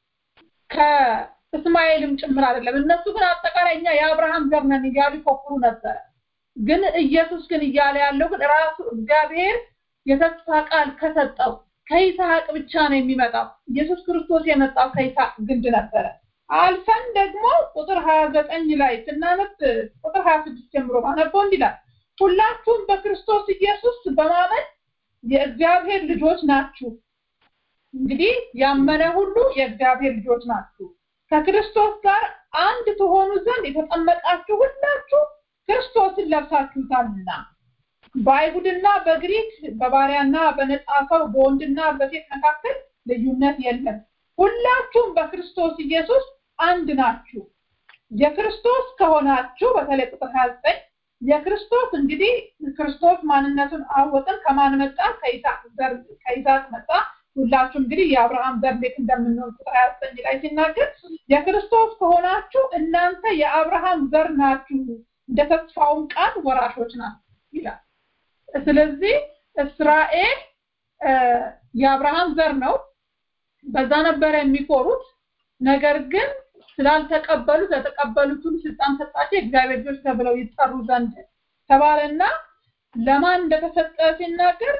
ከእስማኤልም ጭምር አይደለም። እነሱ ግን አጠቃላይ እኛ የአብርሃም ዘር ነን እያሉ ይፎክሩ ነበረ። ግን ኢየሱስ ግን እያለ ያለው ግን ራሱ እግዚአብሔር የተስፋ ቃል ከሰጠው ከይስሐቅ ብቻ ነው የሚመጣው። ኢየሱስ ክርስቶስ የመጣው ከይስሐቅ ግንድ ነበረ። አልፈን ደግሞ ቁጥር ሀያ ዘጠኝ ላይ ስናነብ ቁጥር ሀያ ስድስት ጀምሮ ባነበው እንዲላል ሁላችሁም በክርስቶስ ኢየሱስ በማመን የእግዚአብሔር ልጆች ናችሁ። እንግዲህ ያመነ ሁሉ የእግዚአብሔር ልጆች ናችሁ። ከክርስቶስ ጋር አንድ ትሆኑ ዘንድ የተጠመቃችሁ ሁላችሁ ክርስቶስን ለብሳችሁታልና በአይሁድና በግሪክ በባሪያና በነፃ ሰው በወንድና በሴት መካከል ልዩነት የለም። ሁላችሁም በክርስቶስ ኢየሱስ አንድ ናችሁ። የክርስቶስ ከሆናችሁ በተለይ ቁጥር 29 የክርስቶስ እንግዲህ ክርስቶስ ማንነቱን አወቅን። ከማን መጣ? ከይስሐቅ መጣ። ሁላችሁ እንግዲህ የአብርሃም ዘር እንዴት እንደምንሆን ቁጥር 29 ላይ ሲናገር የክርስቶስ ከሆናችሁ እናንተ የአብርሃም ዘር ናችሁ፣ እንደ ተስፋውም ቃል ወራሾች ናችሁ ይላል። ስለዚህ እስራኤል የአብርሃም ዘር ነው። በዛ ነበረ የሚኮሩት። ነገር ግን ስላልተቀበሉት ለተቀበሉት ሁሉ ስልጣን ሰጣቸው፣ የእግዚአብሔር ልጆች ተብለው ይጠሩ ዘንድ ተባለና ለማን እንደተሰጠ ሲናገር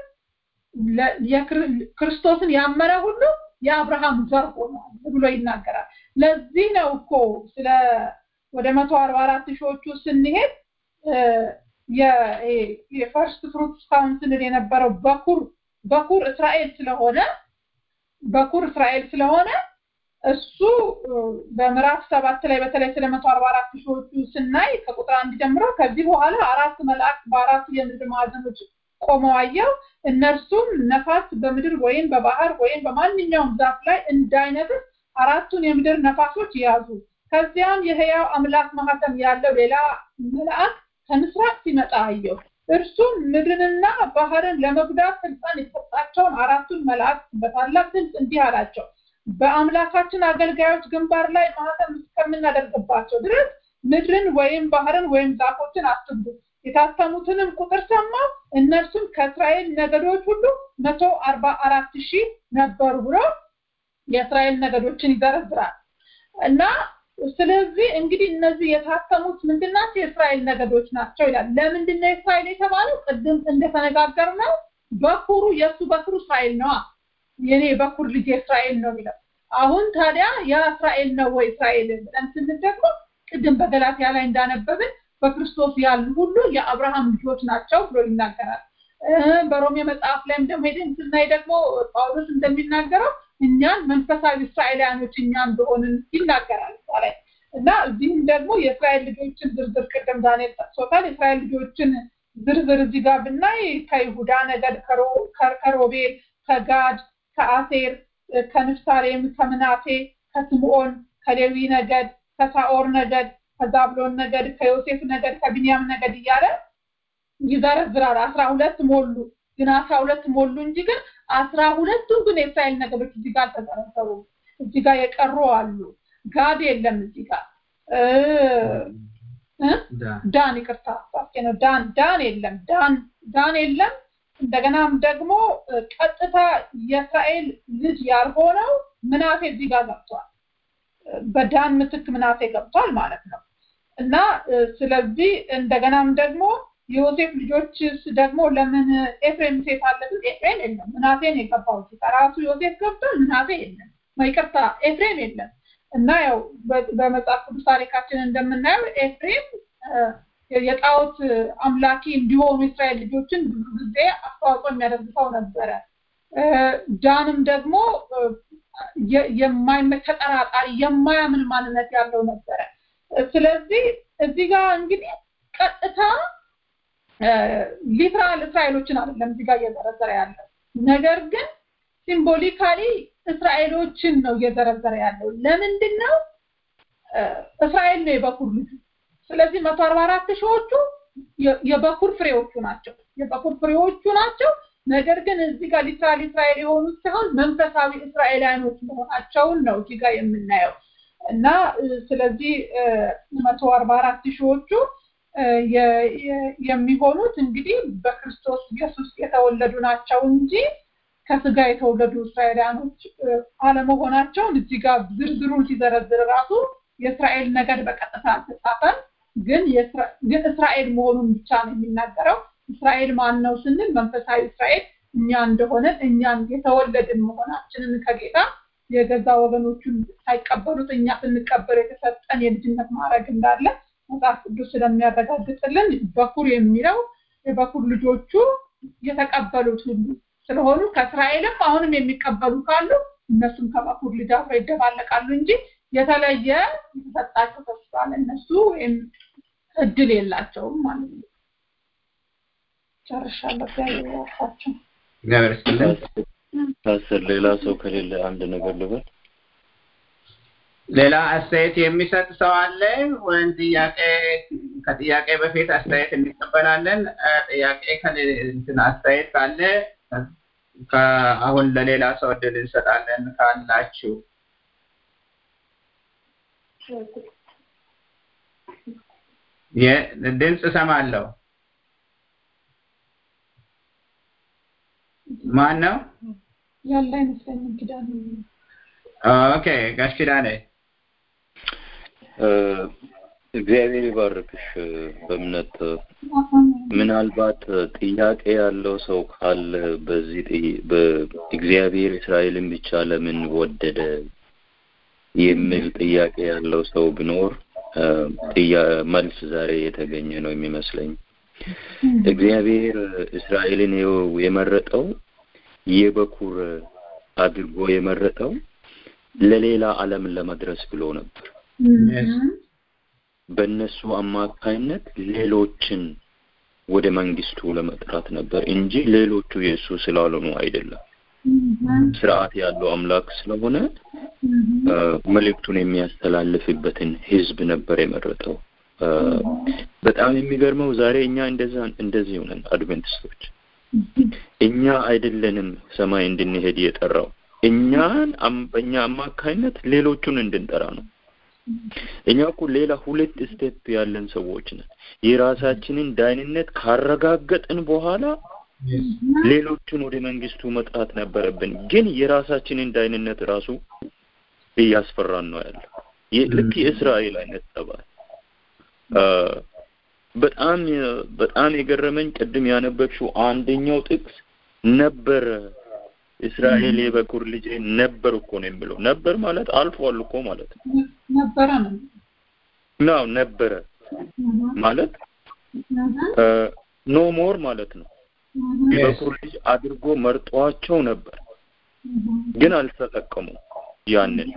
ክርስቶስን ያመነ ሁሉ የአብርሃም ዘር ሆኗል ብሎ ይናገራል። ለዚህ ነው እኮ ስለ ወደ መቶ አርባ አራት ሺዎቹ ስንሄድ የፈርስት ፍሩትስ ካውንስልን የነበረው በኩር በኩር እስራኤል ስለሆነ በኩር እስራኤል ስለሆነ እሱ በምዕራፍ ሰባት ላይ በተለይ ስለ መቶ አርባ አራት ሺዎቹ ስናይ ከቁጥር አንድ ጀምሮ ከዚህ በኋላ አራት መላእክት በአራቱ የምድር ማዕዘኖች ቆመው አየው። እነርሱም ነፋስ በምድር ወይም በባህር ወይም በማንኛውም ዛፍ ላይ እንዳይነፍስ አራቱን የምድር ነፋሶች ያዙ። ከዚያም የህያው አምላክ ማህተም ያለው ሌላ መልአክ ከምስራቅ ሲመጣ አየው። እርሱም ምድርንና ባህርን ለመጉዳት ስልጣን የተሰጣቸውን አራቱን መላእክት በታላቅ ድምፅ እንዲህ አላቸው፣ በአምላካችን አገልጋዮች ግንባር ላይ ማህተም እስከምናደርግባቸው ድረስ ምድርን ወይም ባህርን ወይም ዛፎችን አትጉዱ። የታተሙትንም ቁጥር ሰማሁ፣ እነርሱም ከእስራኤል ነገዶች ሁሉ መቶ አርባ አራት ሺህ ነበሩ ብሎ የእስራኤል ነገዶችን ይዘረዝራል እና ስለዚህ እንግዲህ እነዚህ የታተሙት ምንድን ናቸው? የእስራኤል ነገዶች ናቸው ይላል። ለምንድን ነው እስራኤል የተባለው? ቅድም እንደተነጋገር ነው በኩሩ የእሱ በኩሩ እስራኤል ነዋ። የኔ በኩር ልጅ እስራኤል ነው የሚለው አሁን ታዲያ ያ እስራኤል ነው ወይ እስራኤል ብለን ስንል ደግሞ ቅድም በገላትያ ላይ እንዳነበብን በክርስቶስ ያሉ ሁሉ የአብርሃም ልጆች ናቸው ብሎ ይናገራል። በሮሜ መጽሐፍ ላይም ደግሞ ሄደን ስናይ ደግሞ ጳውሎስ እንደሚናገረው እኛን መንፈሳዊ እስራኤላውያኖች እኛ እንደሆንን ይናገራል እዛ ላይ እና እዚህም ደግሞ የእስራኤል ልጆችን ዝርዝር ቅድም ዳንኤል ጠቅሶታል። የእስራኤል ልጆችን ዝርዝር እዚህ ጋር ብናይ ከይሁዳ ነገድ፣ ከሮቤል፣ ከጋድ፣ ከአሴር፣ ከንፍታሌም፣ ከምናሴ፣ ከስምዖን፣ ከሌዊ ነገድ፣ ከሳኦር ነገድ፣ ከዛብሎን ነገድ፣ ከዮሴፍ ነገድ፣ ከቢንያም ነገድ እያለ ይዘረዝራል። አስራ ሁለት ሞሉ ግን አስራ ሁለት ሞሉ እንጂ ግን አስራ ሁለቱ ግን የእስራኤል ነገዶች እዚህ ጋር አልተዘረዘሩም። እዚህ ጋር የቀሩ አሉ። ጋድ የለም እዚህ ጋር ዳን ይቅርታ ነው ዳን ዳን የለም ዳን ዳን የለም። እንደገናም ደግሞ ቀጥታ የእስራኤል ልጅ ያልሆነው ምናሴ እዚህ ጋር ገብቷል። በዳን ምትክ ምናሴ ገብቷል ማለት ነው እና ስለዚህ እንደገናም ደግሞ የዮሴፍ ልጆችስ ደግሞ ለምን ኤፍሬም ሴት አለብን? ኤፍሬም የለም። ምናሴን የገባው እዚህ ራሱ ዮሴፍ ገብቷል። ምናሴ የለም። ይቅርታ ኤፍሬም የለም። እና ያው በመጽሐፍ ቅዱስ ታሪካችን እንደምናየው ኤፍሬም የጣዖት አምላኪ እንዲሆኑ እስራኤል ልጆችን ብዙ ጊዜ አስተዋጽኦ የሚያደርግ ሰው ነበረ። ዳንም ደግሞ የማይመች ተጠራጣሪ፣ የማያምን ማንነት ያለው ነበረ። ስለዚህ እዚህ ጋር እንግዲህ ቀጥታ ሊትራል እስራኤሎችን አይደለም እዚህ ጋር እየዘረዘረ ያለው ነገር ግን ሲምቦሊካሊ እስራኤሎችን ነው እየዘረዘረ ያለው። ለምንድን ነው? እስራኤል ነው የበኩር ልጁ። ስለዚህ መቶ አርባ አራት ሺዎቹ የበኩር ፍሬዎቹ ናቸው፣ የበኩር ፍሬዎቹ ናቸው። ነገር ግን እዚህ ጋር ሊትራል እስራኤል የሆኑት ሳይሆን መንፈሳዊ እስራኤላውያኖች መሆናቸውን ነው እዚህ ጋር የምናየው እና ስለዚህ መቶ አርባ አራት ሺዎቹ የሚሆኑት እንግዲህ በክርስቶስ ኢየሱስ የተወለዱ ናቸው እንጂ ከስጋ የተወለዱ እስራኤላውያኖች አለመሆናቸውን እዚህ ጋር ዝርዝሩን ሲዘረዝር ራሱ የእስራኤል ነገድ በቀጥታ አልተጻፈም። ግን ግን እስራኤል መሆኑን ብቻ ነው የሚናገረው። እስራኤል ማን ነው ስንል መንፈሳዊ እስራኤል እኛ እንደሆነ እኛን የተወለድን መሆናችንን ከጌታ የገዛ ወገኖቹን ሳይቀበሉት እኛ ስንቀበል የተሰጠን የልጅነት ማድረግ እንዳለ መጽሐፍ ቅዱስ ስለሚያረጋግጥልን በኩር የሚለው የበኩር ልጆቹ የተቀበሉት ሁሉ ስለሆኑ ከእስራኤልም አሁንም የሚቀበሉ ካሉ እነሱም ከበኩር ልጅ አብረው ይደባለቃሉ እንጂ የተለየ የተሰጣቸው ተስፋ ለእነሱ ወይም እድል የላቸውም ማለት ነው። ጨርሻለሁ። እግዚአብሔር ይባርካችሁ። እግዚአብሔር ይስጥልን። ታስር ሌላ ሰው ከሌለ አንድ ነገር ልበል። ሌላ አስተያየት የሚሰጥ ሰው አለ ወይም ጥያቄ ከጥያቄ በፊት አስተያየት እንቀበላለን። ጥያቄ እንትን አስተያየት ካለ አሁን ለሌላ ሰው እድል እንሰጣለን ካላችሁ ድምፅ እሰማለሁ። ማን ነው? ያለ አይመስለኝም። ኪዳነ ኦኬ፣ ጋሽ ኪዳኔ እግዚአብሔር ይባርክሽ። በእምነት ምናልባት ጥያቄ ያለው ሰው ካለ በዚህ በእግዚአብሔር እስራኤልን ብቻ ለምን ወደደ የሚል ጥያቄ ያለው ሰው ቢኖር መልስ ዛሬ የተገኘ ነው የሚመስለኝ። እግዚአብሔር እስራኤልን የመረጠው የበኩር አድርጎ የመረጠው ለሌላ ዓለም ለመድረስ ብሎ ነበር። በእነሱ አማካይነት ሌሎችን ወደ መንግስቱ ለመጥራት ነበር እንጂ ሌሎቹ የእሱ ስላልሆኑ አይደለም። ስርዓት ያለው አምላክ ስለሆነ መልእክቱን የሚያስተላልፍበትን ህዝብ ነበር የመረጠው። በጣም የሚገርመው ዛሬ እኛ እንደዛ እንደዚህ ሆነን አድቬንቲስቶች እኛ አይደለንም ሰማይ እንድንሄድ የጠራው እኛን በእኛ አማካይነት ሌሎቹን እንድንጠራ ነው። እኛ እኮ ሌላ ሁለት ስቴፕ ያለን ሰዎች ነን። የራሳችንን ዳይንነት ካረጋገጥን በኋላ ሌሎቹን ወደ መንግስቱ መጥራት ነበረብን። ግን የራሳችንን ዳይንነት ራሱ እያስፈራን ነው ያለው። ልክ የእስራኤል አይነት ጠባይ በጣም በጣም የገረመኝ ቅድም ያነበብሽው አንደኛው ጥቅስ ነበረ እስራኤል የበኩር ልጅ ነበር እኮ ነው የሚለው። ነበር ማለት አልፏል እኮ ማለት ነው። ነበረ ነው ነው ነበረ ማለት ኖ ሞር ማለት ነው። የበኩር ልጅ አድርጎ መርጧቸው ነበር፣ ግን አልተጠቀሙም ያንን።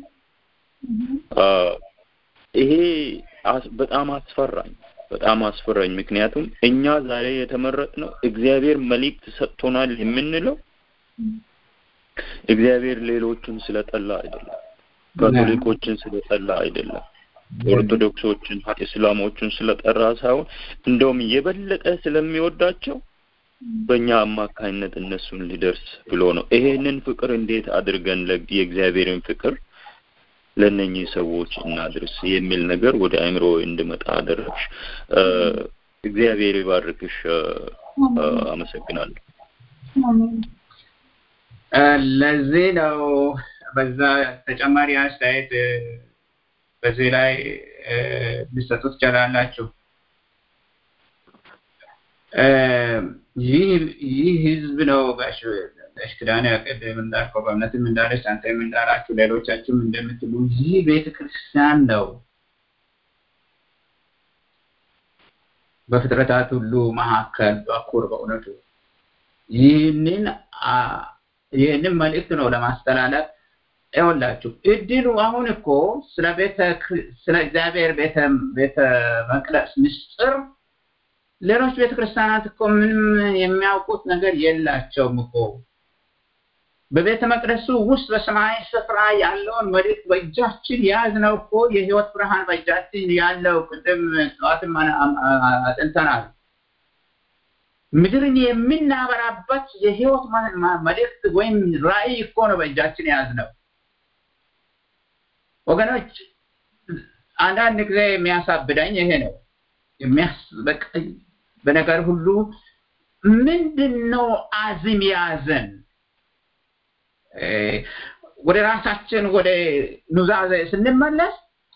ይሄ በጣም አስፈራኝ በጣም አስፈራኝ። ምክንያቱም እኛ ዛሬ የተመረጥነው እግዚአብሔር መልእክት ሰጥቶናል የምንለው እግዚአብሔር ሌሎችን ስለጠላ አይደለም፣ ካቶሊኮችን ስለጠላ አይደለም፣ ኦርቶዶክሶችን፣ እስላሞችን ስለጠራ ሳይሆን እንደውም የበለጠ ስለሚወዳቸው በእኛ አማካኝነት እነሱን ሊደርስ ብሎ ነው። ይሄንን ፍቅር እንዴት አድርገን የእግዚአብሔርን ፍቅር ለእነኚህ ሰዎች እናድርስ የሚል ነገር ወደ አእምሮ እንድመጣ አደረግሽ። እግዚአብሔር ይባርክሽ። አመሰግናለሁ። ለዚህ ነው በዛ ተጨማሪ አስተያየት በዚህ ላይ ልሰጡ ትችላላችሁ። ይህ ህዝብ ነው ጋሽ ጋሽ ኪዳነ ቅድም እንዳልከው በእምነትም እንዳለች አንተም እንዳላችሁ ሌሎቻችሁም እንደምትሉ ይህ ቤተ ክርስቲያን ነው በፍጥረታት ሁሉ መካከል በኩር በእውነቱ ይህንን ይህንን መልእክት ነው ለማስተላለፍ ይኸውላችሁ እድሉ አሁን እኮ ስለ ቤተ ስለ እግዚአብሔር ቤተ ቤተ መቅደስ ምስጢር ሌሎች ቤተ ክርስቲያናት እኮ ምንም የሚያውቁት ነገር የላቸውም እኮ በቤተ መቅደሱ ውስጥ በሰማያዊ ስፍራ ያለውን መልእክት በእጃችን የያዝነው እኮ የህይወት ብርሃን በእጃችን ያለው ቅድም ጠዋትም አጥንተናል። ምድርን የምናበራበት የህይወት መልእክት ወይም ራእይ እኮ ነው በእጃችን የያዝነው። ወገኖች አንዳንድ ጊዜ የሚያሳብደኝ ይሄ ነው። በነገር ሁሉ ምንድን ነው አዝም ያዘን? ወደ ራሳችን ወደ ኑዛዜ ስንመለስ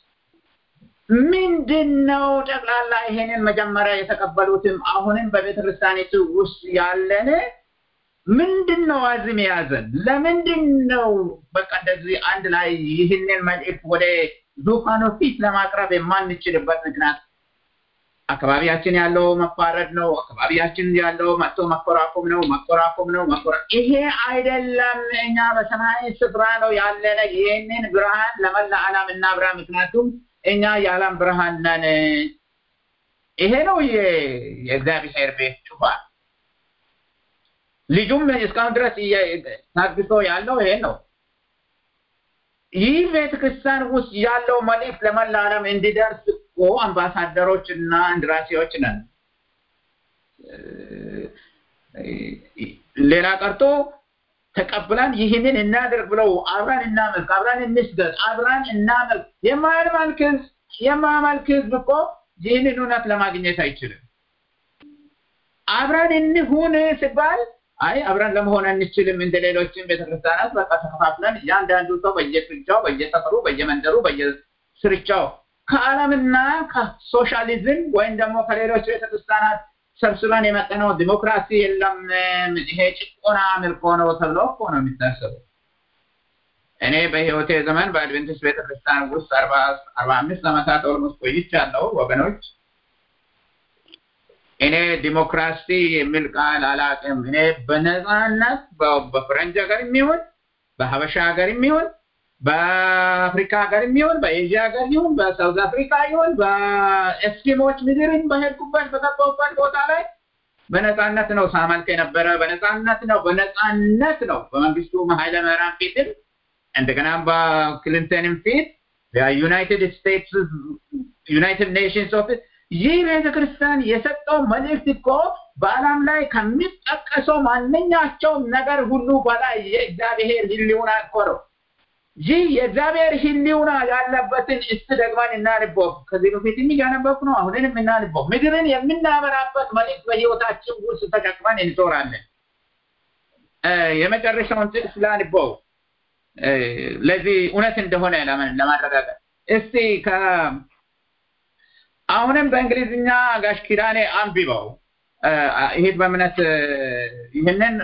ምንድን ነው ጠቅላላ ይሄንን መጀመሪያ የተቀበሉትም አሁንም በቤተ ክርስቲያኒቱ ውስጥ ያለን ምንድን ነው አዝም የያዘን? ለምንድን ነው በቃ እንደዚህ አንድ ላይ ይህንን መልእክት ወደ ዙፋኑ ፊት ለማቅረብ የማንችልበት ምክንያት አካባቢያችን ያለው መፋረድ ነው። አካባቢያችን ያለው መጥቶ መኮራኮም ነው፣ መኮራኮም ነው፣ መኮራ ይሄ አይደለም። እኛ በሰማያዊ ስፍራ ነው ያለነ። ይህንን ብርሃን ለመላ ዓለም እናብራ። ምክንያቱም እኛ የዓለም ብርሃን ነን። ይሄ ነው የእግዚአብሔር ቤት ጩፋን። ልጁም እስካሁን ድረስ ታግሶ ያለው ይሄ ነው። ይህ ቤተክርስቲያን ውስጥ ያለው መልእክት ለመላ ዓለም እንዲደርስ እኮ አምባሳደሮች እና እንድራሴዎች ነን። ሌላ ቀርቶ ተቀብለን ይህንን እናደርግ ብለው አብረን እናመልክ፣ አብረን እንስገድ፣ አብረን እናመልክ። የማያመልክ ህዝብ የማያመልክ ህዝብ እኮ ይህንን እውነት ለማግኘት አይችልም። አብረን እንሁን ሲባል አይ አብረን ለመሆን አንችልም እንደ ሌሎችን ቤተክርስቲያናት በቃ ተከፋፍለን እያንዳንዱ ሰው በየስርቻው በየሰፈሩ በየመንደሩ በየስርቻው ከዓለምና ከሶሻሊዝም ወይም ደግሞ ከሌሎች ቤተክርስቲያናት ሰብስበን የመጠነው ዲሞክራሲ የለም ይሄ ጭቆና ምልኮ ነው ተብሎ እኮ ነው የሚታሰበው። እኔ በህይወቴ ዘመን በአድቬንቲስት ቤተክርስቲያን ውስጥ አርባ አምስት ዓመታት ኦልሞስት ቆይቻለሁ ወገኖች። እኔ ዲሞክራሲ የሚል ቃል አላውቅም። እኔ በነፃነት በፈረንጅ ሀገር የሚሆን በሀበሻ ሀገር የሚሆን በአፍሪካ ሀገር የሚሆን በኤዥያ ሀገር ይሁን በሳውዝ አፍሪካ ይሁን በኤስኪሞች ምድርን በሄድኩበት በገባሁበት ቦታ ላይ በነፃነት ነው ሳመልክ የነበረ። በነፃነት ነው በነፃነት ነው በመንግስቱ ኃይለ ማርያም ፊትም እንደገና በክሊንተንም ፊት በዩናይትድ ስቴትስ ዩናይትድ ኔሽንስ ኦፊስ ይህ ቤተ ክርስቲያን የሰጠው መልእክት እኮ በዓለም ላይ ከሚጠቀሰው ማንኛቸውም ነገር ሁሉ በላይ የእግዚአብሔር ሕልውና እኮ ነው። ይህ የእግዚአብሔር ሕልውና ያለበትን እስቲ ደግመን እናንበው። ከዚህ በፊት እያነበብኩ ነው። አሁንንም እናንበው። ምድርን የምናበራበት መልእክት በሕይወታችን ውስጥ ተሸክመን እንዞራለን። የመጨረሻውን ጥቅስ ላንበው ለዚህ እውነት እንደሆነ ለማረጋገጥ እስቲ አሁንም በእንግሊዝኛ ጋሽ ኪዳኔ አንብበው ይሄ በእምነት ይህንን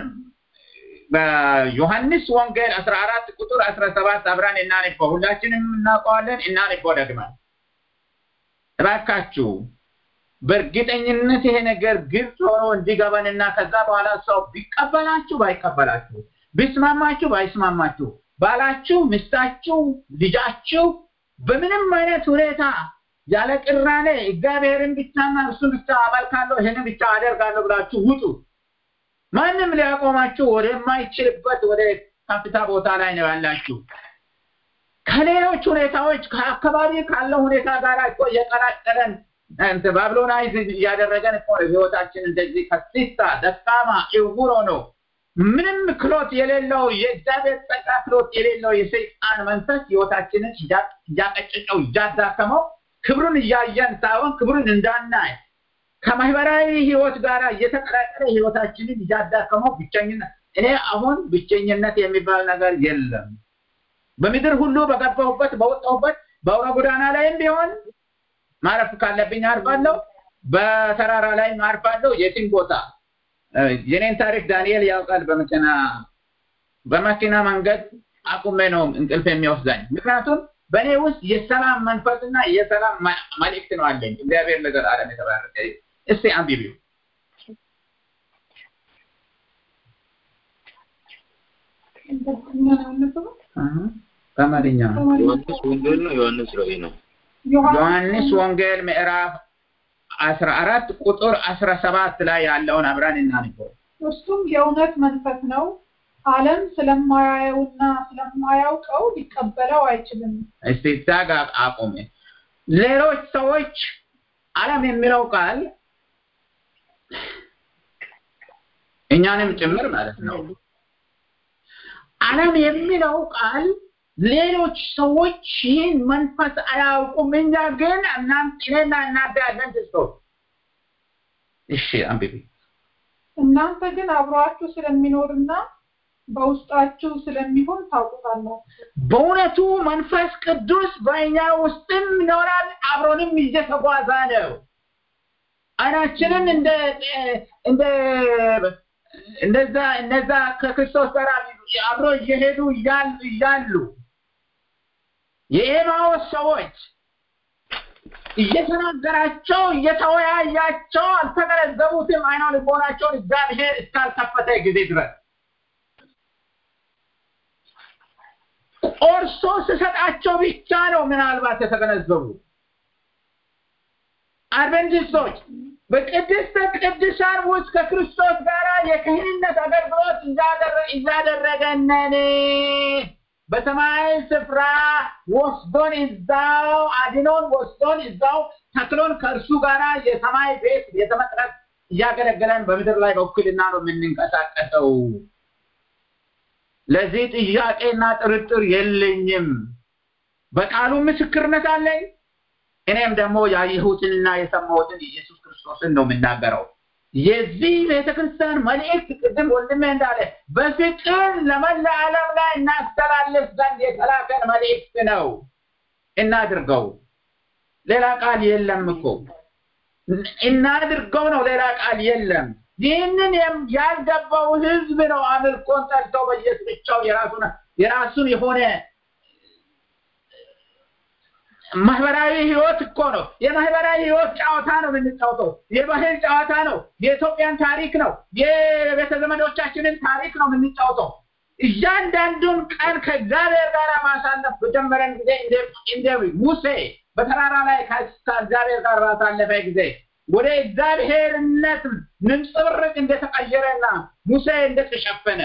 በዮሐንስ ወንጌል አስራ አራት ቁጥር አስራ ሰባት አብረን እናንበው። ሁላችንም እናውቀዋለን። እናንበው ደግመን እባካችሁ። በእርግጠኝነት ይሄ ነገር ግልጽ ሆኖ እንዲገባንና ከዛ በኋላ ሰው ቢቀበላችሁ ባይቀበላችሁ፣ ቢስማማችሁ ባይስማማችሁ፣ ባላችሁ፣ ሚስታችሁ፣ ልጃችሁ በምንም አይነት ሁኔታ ያለ ቅራኔ እግዚአብሔርን ብቻና እሱን ብቻ አመልካለሁ ይህንን ብቻ አደርጋለሁ ብላችሁ ውጡ። ማንም ሊያቆማችሁ ወደማይችልበት ወደ ከፍታ ቦታ ላይ ነው ያላችሁ። ከሌሎች ሁኔታዎች ከአካባቢ ካለው ሁኔታ ጋር እኮ እየቀላቀለን ባብሎናይዝ እያደረገን እኮ ነው ህይወታችን እንደዚህ ከሲታ ደካማ ዕውር ነው ምንም ክሎት የሌለው የእግዚአብሔር ጸጋ ክሎት የሌለው የሰይጣን መንፈስ ህይወታችንን እያቀጨጨው እያዳከመው ክብሩን እያየን ሳይሆን ክብሩን እንዳናይ ከማህበራዊ ህይወት ጋር እየተቀላቀለ ህይወታችንን እያዳከመው ብቸኝነት እኔ አሁን ብቸኝነት የሚባል ነገር የለም። በምድር ሁሉ በገባሁበት በወጣሁበት በአውራ ጎዳና ላይም ቢሆን ማረፍ ካለብኝ አርፋለሁ፣ በተራራ ላይ አርፋለሁ። የትም ቦታ የኔን ታሪክ ዳንኤል ያውቃል። በመኪና በመኪና መንገድ አቁሜ ነው እንቅልፍ የሚወስዳኝ። ምክንያቱም በእኔ ውስጥ የሰላም መንፈስና የሰላም መልእክት ነው አለኝ። እግዚአብሔር ለዘላለም የተባረከ እስቲ አንብቢው። በአማርኛ ዮሐንስ ወንጌል ነው ዮሐንስ ራእይ ነው? ዮሐንስ ወንጌል ምዕራፍ አስራ አራት ቁጥር አስራ ሰባት ላይ ያለውን አብረን እናንበው። እርሱም የእውነት መንፈስ ነው፣ ዓለም ስለማያየውና ስለማያውቀው ሊቀበለው አይችልም። እስቲ እዛ ጋር አቁሜ። ሌሎች ሰዎች ዓለም የሚለው ቃል እኛንም ጭምር ማለት ነው። ዓለም የሚለው ቃል ሌሎች ሰዎች ይህን መንፈስ አያውቁም። እኛ ግን እኔና እናንተ አድቨንቲስቶች እሺ፣ አንብቢ። እናንተ ግን አብሯችሁ ስለሚኖርና በውስጣችሁ ስለሚሆን ታውቁታላችሁ። በእውነቱ መንፈስ ቅዱስ በእኛ ውስጥም ይኖራል፣ አብሮንም እየተጓዘ ነው። አይናችንን እንደ እንደ እንደዛ እነዛ ከክርስቶስ ጋር አብሮ እየሄዱ እያሉ የኤማዎስ ሰዎች እየተናገራቸው እየተወያያቸው አልተገነዘቡትም። አይነ ልቦናቸውን እግዚአብሔር እስካልከፈተ ጊዜ ድረስ ቆርሶ ስሰጣቸው ብቻ ነው ምናልባት የተገነዘቡ አድቨንቲስቶች በቅድስተ ቅዱሳን ውስጥ ከክርስቶስ ጋር የክህንነት አገልግሎት እያደረገነን በሰማያዊ ስፍራ ወስዶን እዛው አድኖን ወስዶን እዛው ተክሎን ከእርሱ ጋር የሰማይ ቤት ቤተ መቅደስ እያገለገለን በምድር ላይ በውክልና ነው የምንንቀሳቀሰው። ለዚህ ጥያቄና ጥርጥር የለኝም። በቃሉ ምስክርነት አለኝ። እኔም ደግሞ ያየሁትንና የሰማሁትን ኢየሱስ ክርስቶስን ነው የምናገረው። የዚህ ቤተክርስቲያን መልእክት ቅድም ወንድሜ እንዳለ በፍቅር ለመላ ዓለም ላይ እናስተላልፍ ዘንድ የተላከን መልእክት ነው። እናድርገው። ሌላ ቃል የለም እኮ እናድርገው ነው። ሌላ ቃል የለም። ይህንን ያልገባው ህዝብ ነው አምልኮን ጠልቶ በየስብቻው የራሱን የራሱን የሆነ ማህበራዊ ህይወት እኮ ነው። የማህበራዊ ህይወት ጨዋታ ነው የምንጫወተው። የባህል ጨዋታ ነው። የኢትዮጵያን ታሪክ ነው። የቤተ ዘመዶቻችንን ታሪክ ነው የምንጫወተው። እያንዳንዱን ቀን ከእግዚአብሔር ጋር ማሳለፍ በጀመረን ጊዜ እንደ ሙሴ በተራራ ላይ ከእግዚአብሔር ጋር ባሳለፈ ጊዜ ወደ እግዚአብሔርነት ንጽብርቅ እንደተቀየረና ሙሴ እንደተሸፈነ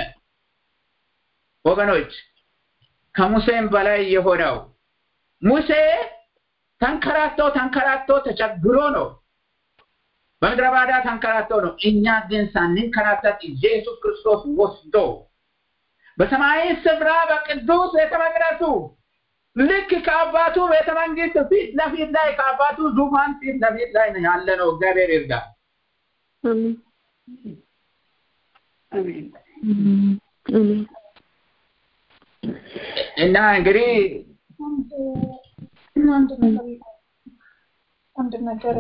ወገኖች ከሙሴም በላይ የሆነው ሙሴ ተንከራቶ ተንከራቶ ተቸግሮ ነው በምድረ ባዳ ተንከራተው ነው። እኛ ግን ሳንንከራተት ኢየሱስ ክርስቶስ ወስዶ በሰማያዊ ስፍራ በቅዱስ ቤተ መቅደሱ ልክ ከአባቱ ቤተ መንግስት ፊት ለፊት ላይ ከአባቱ ዙፋን ፊት ለፊት ላይ ነው ያለ ነው። እግዚአብሔር ይርዳል። እና እንግዲህ አንድ ነገር አንድ ነገር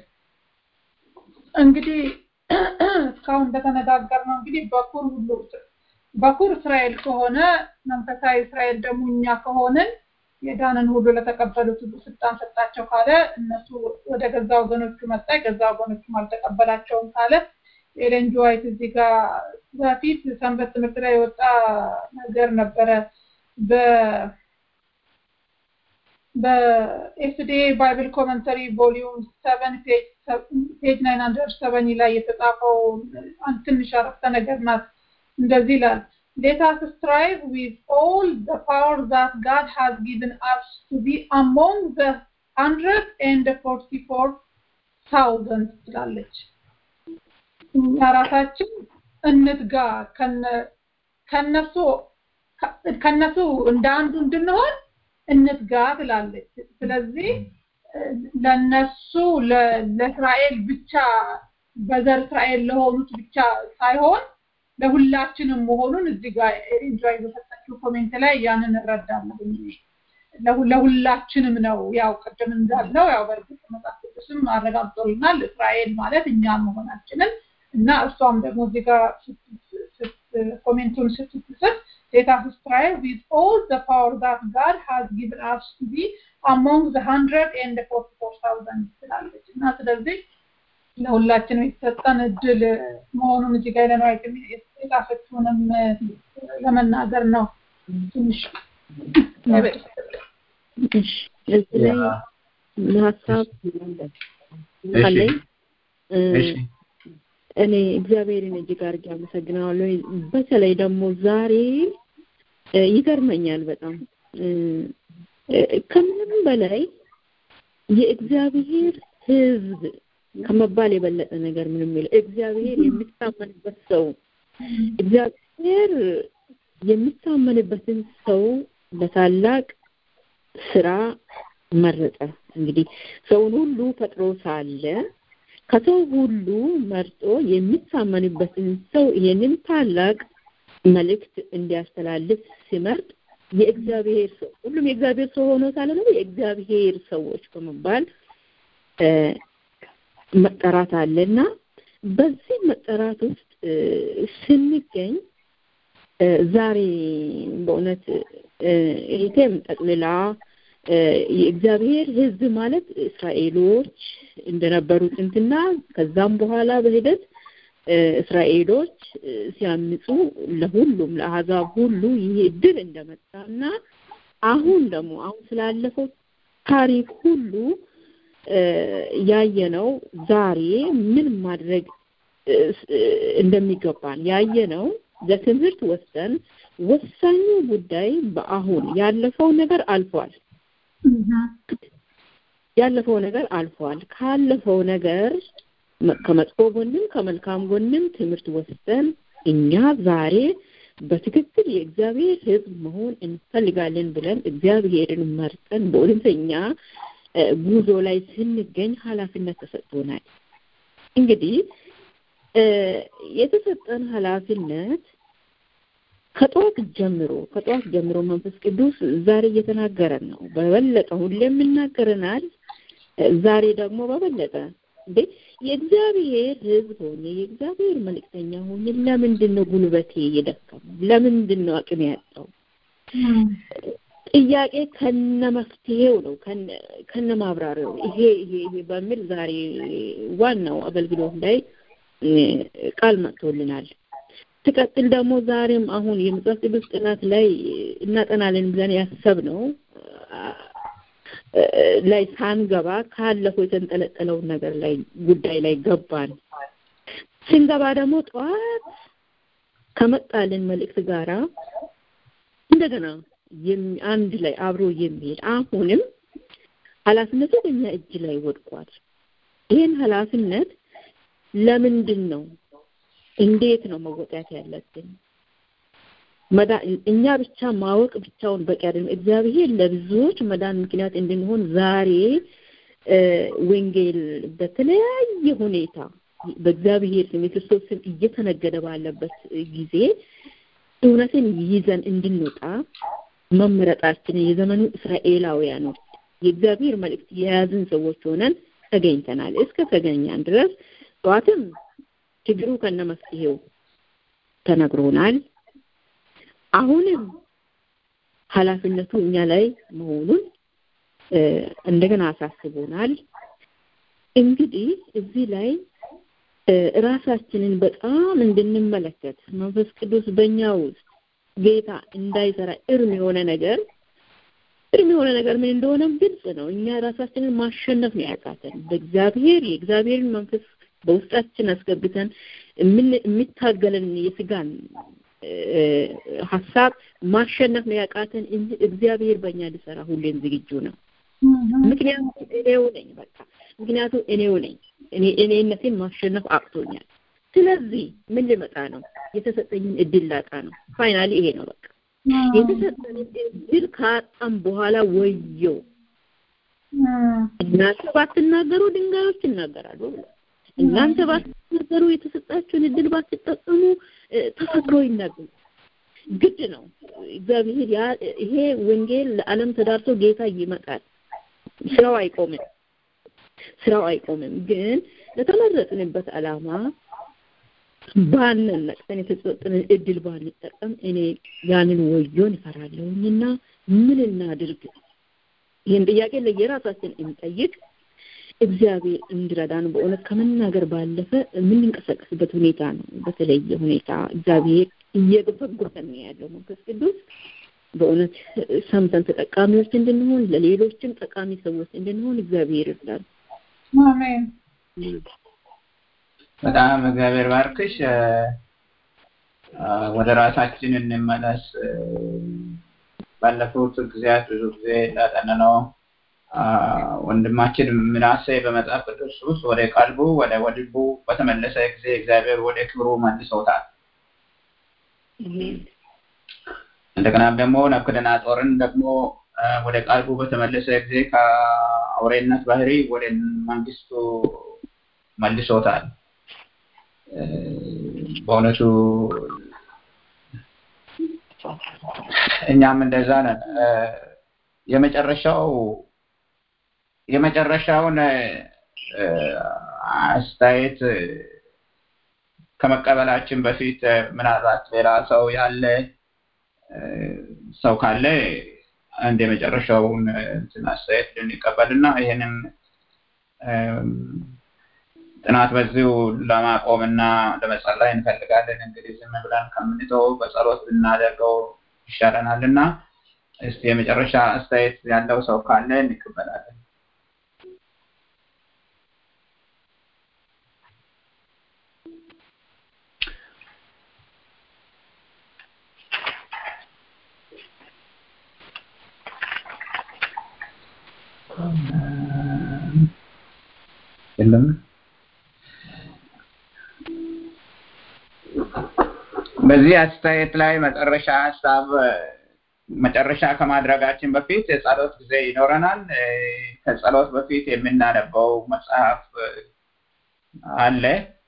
እንግዲህ እስካሁን እንደተነጋገር ነው እንግዲህ በኩር ሁሉ በኩር እስራኤል ከሆነ መንፈሳዊ እስራኤል ደግሞ እኛ ከሆንን የዳንን ሁሉ ለተቀበሉት ሁሉ ስልጣን ሰጣቸው ካለ እነሱ ወደ ገዛ ወገኖቹ መጣ የገዛ ወገኖቹም አልተቀበላቸውም ካለ ኤሌን ጂ ዋይት እዚህ ጋር በፊት ሰንበት ትምህርት ላይ የወጣ ነገር ነበረ በ በኤስዲኤ ባይብል ኮመንተሪ ቮሊዩም ሰቨን ፔጅ ናይን ሀንድረድ ሰቨኒ ላይ የተጻፈው አንድ ትንሽ አረፍተ ነገር ናት። እንደዚህ ይላል Let us strive with all the power that God has given us to be among the hundred and forty-four thousand ትላለች። እኛ ራሳችን እንትጋ ከነሱ ከነሱ እንደ አንዱ እንድንሆን እንትጋ ትላለች። ስለዚህ ለነሱ ለእስራኤል ብቻ በዘር እስራኤል ለሆኑት ብቻ ሳይሆን ለሁላችንም መሆኑን እዚህ ጋር ኤንጆይ በሰጠችው ኮሜንት ላይ ያንን እረዳለሁ። ለሁላችንም ነው። ያው ቅድም እንዳልነው ያው በእርግጥ መጽሐፍ ቅዱስም አረጋግጦልናል እስራኤል ማለት እኛ መሆናችንን እና እሷም ደግሞ እዚህ ጋር ኮሜንቱን ስትጽፍ let us strive with all the power that God has given us to be among the hundred and the forty-four thousand ትላለች እና ስለዚህ ለሁላችንም የተሰጠን እድል መሆኑን እዚህ ጋር ለማየት የጻፈችውንም ለመናገር ነው። ትንሽ እዚህ ላይ ሀሳብ አለኝ። እኔ እግዚአብሔርን እጅግ አድርጌ አመሰግናለሁ። በተለይ ደግሞ ዛሬ ይገርመኛል በጣም ከምንም በላይ የእግዚአብሔር ሕዝብ ከመባል የበለጠ ነገር ምንም የለ። እግዚአብሔር የሚታመንበት ሰው እግዚአብሔር የሚታመንበትን ሰው ለታላቅ ስራ መረጠ። እንግዲህ ሰውን ሁሉ ፈጥሮ ሳለ ከሰው ሁሉ መርጦ የሚታመንበትን ሰው ይሄንን ታላቅ መልእክት እንዲያስተላልፍ ሲመርጥ የእግዚአብሔር ሰው ሁሉም የእግዚአብሔር ሰው ሆኖ ሳለ ደግሞ የእግዚአብሔር ሰዎች በመባል መጠራት አለና በዚህ መጠራት ውስጥ ስንገኝ ዛሬ በእውነት ይሄም ጠቅልላ የእግዚአብሔር ሕዝብ ማለት እስራኤሎች እንደነበሩ ጥንትና ከዛም በኋላ በሂደት እስራኤሎች ሲያምፁ ለሁሉም ለአሕዛብ ሁሉ ይህ እድል እንደመጣና አሁን ደግሞ አሁን ስላለፈው ታሪክ ሁሉ ያየነው ዛሬ ምን ማድረግ እንደሚገባን ያየነው ለትምህርት ወስደን ወሳኙ ጉዳይ በአሁን ያለፈው ነገር አልፏል። ያለፈው ነገር አልፏል። ካለፈው ነገር ከመጥፎ ጎንም ከመልካም ጎንም ትምህርት ወስደን እኛ ዛሬ በትክክል የእግዚአብሔር ሕዝብ መሆን እንፈልጋለን ብለን እግዚአብሔርን መርጠን በእውነተኛ ጉዞ ላይ ስንገኝ ኃላፊነት ተሰጥቶናል። እንግዲህ የተሰጠን ኃላፊነት ከጠዋት ጀምሮ ከጠዋት ጀምሮ መንፈስ ቅዱስ ዛሬ እየተናገረን ነው። በበለጠ ሁሌም ይናገረናል። ዛሬ ደግሞ በበለጠ እንዴ የእግዚአብሔር ሕዝብ ሆኜ የእግዚአብሔር መልእክተኛ ሆኜ ለምንድን ነው ጉልበቴ የደከመው? ለምንድን ነው አቅም ያጣው? ጥያቄ ከነ መፍትሄው ነው ከነ ማብራሪያው ይሄ ይሄ ይሄ በሚል ዛሬ ዋናው አገልግሎት ላይ ቃል መጥቶልናል። ትቀጥል ደግሞ ዛሬም አሁን የመጽሐፍ ቅዱስ ጥናት ላይ እናጠናለን ብለን ያሰብነው ላይ ሳንገባ ካለፈው የተንጠለጠለውን ነገር ላይ ጉዳይ ላይ ገባን። ስንገባ ደግሞ ጠዋት ከመጣልን መልእክት ጋራ እንደገና አንድ ላይ አብሮ የሚሄድ አሁንም ኃላፊነቱ በእኛ እጅ ላይ ወድቋል። ይህን ኃላፊነት ለምንድን ነው እንዴት ነው መወጣት ያለብን? እኛ ብቻ ማወቅ ብቻውን በቂ አይደለም። እግዚአብሔር ለብዙዎች መዳን ምክንያት እንድንሆን ዛሬ ወንጌል በተለያየ ሁኔታ በእግዚአብሔር ስም የክርስቶስ ስም እየተነገደ ባለበት ጊዜ እውነትን ይዘን እንድንወጣ መመረጣችንን የዘመኑ እስራኤላውያኖች የእግዚአብሔር መልእክት የያዝን ሰዎች ሆነን ተገኝተናል። እስከ ተገኛን ድረስ ጠዋትም ችግሩ ከነ መፍትሄው ተነግሮናል። አሁንም ኃላፊነቱ እኛ ላይ መሆኑን እንደገና አሳስቦናል። እንግዲህ እዚህ ላይ ራሳችንን በጣም እንድንመለከት መንፈስ ቅዱስ በእኛ ውስጥ ጌታ እንዳይሰራ እርም የሆነ ነገር እርም የሆነ ነገር ምን እንደሆነም ግልጽ ነው። እኛ ራሳችንን ማሸነፍ ነው ያቃተን። በእግዚአብሔር የእግዚአብሔርን መንፈስ በውስጣችን አስገብተን የሚታገለን የስጋን ሀሳብ ማሸነፍ ነው ያቃተን እንጂ እግዚአብሔር በእኛ ሊሰራ ሁሌም ዝግጁ ነው። ምክንያቱም እኔው ነኝ በቃ ምክንያቱም እኔው ነኝ እኔ እኔነቴን ማሸነፍ አቅቶኛል። ስለዚህ ምን ልመጣ ነው? የተሰጠኝን እድል ላጣ ነው። ፋይናሊ ይሄ ነው በቃ የተሰጠንን እድል ካጣም በኋላ ወየው እናንተ ባትናገሩ ድንጋዮች ይናገራሉ ብሏል። እናንተ ባትናገሩ የተሰጣችሁን እድል ባትጠቀሙ ተፈጥሮ ይናገሩ። ግድ ነው። እግዚአብሔር ይሄ ወንጌል ለዓለም ተዳርሶ ጌታ ይመጣል። ስራው አይቆምም። ስራው አይቆምም። ግን ለተመረጥንበት ዓላማ ባንን ነቅተን የተሰጠንን እድል ባንጠቀም እኔ ያንን ወዮን እፈራለሁኝና ምን እናድርግ? ይህን ጥያቄ ለየራሳችን እንጠይቅ። እግዚአብሔር እንዲረዳን በእውነት ከመናገር ባለፈ የምንንቀሳቀስበት ሁኔታ ነው። በተለየ ሁኔታ እግዚአብሔር እየገፈጎፈን ነው ያለው መንፈስ ቅዱስ በእውነት ሰምተን ተጠቃሚዎች እንድንሆን ለሌሎችም ጠቃሚ ሰዎች እንድንሆን እግዚአብሔር ይርዳል። አሜን። በጣም እግዚአብሔር ባርክሽ። ወደ ራሳችን እንመለስ። ባለፉት ጊዜያት ብዙ ጊዜ እንዳጠነነው ወንድማችን ምናሴ በመጽሐፍ ቅዱስ ውስጥ ወደ ቀልቡ ወደ ወድቡ በተመለሰ ጊዜ እግዚአብሔር ወደ ክብሩ መልሶታል። እንደገናም ደግሞ ናቡከደነፆርን ደግሞ ወደ ቀልቡ በተመለሰ ጊዜ ከአውሬነት ባህሪ ወደ መንግስቱ መልሶታል። በእውነቱ እኛም እንደዛ ነን። የመጨረሻው የመጨረሻውን አስተያየት ከመቀበላችን በፊት ምናልባት ሌላ ሰው ያለ ሰው ካለ አንድ የመጨረሻውን እንትን አስተያየት ልንቀበልና ይህንን ጥናት በዚሁ ለማቆም እና ለመጸለይ እንፈልጋለን። እንግዲህ ዝም ብለን ከምንተው በጸሎት ብናደርገው ይሻለናል እና እስቲ የመጨረሻ አስተያየት ያለው ሰው ካለ እንቀበላለን። የለም በዚህ አስተያየት ላይ መጨረሻ ሀሳብ መጨረሻ ከማድረጋችን በፊት የጸሎት ጊዜ ይኖረናል። ከጸሎት በፊት የምናነበው መጽሐፍ አለ።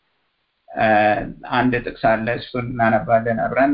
አንድ ጥቅስ አለ። እሱን እናነባለን አብረን።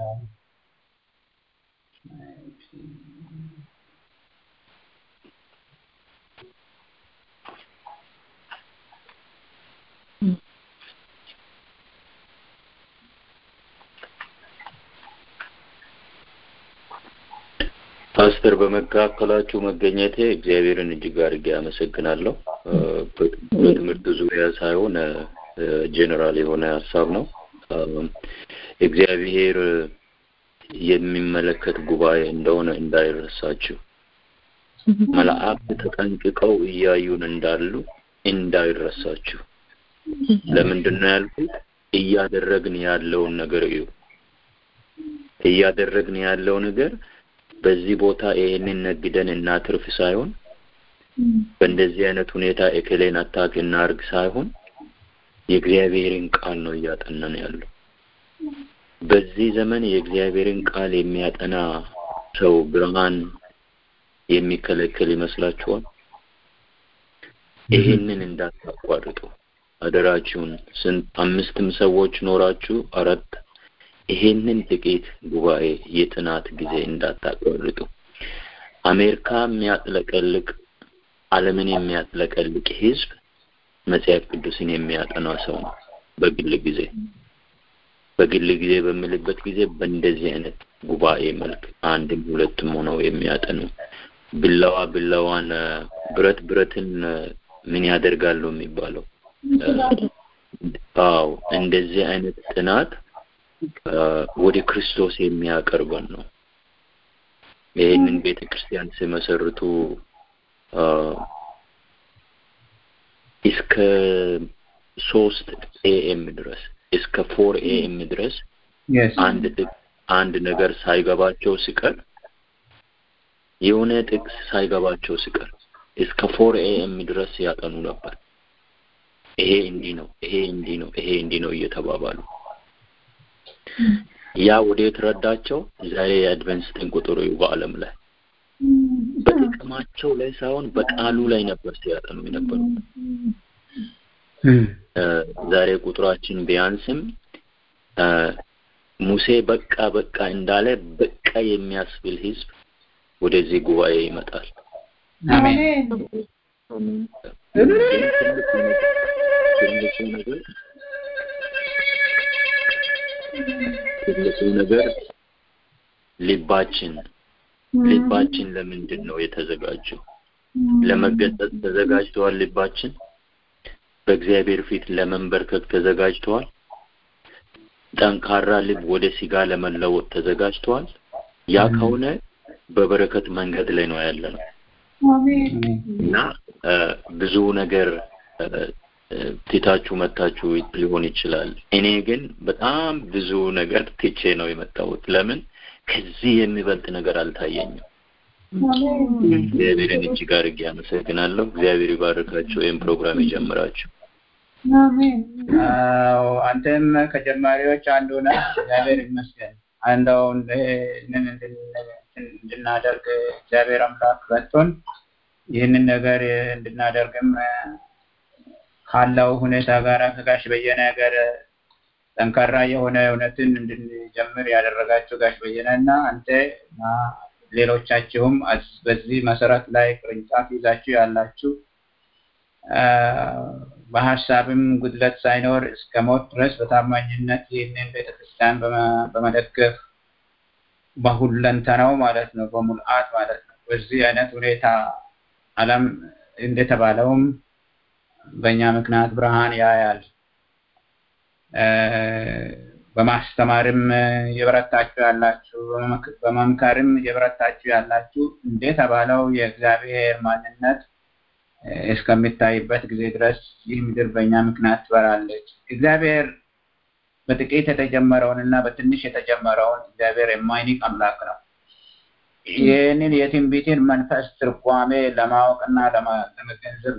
ፓስተር በመካከላችሁ መገኘቴ እግዚአብሔርን እጅግ አድርጌ አመሰግናለሁ። በትምህርት ዙሪያ ሳይሆን ጄኔራል የሆነ ሀሳብ ነው። እግዚአብሔር የሚመለከት ጉባኤ እንደሆነ እንዳይረሳችሁ፣ መላእክት ተጠንቅቀው እያዩን እንዳሉ እንዳይረሳችሁ። ለምንድን ነው ያልኩት? እያደረግን ያለውን ነገር እዩ። እያደረግን ያለው ነገር በዚህ ቦታ ይሄንን ነግደን እናትርፍ ሳይሆን በእንደዚህ አይነት ሁኔታ ኤክሌን አታክ እናርግ ሳይሆን የእግዚአብሔርን ቃል ነው እያጠናን ያለው። በዚህ ዘመን የእግዚአብሔርን ቃል የሚያጠና ሰው ብርሃን የሚከለከል ይመስላችኋል? ይህንን እንዳታቋርጡ አደራችሁን። ስንት አምስትም ሰዎች ኖራችሁ አራት ይሄንን ጥቂት ጉባኤ የጥናት ጊዜ እንዳታቋርጡ። አሜሪካ የሚያጥለቀልቅ ዓለምን የሚያጥለቀልቅ ህዝብ መጽሐፍ ቅዱስን የሚያጠና ሰው ነው። በግል ጊዜ በግል ጊዜ በምልበት ጊዜ በእንደዚህ አይነት ጉባኤ መልክ አንድም ሁለትም ሆነው የሚያጠኑ ብለዋ ብለዋን ብረት ብረትን ምን ያደርጋሉ የሚባለው አዎ እንደዚህ አይነት ጥናት ወደ ክርስቶስ የሚያቀርበን ነው። ይህንን ቤተ ክርስቲያን ሲመሰርቱ እስከ ሶስት ኤኤም ድረስ እስከ ፎር ኤኤም ድረስ አንድ አንድ ነገር ሳይገባቸው ሲቀር የሆነ ጥቅስ ሳይገባቸው ሲቀር እስከ ፎር ኤኤም ድረስ ያጠኑ ነበር። ይሄ እንዲህ ነው፣ ይሄ እንዲህ ነው፣ ይሄ እንዲህ ነው እየተባባሉ ያ ወዴት ረዳቸው? ዛሬ የአድቨንስ ቁጥሩ በዓለም ላይ በጥቅማቸው ላይ ሳይሆን በቃሉ ላይ ነበር ሲያጠኑ የነበሩ። ዛሬ ቁጥራችን ቢያንስም ሙሴ በቃ በቃ እንዳለ በቃ የሚያስብል ህዝብ ወደዚህ ጉባኤ ይመጣል። አሜን። ትልቁ ነገር ትልቁ ነገር ልባችን ልባችን ለምንድን ነው የተዘጋጀው? ለመገሰጽ ተዘጋጅተዋል። ልባችን በእግዚአብሔር ፊት ለመንበርከክ ተዘጋጅተዋል። ጠንካራ ልብ ወደ ስጋ ለመለወጥ ተዘጋጅተዋል። ያ ከሆነ በበረከት መንገድ ላይ ነው ያለ ነው እና ብዙ ነገር ትታችሁ መታችሁ ሊሆን ይችላል። እኔ ግን በጣም ብዙ ነገር ትቼ ነው የመጣሁት። ለምን ከዚህ የሚበልጥ ነገር አልታየኝም። እግዚአብሔርን እጅግ አድርጌ አመሰግናለሁ። እግዚአብሔር ይባርካችሁ። ወይም ፕሮግራም ይጀምራችሁ። አዎ አንተም ከጀማሪዎች አንዱ ነህ። እግዚአብሔር ይመስገን። አንዳው ይህንን እንድናደርግ እግዚአብሔር አምላክ ረድቶን ይህንን ነገር እንድናደርግም ካለው ሁኔታ ጋር ከጋሽ በየነ ጋር ጠንካራ የሆነ እውነትን እንድንጀምር ያደረጋችሁ ጋሽ በየነ እና አንተ እና ሌሎቻችሁም በዚህ መሰረት ላይ ቅርንጫፍ ይዛችሁ ያላችሁ በሀሳብም ጉድለት ሳይኖር እስከ ሞት ድረስ በታማኝነት ይህንን ቤተክርስቲያን በመደገፍ በሁለንተናው ማለት ነው፣ በሙልአት ማለት ነው። በዚህ አይነት ሁኔታ ዓለም እንደተባለውም በእኛ ምክንያት ብርሃን ያያል። በማስተማርም የበረታችሁ ያላችሁ፣ በመምከርም የበረታችሁ ያላችሁ እንደተባለው የእግዚአብሔር ማንነት እስከሚታይበት ጊዜ ድረስ ይህ ምድር በእኛ ምክንያት ትበራለች። እግዚአብሔር በጥቂት የተጀመረውን እና በትንሽ የተጀመረውን እግዚአብሔር የማይንቅ አምላክ ነው። ይህንን የትንቢትን መንፈስ ትርጓሜ ለማወቅና ለመገንዘብ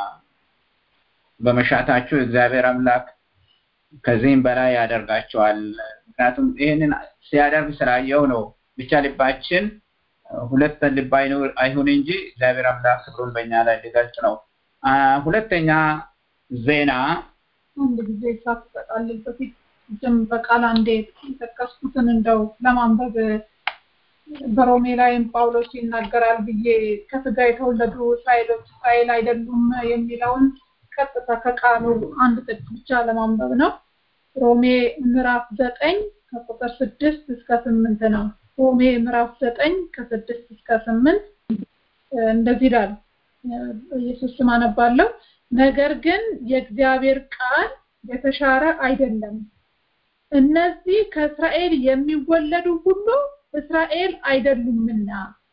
በመሻታችሁ እግዚአብሔር አምላክ ከዚህም በላይ ያደርጋቸዋል። ምክንያቱም ይህንን ሲያደርግ ስላየው ነው። ብቻ ልባችን ሁለት ልብ አይሁን እንጂ እግዚአብሔር አምላክ ክብሩን በእኛ ላይ ሊገልጽ ነው። ሁለተኛ ዜና አንድ ጊዜ ሳትጠቃልል በፊት ዝም በቃል አንዴ የጠቀስኩትን እንደው ለማንበብ በሮሜ ላይም ጳውሎስ ይናገራል ብዬ ከስጋ የተወለዱ እስራኤሎች እስራኤል አይደሉም የሚለውን ቀጥታ ከቃሉ አንድ ጥቅስ ብቻ ለማንበብ ነው። ሮሜ ምዕራፍ ዘጠኝ ከቁጥር ስድስት እስከ ስምንት ነው። ሮሜ ምዕራፍ ዘጠኝ ከስድስት እስከ ስምንት እንደዚህ ይላል። ኢየሱስ ስም አነባለሁ። ነገር ግን የእግዚአብሔር ቃል የተሻረ አይደለም። እነዚህ ከእስራኤል የሚወለዱ ሁሉ እስራኤል አይደሉምና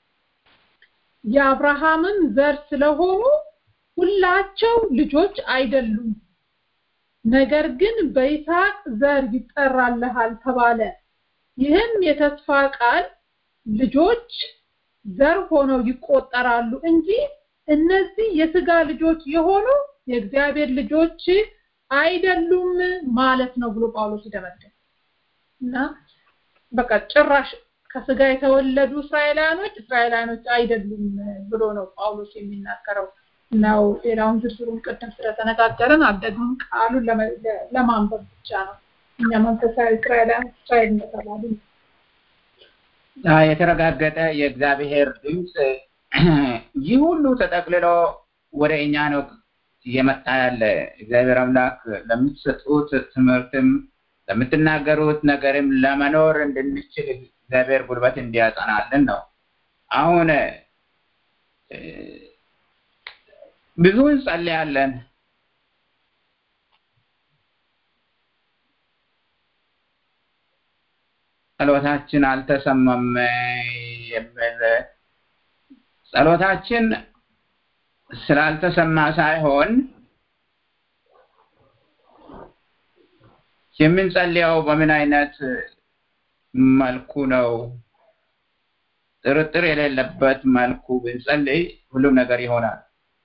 የአብርሃምም ዘር ስለሆኑ ሁላቸው ልጆች አይደሉም። ነገር ግን በይስሐቅ ዘር ይጠራልሃል ተባለ። ይህም የተስፋ ቃል ልጆች ዘር ሆነው ይቆጠራሉ እንጂ እነዚህ የስጋ ልጆች የሆኑ የእግዚአብሔር ልጆች አይደሉም ማለት ነው ብሎ ጳውሎስ ይደመድም እና በቃ ጭራሽ ከስጋ የተወለዱ እስራኤላውያኖች እስራኤላውያኖች አይደሉም ብሎ ነው ጳውሎስ የሚናገረው ነው ሌላውን ዝርዝሩን ቅድም ስለተነጋገርን አልደግም ቃሉን ለማንበብ ብቻ ነው እኛ መንፈሳዊ እስራኤላውያን እስራኤል እንደተባሉ የተረጋገጠ የእግዚአብሔር ድምፅ ይህ ሁሉ ተጠቅልሎ ወደ እኛ ነው እየመጣ ያለ እግዚአብሔር አምላክ ለምትሰጡት ትምህርትም ለምትናገሩት ነገርም ለመኖር እንድንችል እግዚአብሔር ጉልበት እንዲያጸናልን ነው አሁን ብዙ እንጸልያለን ጸሎታችን አልተሰማም የሚል ጸሎታችን ስላልተሰማ ሳይሆን የምንጸልየው በምን አይነት መልኩ ነው ጥርጥር የሌለበት መልኩ ብንጸልይ ሁሉም ነገር ይሆናል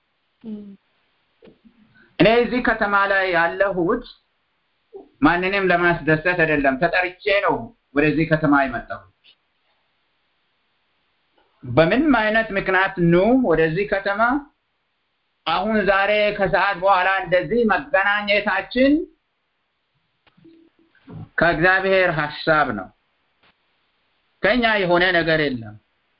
እኔ እዚህ ከተማ ላይ ያለሁት ማንንም ለማስደሰት አይደለም ተጠርቼ ነው ወደዚህ ከተማ የመጣሁት በምንም አይነት ምክንያት ኑ ወደዚህ ከተማ አሁን ዛሬ ከሰዓት በኋላ እንደዚህ መገናኘታችን ከእግዚአብሔር ሀሳብ ነው ከኛ የሆነ ነገር የለም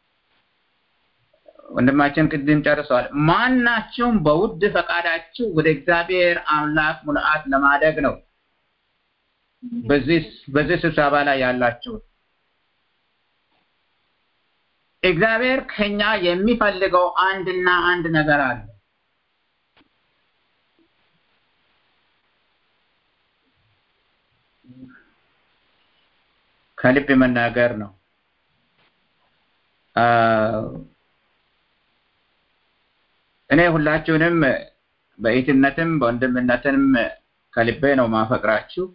ወንድማችን ቅድም ጨርሰዋል ማናቸውም በውድ ፈቃዳችሁ ወደ እግዚአብሔር አምላክ ሙልአት ለማደግ ነው በዚህ በዚህ ስብሰባ ላይ ያላችሁ እግዚአብሔር ከኛ የሚፈልገው አንድና አንድ ነገር አለ ከልብ መናገር ነው እኔ ሁላችሁንም በኢትነትም በወንድምነትም ከልቤ ነው ማፈቅራችሁ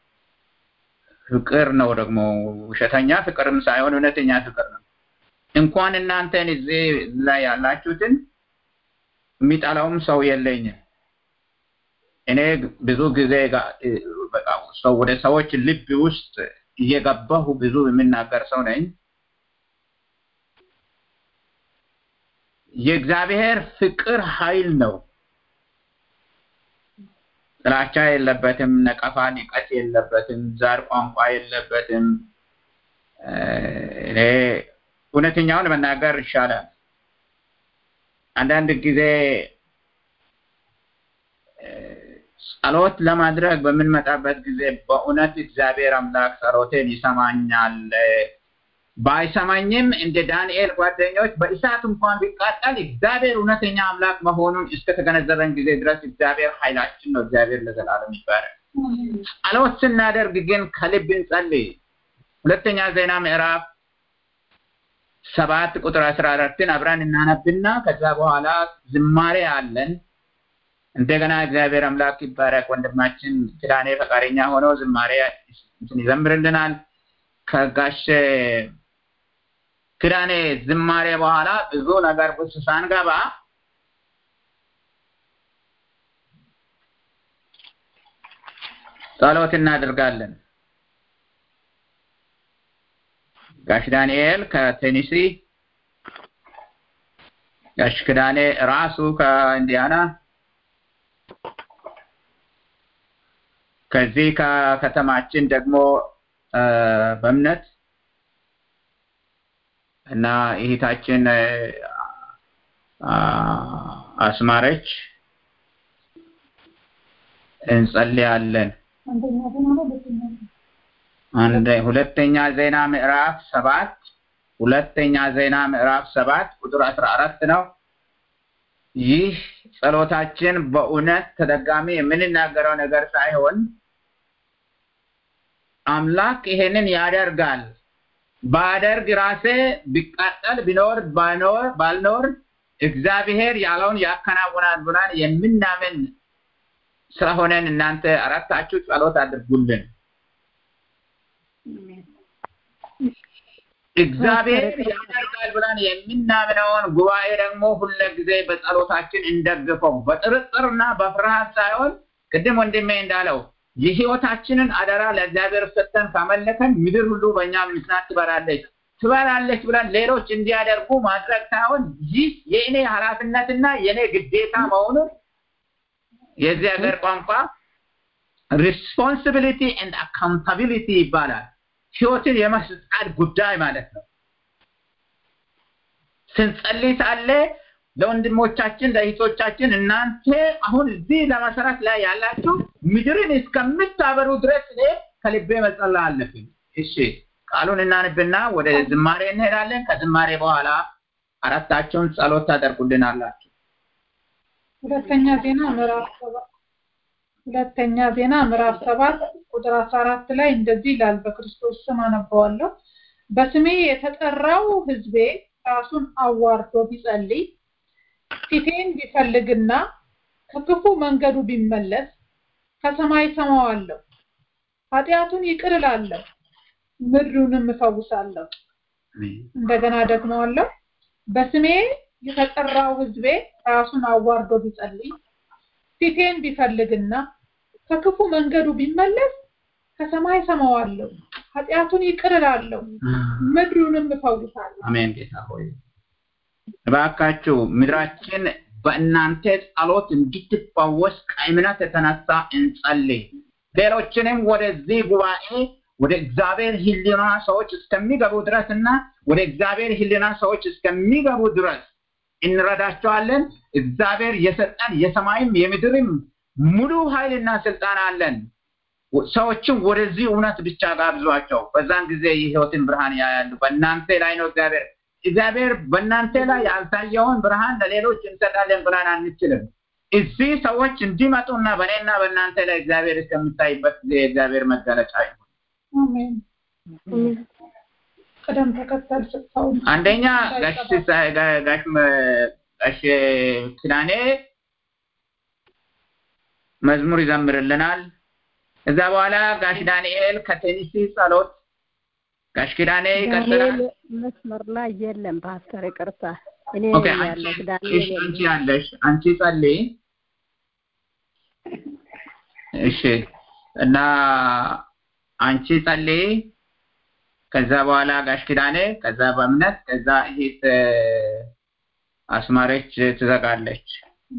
ፍቅር ነው ደግሞ ውሸተኛ ፍቅርም ሳይሆን እውነተኛ ፍቅር ነው እንኳን እናንተን እዚህ ላይ ያላችሁትን የሚጠላውም ሰው የለኝም እኔ ብዙ ጊዜ በቃ ሰው ወደ ሰዎች ልብ ውስጥ እየገባሁ ብዙ የምናገር ሰው ነኝ የእግዚአብሔር ፍቅር ኃይል ነው ጥላቻ የለበትም ነቀፋ ንቀት የለበትም ዛር ቋንቋ የለበትም እኔ እውነተኛውን መናገር ይሻላል አንዳንድ ጊዜ ጸሎት ለማድረግ በምንመጣበት ጊዜ በእውነት እግዚአብሔር አምላክ ጸሎቴን ይሰማኛል ባይሰማኝም እንደ ዳንኤል ጓደኞች በእሳት እንኳን ቢቃጠል እግዚአብሔር እውነተኛ አምላክ መሆኑን እስከተገነዘበን ጊዜ ድረስ እግዚአብሔር ኃይላችን ነው እግዚአብሔር ለዘላለም ይባላል ጸሎት ስናደርግ ግን ከልብ እንጸልይ ሁለተኛ ዜና ምዕራፍ ሰባት ቁጥር አስራ አራትን አብረን እናነብና ከዛ በኋላ ዝማሬ አለን እንደገና እግዚአብሔር አምላክ ይባረክ ወንድማችን ኪዳኔ ፈቃደኛ ሆኖ ዝማሬ ይዘምርልናል ከጋሽ ክዳኔ ዝማሬ በኋላ ብዙ ነገር ውስጥ ሳንገባ ጸሎት እናደርጋለን ጋሽ ዳንኤል ከቴኒሲ ጋሽ ክዳኔ ራሱ ከኢንዲያና ከዚህ ከከተማችን ደግሞ በእምነት እና እህታችን አስማረች እንጸልያለን አንድ ሁለተኛ ዜና ምዕራፍ ሰባት ሁለተኛ ዜና ምዕራፍ ሰባት ቁጥር አስራ አራት ነው ይህ ጸሎታችን በእውነት ተደጋሚ የምንናገረው ነገር ሳይሆን አምላክ ይሄንን ያደርጋል ባደርግ ራሴ ቢቃጠል ቢኖር ባኖር ባልኖር እግዚአብሔር ያለውን ያከናውናል ብለን የምናምን ስለሆነን እናንተ አራታችሁ ጸሎት አድርጉልን እግዚአብሔር ያደርጋል ብለን የምናምነውን ጉባኤ ደግሞ ሁለ ጊዜ በጸሎታችን እንደግፈው በጥርጥርና በፍርሃት ሳይሆን ቅድም ወንድሜ እንዳለው የህይወታችንን አደራ ለእግዚአብሔር ሰጥተን ካመለከን ምድር ሁሉ በእኛ ምክንያት ትበራለች ትበራለች ብለን ሌሎች እንዲያደርጉ ማድረግ ሳይሆን ይህ የእኔ ኃላፊነትና የእኔ ግዴታ መሆኑን የዚህ ሀገር ቋንቋ ሪስፖንሲቢሊቲ ኤንድ አካውንታቢሊቲ ይባላል። ህይወትን የመስጣት ጉዳይ ማለት ነው። ስንጸልይ ሳለ ለወንድሞቻችን ለእህቶቻችን እናንተ አሁን እዚህ ለመሰረት ላይ ያላችሁ ምድርን እስከምታበሩ ድረስ እኔ ከልቤ መጸለይ አለብኝ። እሺ ቃሉን እናንብና ወደ ዝማሬ እንሄዳለን። ከዝማሬ በኋላ አራታቸውን ጸሎት ታደርጉልናላችሁ። ሁለተኛ ዜና ምዕራፍ ሰባት ሁለተኛ ዜና ምዕራፍ ሰባት ቁጥር አስራ አራት ላይ እንደዚህ ይላል። በክርስቶስ ስም አነበዋለሁ። በስሜ የተጠራው ህዝቤ ራሱን አዋርዶ ቢጸልይ ፊቴን ቢፈልግና ከክፉ መንገዱ ቢመለስ ከሰማይ ሰማዋለሁ፣ ኃጢአቱን ይቅር እላለሁ፣ ምድሩንም እፈውሳለሁ። እንደገና ደግመዋለሁ። በስሜ የተጠራው ህዝቤ ራሱን አዋርዶ ቢጸልይ ፊቴን ቢፈልግና ከክፉ መንገዱ ቢመለስ ከሰማይ ሰማዋለሁ፣ ኃጢአቱን ይቅር እላለሁ፣ ምድሩንም እፈውሳለሁ። አሜን። ጌታ ሆይ እባካችሁ ምድራችን በእናንተ ጸሎት እንድትፈወስ ከእምነት የተነሳ እንጸልይ። ሌሎችንም ወደዚህ ጉባኤ ወደ እግዚአብሔር ህሊና ሰዎች እስከሚገቡ ድረስ እና ወደ እግዚአብሔር ህሊና ሰዎች እስከሚገቡ ድረስ እንረዳቸዋለን። እግዚአብሔር የሰጠን የሰማይም የምድርም ሙሉ ኃይልና ስልጣን አለን። ሰዎችም ወደዚህ እውነት ብቻ ጋብዟቸው። በዛን ጊዜ የህይወትን ብርሃን ያያሉ። በእናንተ ላይ ነው እግዚአብሔር እግዚአብሔር በእናንተ ላይ ያልታየውን ብርሃን ለሌሎች እንሰጣለን ብለን አንችልም። እዚህ ሰዎች እንዲመጡና በእኔና በእናንተ ላይ እግዚአብሔር እስከሚታይበት ጊዜ የእግዚአብሔር መገለጫ ይሁን። አሜን። ቅደም ተከተል ስታው አንደኛ ጋሽ ሲሳይ- ጋ- ጋሽ መ- ጋሽ ኪዳኔ መዝሙር ይዘምርልናል። እዛ በኋላ ጋሽ ዳንኤል ከቴኒሲ ጸሎት፣ ጋሽ ኪዳኔ ይቀጥላል። ዳንኤል መስመር ላይ የለም ፓስተር፣ ይቅርታ እኔ ኦኬ ነኝ አንቺ ያለሁት ዳንኤል እሺ፣ አንቺ የለም። ያለሽ አንቺ ጸልይ። እሺ እና አንቺ ጸልይ። ከዛ በኋላ ጋሽ ኪዳኔ፣ ከዛ በእምነት፣ ከዛ እህት አስማረች ትዘጋለች።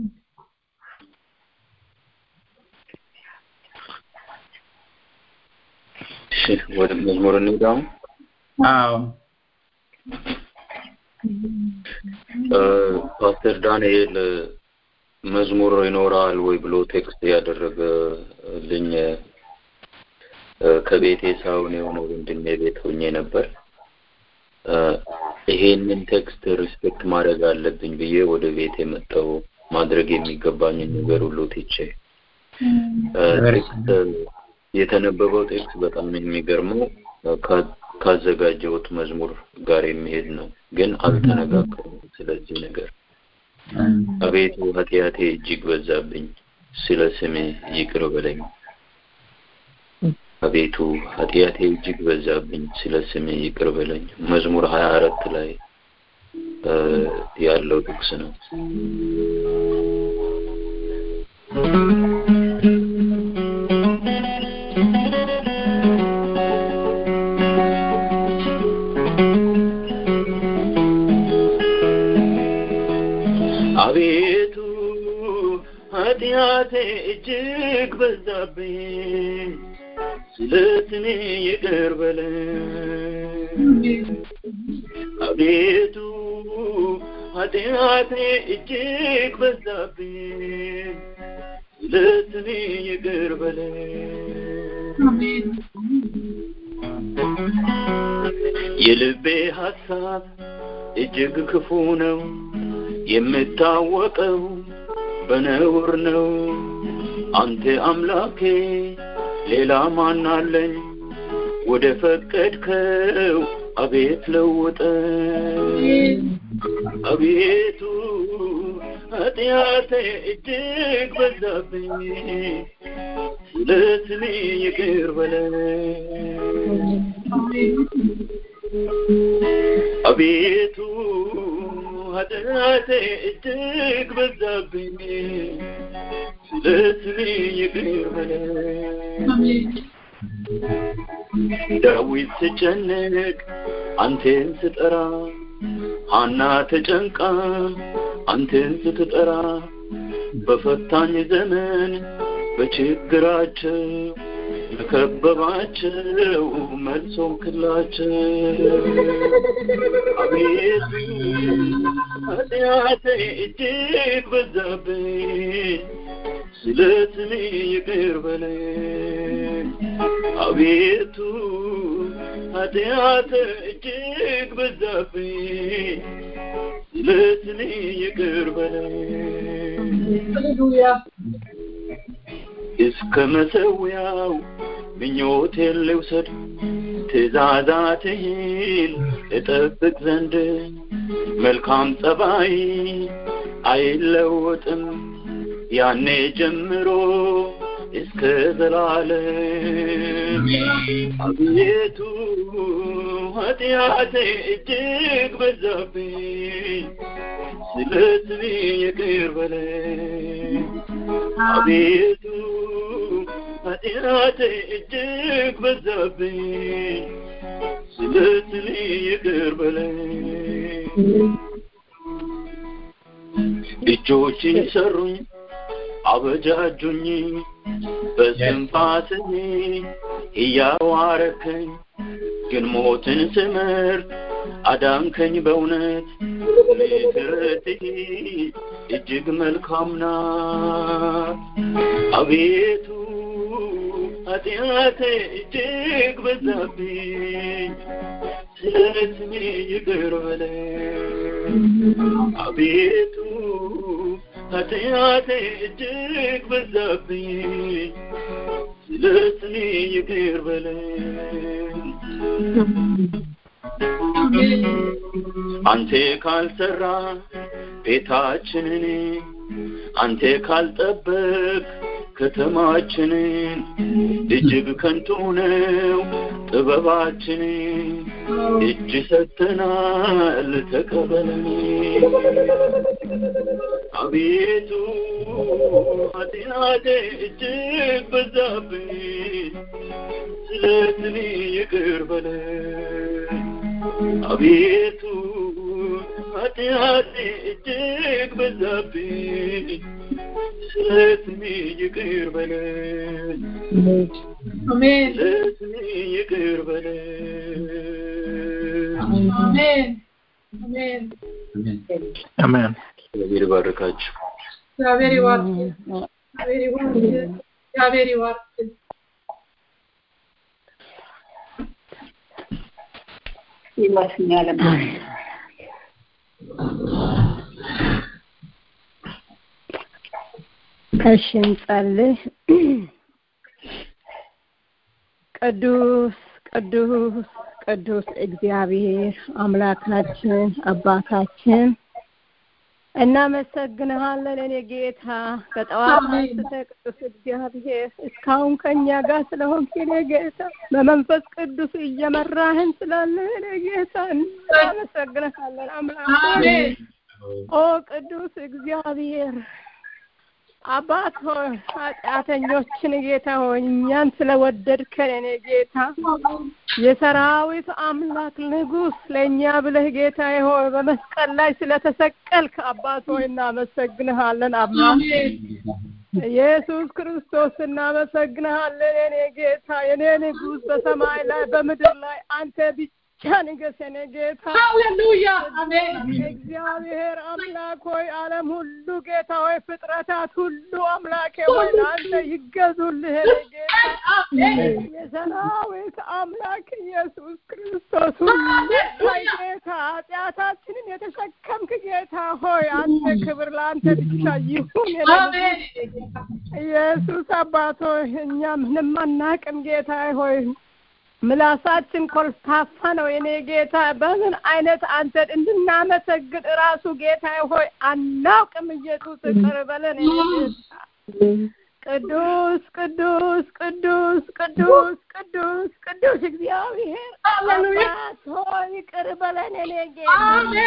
እሺ ወደ መዝሙር እንሂድ አሁን። አዎ እ፣ ፓስተር ዳንኤል እ፣ መዝሙር ይኖራል ወይ ብሎ ቴክስት ያደረገልኝ እ፣ ከቤቴ ሳይሆን የሆነ ወንድሜ ቤት ሆኜ ነበር። እ፣ ይሄንን ቴክስት ሪስፔክት ማድረግ አለብኝ ብዬ ወደ ቤት የመጣው ማድረግ የሚገባኝን ነገር ሁሉ ትቼ እ፣ ቴክስት የተነበበው ቴክስት በጣም የሚገርመው እ፣ ካ- ካዘጋጀሁት መዝሙር ጋር የሚሄድ ነው፣ ግን አልተነጋገርም ስለዚህ ነገር። አቤቱ ኃጢአቴ እጅግ በዛብኝ፣ ስለ ስሜ ይቅር በለኝ። አቤቱ ኃጢአቴ እጅግ በዛብኝ፣ ስለ ስሜ ይቅር በለኝ። መዝሙር ሀያ አራት ላይ እ፣ ያለው ጥቅስ ነው። አቤቱ ኃጢአቴ እጅግ በዛብኝ፣ ስለ ስሜ ይቅር በለኝ። አቤቱ ኃጢአቴ እጅግ በዛብኝ፣ ስለ ስሜ ይቅር በለኝ። የልቤ ሐሳብ እጅግ ክፉ ነው፣ የምታወቀው በነውር ነው። አንተ አምላኬ ሌላ ማን አለኝ? ወደ ፈቀድከው አቤት ለውጠኝ። አቤቱ ኃጢአቴ እጅግ በዛብኝ፣ ስለ ስሜ ይቅር በለኝ። አቤቱ ኃጢአቴ እጅግ በዛብኝ፣ ስለ ስሜ ይቅር በለኝ ዳዊት ስጨነቅ አንቴን ስጠራ ሐና ተጨንቃ አንቴን ስትጠራ በፈታኝ ዘመን በችግራቸው ለከበባቸው መልሶም ክላቸው አቤቱ ኃጢአቴ እጅግ በዛብኝ ስለ ስሜ ይቅር በለኝ አቤቱ ኃጢአቴ እጅግ በዛብኝ ስለ ስሜ ይቅር በለኝ እስከ መሰዊያው ምኞቴን ልውሰድ ትእዛዛትህን እጠብቅ ዘንድ መልካም ጸባይ አይለወጥም ያኔ ጀምሮ እስከ ዘላለም አቤቱ ኃጢአቴ እጅግ በዛብኝ ስለ ስሜ ይቅር በለኝ አቤቱ ኃጢአቴ እጅግ በዛብኝ ስለ ስሜ ይቅር በለኝ እጆችን ሰሩኝ አበጃጁኝ በስንፋስህ እያዋረከኝ ግን ሞትን ስምርት አዳንከኝ በእውነት ምሕረትህ እጅግ መልካም ናት አቤቱ ኃጢአቴ እጅግ በዛብኝ ስለ ስሜ ይቅር በለኝ አቤቱ ኃጢአቴ እጅግ በዛብኝ ስለ ስሜ ይቅር በለኝ አንተ ካልሰራ ቤታችንን አንተ ካልጠበቅ ከተማችንን እጅግ ከንቱ ነው ጥበባችን እጅ ሰጥተናል ተቀበለን አቤቱ ኃጢአቴ እጅግ በዛብኝ ስለ ስሜ ይቅር በለኝ አቤቱ ኃጢአቴ እጅግ በዛብኝ ስለ ስሜ ይቅር በለኝ አሜን ስለ ስሜ ይቅር በለኝ አሜን አሜን አሜን እግዚአብሔር ይባርካችሁ እግዚአብሔር ይባርክ እግዚአብሔር ይባርክ እግዚአብሔር ይባርክ ይመስኛል እሺ እንጸልይ። ቅዱስ ቅዱስ ቅዱስ እግዚአብሔር አምላካችን አባታችን እናመሰግንሃለን። እኔ ጌታ ከጠዋት አንስተህ ቅዱስ እግዚአብሔር እስካሁን ከእኛ ጋር ስለሆንክ እኔ ጌታ በመንፈስ ቅዱስ እየመራህን ስላለህ እኔ ጌታ እናመሰግንሃለን አምላክ አሜን ኦ ቅዱስ እግዚአብሔር አባት ሆይ ኃጢአተኞችን ጌታ ሆይ እኛን ስለወደድከን እኔ ጌታ የሰራዊት አምላክ ንጉሥ ለእኛ ብለህ ጌታ ሆይ በመስቀል ላይ ስለተሰቀልክ አባት ሆይ እናመሰግንሃለን አምላክ ኢየሱስ ክርስቶስ እናመሰግንሃለን የኔ ጌታ የኔ ንጉሥ በሰማይ ላይ በምድር ላይ አንተ ብቻ ንገስ የኔ ጌታ ሃሌሉያ አሜን እግዚአብሔር አምላክ ሆይ ዓለም ሁሉ ጌታ ሆይ ፍጥረታት ሁሉ አምላኬ ሆይ ለአንተ ይገዙልህ የኔ ጌታ የሰራዊት አምላክ ኢየሱስ ክርስቶስ ሁሉ ታይ ጌታ ኃጢአታችንን የተሸከምክ ጌታ ሆይ አንተ ክብር ለአንተ ብቻ ይሁን የኔ አሜን ኢየሱስ አባት ሆይ እኛ ምንም አናቅም ጌታ ሆይ ምላሳችን ኮልታፋ ነው የኔ ጌታ በምን አይነት አንተን እንድናመሰግን እራሱ ጌታ ሆይ አናውቅም ኢየሱስ ይቅር በለን የኔ ጌታ ቅዱስ ቅዱስ ቅዱስ ቅዱስ ቅዱስ ቅዱስ እግዚአብሔር አባት ሆይ ይቅር በለን እኔ ጌታ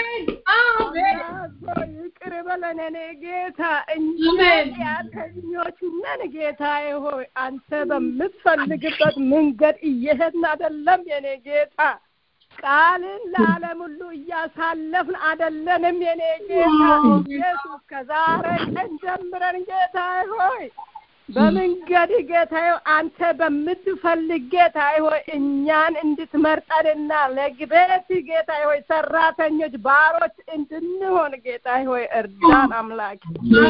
አባት ሆይ ይቅር በለን እኔ ጌታ እኛ ኃጢአተኞች ነን ጌታዬ ሆይ አንተ በምትፈልግበት መንገድ እየሄድን አይደለም የኔ ጌታ ቃልን ለዓለም ሁሉ እያሳለፍን አይደለንም የኔ ጌታ ኢየሱስ ከዛሬ ቀን ጀምረን ጌታዬ ሆይ በመንገድ ጌታዬ አንተ በምትፈልግ ጌታዬ ሆይ እኛን እንድትመርጠንና ለግቤት ጌታዬ ሆይ ሰራተኞች ባሮች እንድንሆን ጌታዬ ሆይ እርዳን አምላክ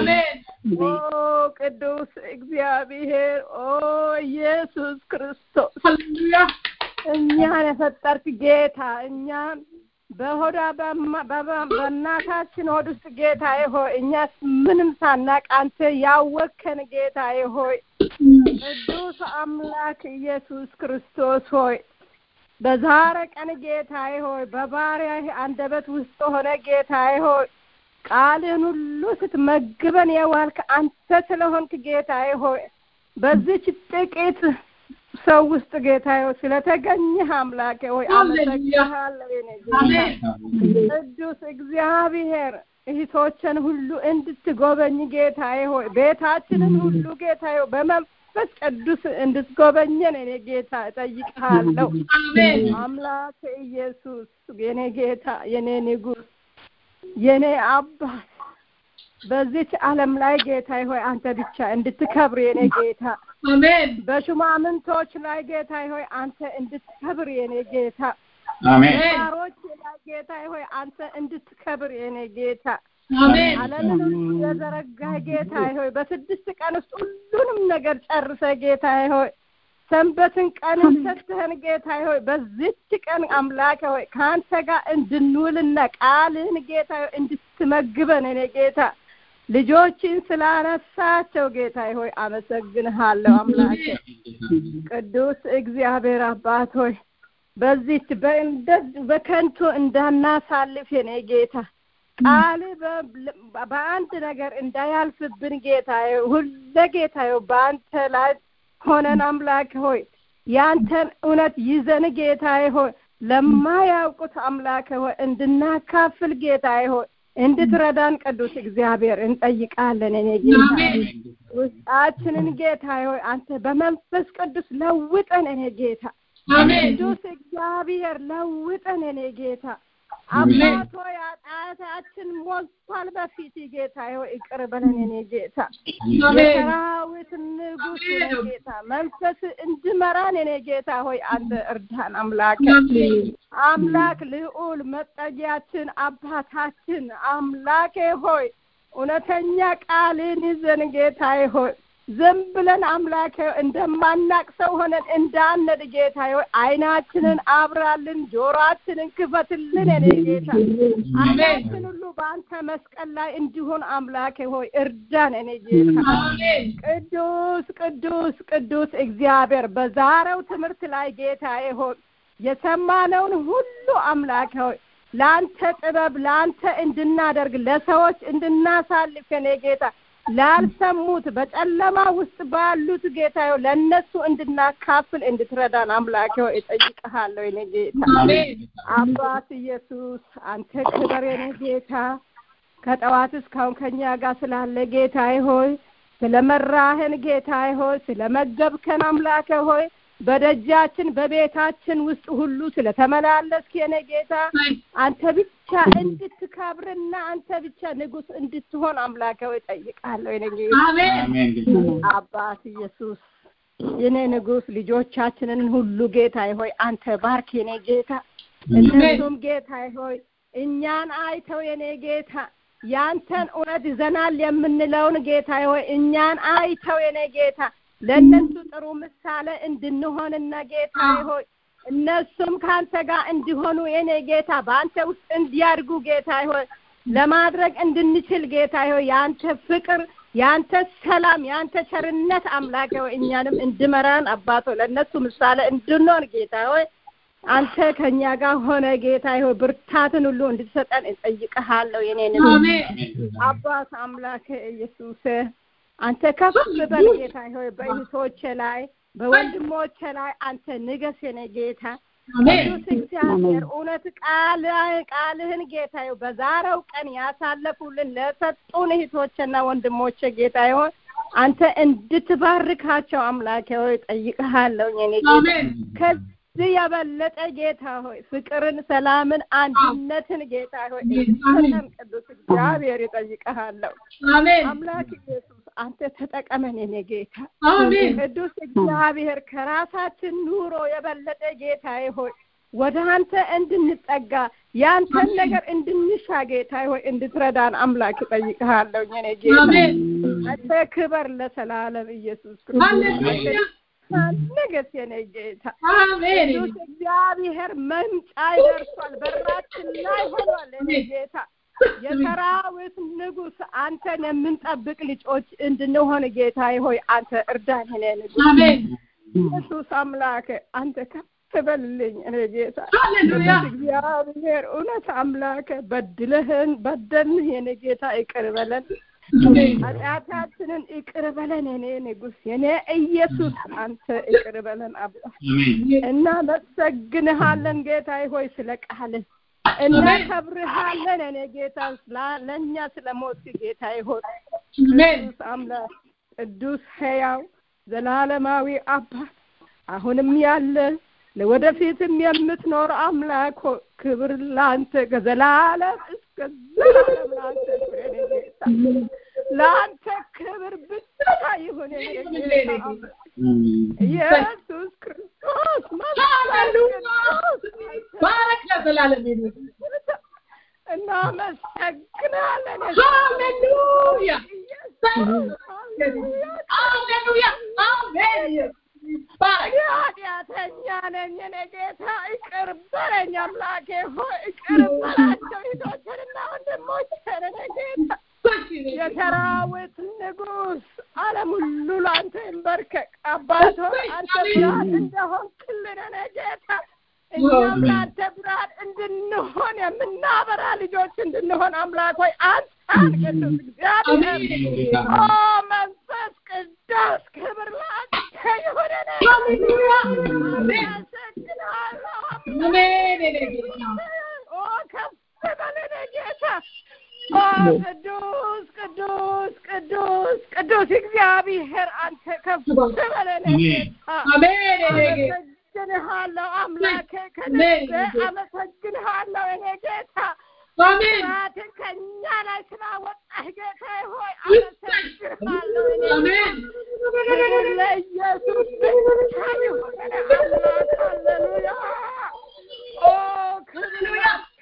ኦ ቅዱስ እግዚአብሔር ኦ ኢየሱስ ክርስቶስ እኛን የፈጠርክ ጌታ እኛን በሆዳ በእናታችን ሆድ ውስጥ ጌታዬ ሆይ እኛ ምንም ሳናቅ አንተ ያወከን ጌታዬ ሆይ ቅዱስ አምላክ ኢየሱስ ክርስቶስ ሆይ በዛሬ ቀን ጌታዬ ሆይ በባሪያ አንደበት ውስጥ ሆነ ጌታዬ ሆይ ቃልን ሁሉ ስትመግበን የዋልክ አንተ ስለሆንክ ጌታዬ ሆይ በዚች ጥቂት ሰው ውስጥ ጌታ ሆይ ስለተገኘህ አምላኬ ሆይ አመሰግንሃለሁ የኔ ጌታ ቅዱስ እግዚአብሔር እህቶችን ሁሉ እንድትጎበኝ ጌታዬ ሆይ ቤታችንን ሁሉ ጌታዬ በመንፈስ ቅዱስ እንድትጎበኘን እኔ ጌታ እጠይቅሃለሁ አምላክ ኢየሱስ የኔ ጌታ የኔ ንጉስ የኔ አባት በዚች ዓለም ላይ ጌታ ሆይ አንተ ብቻ እንድትከብር የኔ ጌታ አሜን በሹማምንቶች ላይ ጌታ ሆይ አንተ እንድትከብር የኔ ጌታ አሜን ባሮች ላይ ጌታ ሆይ አንተ እንድትከብር የኔ ጌታ አሜን ዓለምን ሁሉ የዘረጋ ጌታ ሆይ በስድስት ቀን ውስጥ ሁሉንም ነገር ጨርሰ ጌታ ሆይ ሰንበትን ቀን ሰጥተህን ጌታ ሆይ በዚች ቀን አምላክ ሆይ ከአንተ ጋር እንድንውልና ቃልን ጌታ ሆይ እንድትመግበን እኔ ጌታ ልጆችን ስላነሳቸው ጌታ ሆይ አመሰግንሃለሁ አምላኬ ቅዱስ እግዚአብሔር አባት ሆይ በዚች በከንቱ እንዳናሳልፍ የኔ ጌታ ቃል በአንድ ነገር እንዳያልፍብን ጌታ ሁለ ጌታ በአንተ ላይ ሆነን አምላክ ሆይ ያንተን እውነት ይዘን ጌታ ሆይ ለማያውቁት አምላክ ሆይ እንድናካፍል ጌታ ሆይ እንድትረዳን ቅዱስ እግዚአብሔር እንጠይቃለን። እኔ ጌታ ውስጣችንን ጌታ ሆይ አንተ በመንፈስ ቅዱስ ለውጠን። እኔ ጌታ ቅዱስ እግዚአብሔር ለውጠን። እኔ ጌታ አባቶ ኃጢአታችን ሞልቷል በፊት ጌታ ሆይ ይቅር በለን። እኔ ጌታ የሰራዊት ንጉሥ እኔ ጌታ መንፈስ እንድመራን እኔ ጌታ ሆይ አንተ እርዳን። አምላክ አምላክ ልዑል መጠጊያችን አባታችን አምላኬ ሆይ እውነተኛ ቃልን ይዘን ጌታዬ ሆይ ዝም ብለን አምላኬ እንደማናቅ ሰው ሆነን እንዳነድ ጌታ ሆይ አይናችንን አብራልን፣ ጆሮአችንን ክፈትልን። እኔ ጌታ አይናችን ሁሉ በአንተ መስቀል ላይ እንዲሆን አምላኬ ሆይ እርዳን። እኔ ጌታ ቅዱስ ቅዱስ ቅዱስ እግዚአብሔር በዛሬው ትምህርት ላይ ጌታዬ ሆይ የሰማነውን ሁሉ አምላኬ ሆይ ለአንተ ጥበብ ለአንተ እንድናደርግ ለሰዎች እንድናሳልፍ እኔ ጌታ ላልሰሙት በጨለማ ውስጥ ባሉት ጌታ ለእነሱ እንድናካፍል እንድትረዳን አምላኬ ሆይ እጠይቅሃለሁ። የኔ ጌታ አባት ኢየሱስ አንተ ክበር የኔ ጌታ ከጠዋት እስካሁን ከኛ ጋር ስላለ ጌታ ሆይ ስለመራህን ጌታ ሆይ ስለመገብከን አምላኬ ሆይ በደጃችን በቤታችን ውስጥ ሁሉ ስለተመላለስክ የኔ ጌታ አንተ ብቻ እንድትከብርና አንተ ብቻ ንጉስ እንድትሆን አምላኬ ሆይ እጠይቃለሁ። የኔ ጌታ አባት ኢየሱስ የኔ ንጉስ ልጆቻችንን ሁሉ ጌታ ሆይ አንተ ባርክ የኔ ጌታ። እነሱም ጌታ ሆይ እኛን አይተው የኔ ጌታ ያንተን እውነት ይዘናል የምንለውን ጌታ ሆይ እኛን አይተው የኔ ጌታ ለእነሱ ጥሩ ምሳሌ እንድንሆንና ጌታ ሆይ እነሱም ከአንተ ጋር እንዲሆኑ የኔ ጌታ በአንተ ውስጥ እንዲያድጉ ጌታ ሆይ ለማድረግ እንድንችል ጌታ ሆይ የአንተ ፍቅር የአንተ ሰላም የአንተ ቸርነት አምላክ ሆይ እኛንም እንድመራን አባቶ ለእነሱ ምሳሌ እንድንሆን ጌታ ሆይ አንተ ከእኛ ጋር ሆነ ጌታ ሆይ ብርታትን ሁሉ እንድትሰጠን እንጠይቀሃለሁ። የኔን አባት አምላክ ኢየሱስ አንተ ከፍ በል ጌታ ሆይ በእህቶቼ ላይ በወንድሞቼ ላይ አንተ ንገስ የኔ ጌታ ቅዱስ እግዚአብሔር እውነት ቃል ቃልህን ጌታ ሆይ በዛሬው ቀን ያሳለፉልን ለሰጡን እህቶችና ወንድሞቼ ጌታ ሆይ አንተ እንድትባርካቸው አምላኬ ሆይ ጠይቅሃለሁ የኔ ጌታ ከዚህ የበለጠ ጌታ ሆይ ፍቅርን፣ ሰላምን፣ አንድነትን ጌታ ሆይ እንድትሰጠን ቅዱስ እግዚአብሔር ይጠይቅሃለሁ። አምላክ ኢየሱስ አንተ ተጠቀመን የኔ ጌታ ቅዱስ እግዚአብሔር ከራሳችን ኑሮ የበለጠ ጌታ ሆይ ወደ አንተ እንድንጠጋ የአንተን ነገር እንድንሻ ጌታ ሆይ እንድትረዳን አምላክ እጠይቅሃለሁ የኔ ጌታ አንተ ክበር ለሰላለም ኢየሱስ ክርስቶስ ነገስ የኔ ጌታ ቅዱስ እግዚአብሔር መምጫ ይደርሷል፣ በራችን ላይ ሆኗል የኔ ጌታ የሰራዊት ንጉስ አንተን የምንጠብቅ ልጆች እንድንሆን ጌታ ሆይ አንተ እርዳን። እኔ ንጉስ ኢየሱስ አምላክ አንተ ከፍ በልልኝ። እኔ ጌታ እግዚአብሔር እውነት አምላክ በድለህን በደልንህ የኔ ጌታ ይቅር በለን። ኃጢአታችንን ይቅር በለን የኔ ንጉስ የኔ ኢየሱስ አንተ ይቅር በለን አባ እናመሰግንሃለን ጌታ ሆይ ስለ ቃልህ እናከብርሃለን እኔ ጌታ ለእኛ ስለ ሞት ጌታ ይሆን ቅዱስ አምላክ ቅዱስ ሕያው ዘላለማዊ አባት አሁንም ያለ ለወደፊትም የምትኖር አምላክ ክብር ለአንተ ከዘላለም እስከ ዘላለም ለአንተ ጌታ ለአንተ ክብር ብቻ ይሁን ጌታ ኢየሱስ ክርስቶስ ባረክ ለዘላለም እናመሰግናለን። ሃሌሉያ ሃሌሉያ አሜን። ኃጢአተኛ ነኝ እኔ ጌታ ይቅር በለኝ አምላኬ ሆይ ይቅር በላቸው እህቶችንና ወንድሞችን እኔ ጌታ የሰራዊት ንጉስ ዓለም ሁሉ ለአንተ ይንበርከቅ። አባት ሆይ አንተ ብርሃን እንደሆንክልን እኔ ጌታ እኛም ለአንተ ብርሃን እንድንሆን የምናበራ ልጆች እንድንሆን አምላክ ሆይ አንተን ቅዱስ እግዚአብሔር ኦ መንፈስ ቅዱስ ክብር ለአንተ ይሁን። ኦ ከፍ በለን ጌታ ቅዱስ ቅዱስ ቅዱስ ቅዱስ እግዚአብሔር አንተ ከፍ በለን ጌታ አመሰግንሃለሁ አምላኬ ከነገ አመሰግንሃለሁ እኔ ጌታ ስራትን ከእኛ ላይ ስላወጣህ ጌታ ሆይ አመሰግንሃለሁ ክብር ለኢየሱስ ብቻ ይሁን አምላክ ሃሌሉያ ኦ ክብር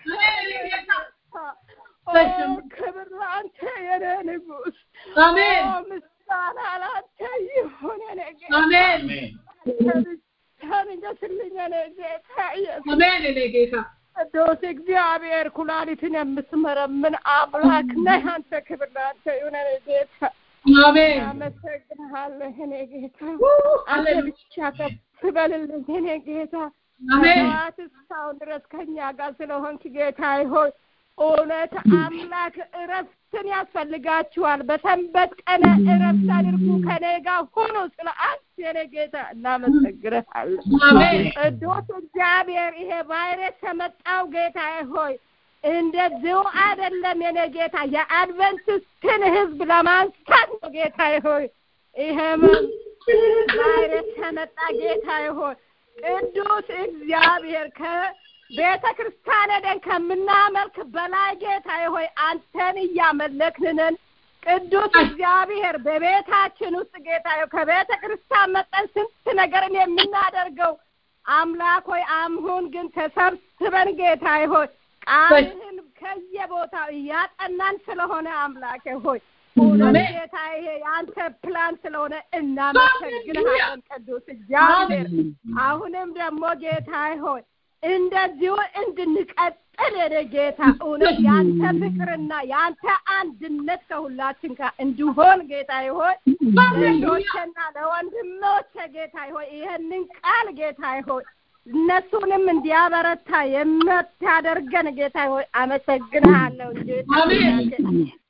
ክብር ለአንተ የኔ ንጉስ ምስጋና ለአንተ ይሁን የኔ ጌታ ታንገስልኝ እኔ ጌታ ኢየሱስ አሜን እኔ ጌታ ቅዱስ እግዚአብሔር ኩላሊትን የምትመረምን አምላክ ነህ አንተ ክብር ለአንተ ይሁን እኔ ጌታ አሜን አመሰግንሃለሁ እኔ ጌታ አንተ ብቻ ከፍ በልልኝ እኔ ጌታ አሜን ከጠዋት እስካሁን ድረስ ከእኛ ጋር ስለሆንክ ጌታ ሆይ እውነት አምላክ እረፍትን ያስፈልጋችኋል። በሰንበት ቀን እረፍት አድርጉ፣ ከኔ ጋር ሆኖ ስለ አንተ የኔ ጌታ እናመሰግንሃለን። ቅዱስ እግዚአብሔር ይሄ ቫይረስ የመጣው ጌታ ሆይ እንደዚሁ አይደለም የኔ ጌታ የአድቨንቲስትን ሕዝብ ለማንሳት ነው ጌታ ሆይ ይሄ ቫይረስ የመጣ ጌታ ሆይ ቅዱስ እግዚአብሔር ከቤተ ክርስቲያን ሄደን ከምናመልክ በላይ ጌታ ሆይ አንተን እያመለክንን ቅዱስ እግዚአብሔር በቤታችን ውስጥ ጌታ ሆይ ከቤተ ክርስቲያን መጠን ስንት ነገርን የምናደርገው አምላክ ሆይ አሁን ግን ተሰብስበን ጌታ ሆይ ቃልህን ከየቦታው እያጠናን ስለሆነ አምላክ ሆይ እውነት ጌታ ይሄ የአንተ ፕላን ስለሆነ እናመሰግንሃለን ቅዱስ እግዚአብሔር። አሁንም ደግሞ ጌታ ሆይ እንደዚሁ እንድንቀጥል የኔ ጌታ እውነት የአንተ ፍቅርና የአንተ አንድነት ከሁላችን ጋር እንዲሆን ጌታ ሆይ ለእህቶቼና ለወንድሞቼ ጌታ ሆይ ይህንን ቃል ጌታ ሆይ እነሱንም እንዲያበረታ የምታደርገን ጌታ ሆይ አመሰግንሃለሁ ጌታ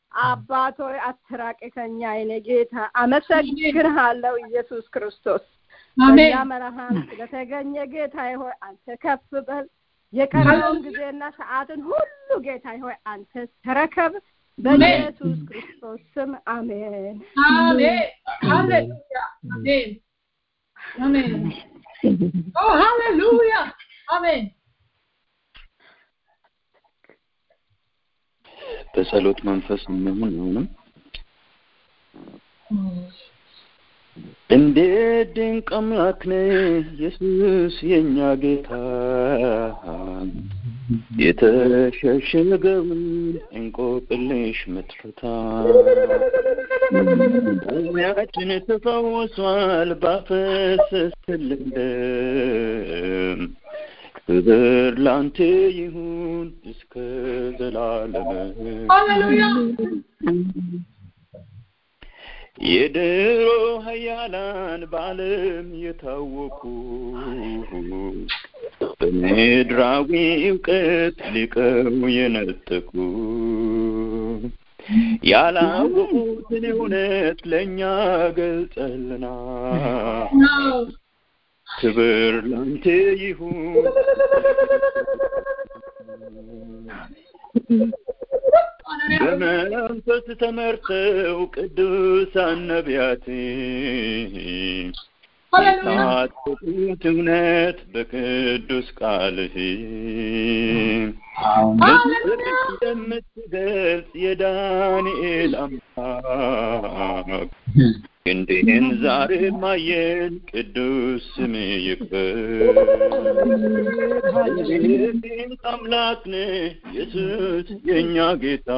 አባት ሆይ አትራቅ ከኛ የኔ ጌታ አመሰግንሃለሁ ኢየሱስ ክርስቶስ በእኛ መርሃን ስለተገኘ ጌታ ሆይ አንተ ከፍ በል የቀረውን ጊዜና ሰዓትን ሁሉ ጌታ ሆይ አንተ ተረከብ በኢየሱስ ክርስቶስ ስም አሜን አሜን ሃሌሉያ አሜን አሜን ኦ ሃሌሉያ አሜን በጸሎት መንፈስ እንሁን አሁንም እንዴት ድንቅ አምላክ ነህ ኢየሱስ የኛ ጌታ የተሸሸገውን እንቆቅልሽ ምትፈታ ያችን ተፈውሷል ባፈሰስክልን ደም ክብር ላንተ ይሁን እስከ ዘላለም ሃሌሉያ የድሮ ሀያላን በዓለም የታወቁ በምድራዊ እውቀት ሊቀው የነጠቁ ያላወቁትን እውነት ለእኛ ገልጸልና ክብር ላንተ ይሁን በመንፈስ ተመርተው ቅዱሳን ነቢያት የታጠቁት እውነት በቅዱስ ቃልህ እንደምትገልጽ የዳንኤል አምላክ እንዲህን ዛሬ ማየን ቅዱስ ስም ይክበር ድንቅ አምላክ ነህ ኢየሱስ የእኛ ጌታ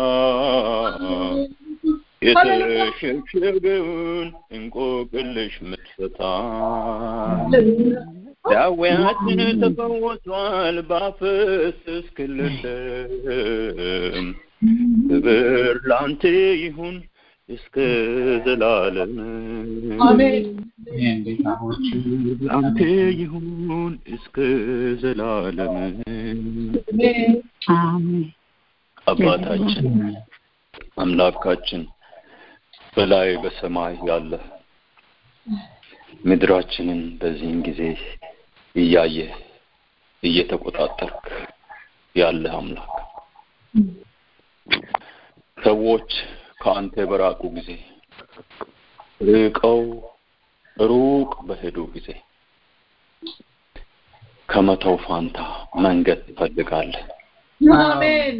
የተሸሸገውን እንቆቅልሽ ምትፈታ ዳዊያችን ተፈወሷል ባፈሰስክልን ደም ክብር ላንተ ይሁን እስከ ዘላለም ላንተ ይሁን እስከ ዘላለም አባታችን አምላካችን በላይ በሰማይ ያለ ምድራችንን በዚህን ጊዜ እያየ እየተቆጣጠርክ ያለ አምላክ ሰዎች ከአንተ በራቁ ጊዜ ርቀው ሩቅ በሄዱ ጊዜ ከመተው ፋንታ መንገድ ትፈልጋለህ። አሜን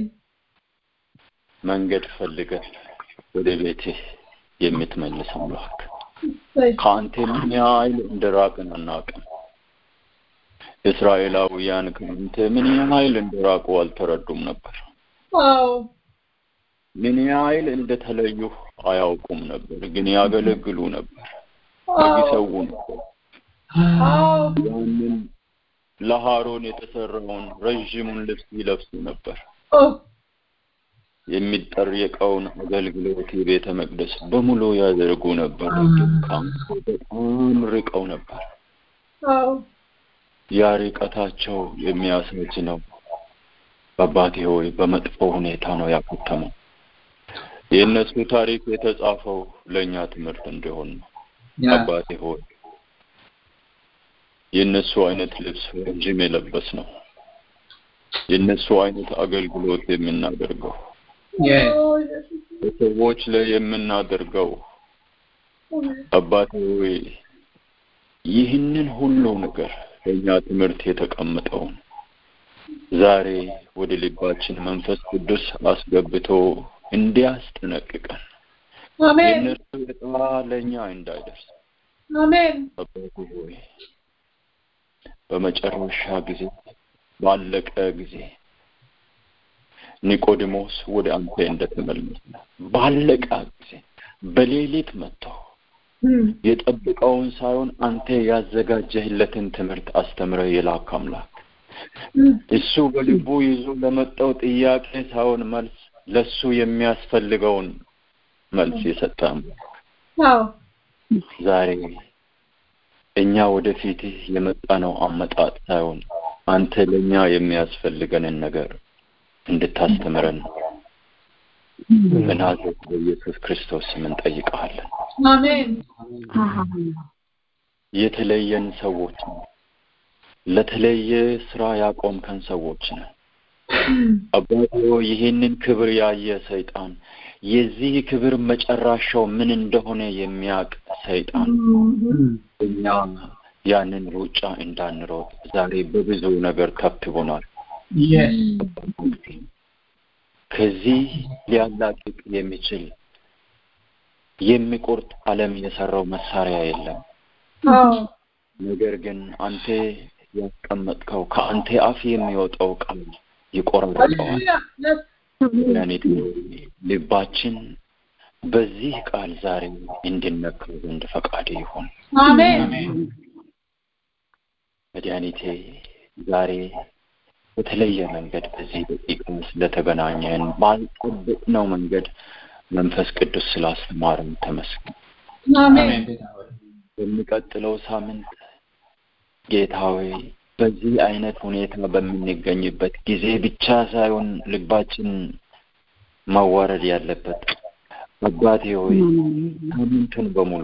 መንገድ ፈልገህ ወደ ቤትህ የምትመልስ አምላክ ከአንተ ምን ያህል እንደራቅን አናውቅም። እስራኤላውያን ከአንተ ምን ያህል እንደራቁ አልተረዱም ነበር። አዎ ምን ያህል እንደተለዩ አያውቁም ነበር፣ ግን ያገለግሉ ነበር፣ ይሰዉ ነበር። አዎ ያንን ለሃሮን የተሰራውን ረዥሙን ልብስ ይለብሱ ነበር። ኦ የሚጠየቀውን አገልግሎት የቤተ መቅደስ በሙሉ ያደርጉ ነበር። ግን ከአንተ በጣም ርቀው ነበር። አዎ ያ ርቀታቸው የሚያሳጅ ነው። አባቴ ሆይ በመጥፎ ሁኔታ ነው ያከተመው። የእነሱ ታሪክ የተጻፈው ለእኛ ትምህርት እንዲሆን ነው። አባቴ ሆይ የእነሱ አይነት ልብስ ረጅም የለበስ ነው። የእነሱ አይነት አገልግሎት የምናደርገው በሰዎች ላይ የምናደርገው አባቴ ሆይ ይህንን ሁሉ ነገር ለእኛ ትምህርት የተቀመጠውን ዛሬ ወደ ልባችን መንፈስ ቅዱስ አስገብቶ እንዲያስጠነቅቀን አሜን የእነሱ ዕጣ ለእኛ እንዳይደርስ አሜን አባቴ ሆይ በመጨረሻ ጊዜ ባለቀ ጊዜ ኒቆዲሞስ ወደ አንተ እንደተመለሰ ባለቀ ጊዜ በሌሊት መጥተው የጠብቀውን ሳይሆን አንተ ያዘጋጀህለትን ትምህርት አስተምረ የላክ አምላክ እሱ በልቡ ይዞ ለመጣው ጥያቄ ሳይሆን መልስ ለሱ የሚያስፈልገውን መልስ የሰጠ አምላክ አዎ ዛሬ እኛ ወደፊትህ የመጣነው አመጣጥ ሳይሆን አንተ ለእኛ የሚያስፈልገንን ነገር እንድታስተምረን በናዝሬቱ በኢየሱስ ክርስቶስ ስም እንጠይቀሃለን። አሜን የተለየን ሰዎች ነው። ለተለየ ስራ ያቆምከን ሰዎች ነን። አባቶ ይህንን ክብር ያየ ሰይጣን የዚህ ክብር መጨረሻው ምን እንደሆነ የሚያውቅ ሰይጣን እኛ ያንን ሩጫ እንዳንሮጥ ዛሬ በብዙ ነገር ከብቦናል። Yes. ከዚህ ሊያላቅቅ የሚችል የሚቆርጥ ዓለም የሰራው መሳሪያ የለም። አዎ ነገር ግን አንተ ያስቀመጥከው ከአንተ አፍ የሚወጣው ቃል ይቆረጠዋል። ሃሌሉያ መድኃኒት ልባችን በዚህ ቃል ዛሬ እንድነካው ዘንድ ፈቃድ ይሁን። አሜን መድኃኒቴ ዛሬ በተለየ መንገድ በዚህ ደቂቃ ስለተገናኘን ባልጠበቅነው መንገድ መንፈስ ቅዱስ ስላስተማረን ተመስገን። አሜን አሜን ጌታ ሆይ። በሚቀጥለው ሳምንት ጌታ ሆይ በዚህ አይነት ሁኔታ በምንገኝበት ጊዜ ብቻ ሳይሆን ልባችን መዋረድ ያለበት አባቴ ሆይ ሳምንቱን በሙሉ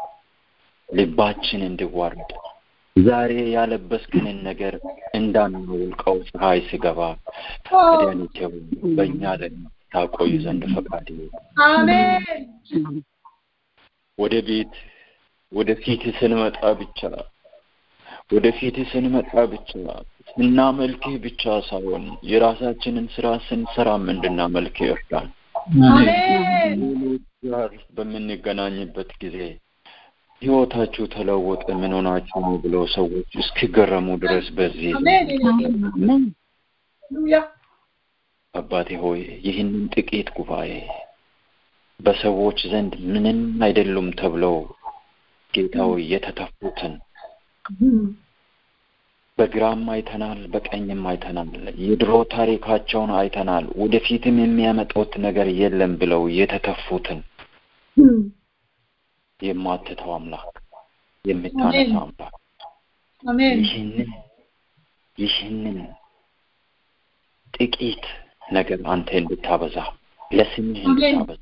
ልባችን እንዲዋረድ ዛሬ ያለበስክንን ነገር እንዳናውልቀው ፀሐይ ሲገባ መድኃኒቴ ሆይ በእኛ ላይ ታቆይ ዘንድ ፈቃድ ይሁን። አሜን ወደ ቤት ወደ ፊት ስንመጣ ብቻ ወደ ፊት ስንመጣ ብቻ ስናመልክህ ብቻ ሳይሆን የራሳችንን ስራ ስንሰራም እንድናመልክህ ይርዳል። አሜን ሌሎች ጋር በምንገናኝበት ጊዜ ህይወታችሁ ተለወጠ፣ ምን ሆናችሁ ነው ብለው ሰዎች እስኪገረሙ ድረስ በዚህ አሜን ሃሌሉያ አባቴ ሆይ ይህንን ጥቂት ጉባኤ በሰዎች ዘንድ ምንም አይደሉም ተብለው ጌታ ሆይ የተተፉትን በግራም አይተናል፣ በቀኝም አይተናል። የድሮ ታሪካቸውን አይተናል። ወደፊትም የሚያመጡት ነገር የለም ብለው የተተፉትን የማትተው አምላክ፣ የምታነሳ አምላክ አሜን ይህንን ይህንን ጥቂት ነገር አንተ እንድታበዛ ለስምህ እንድታበዛ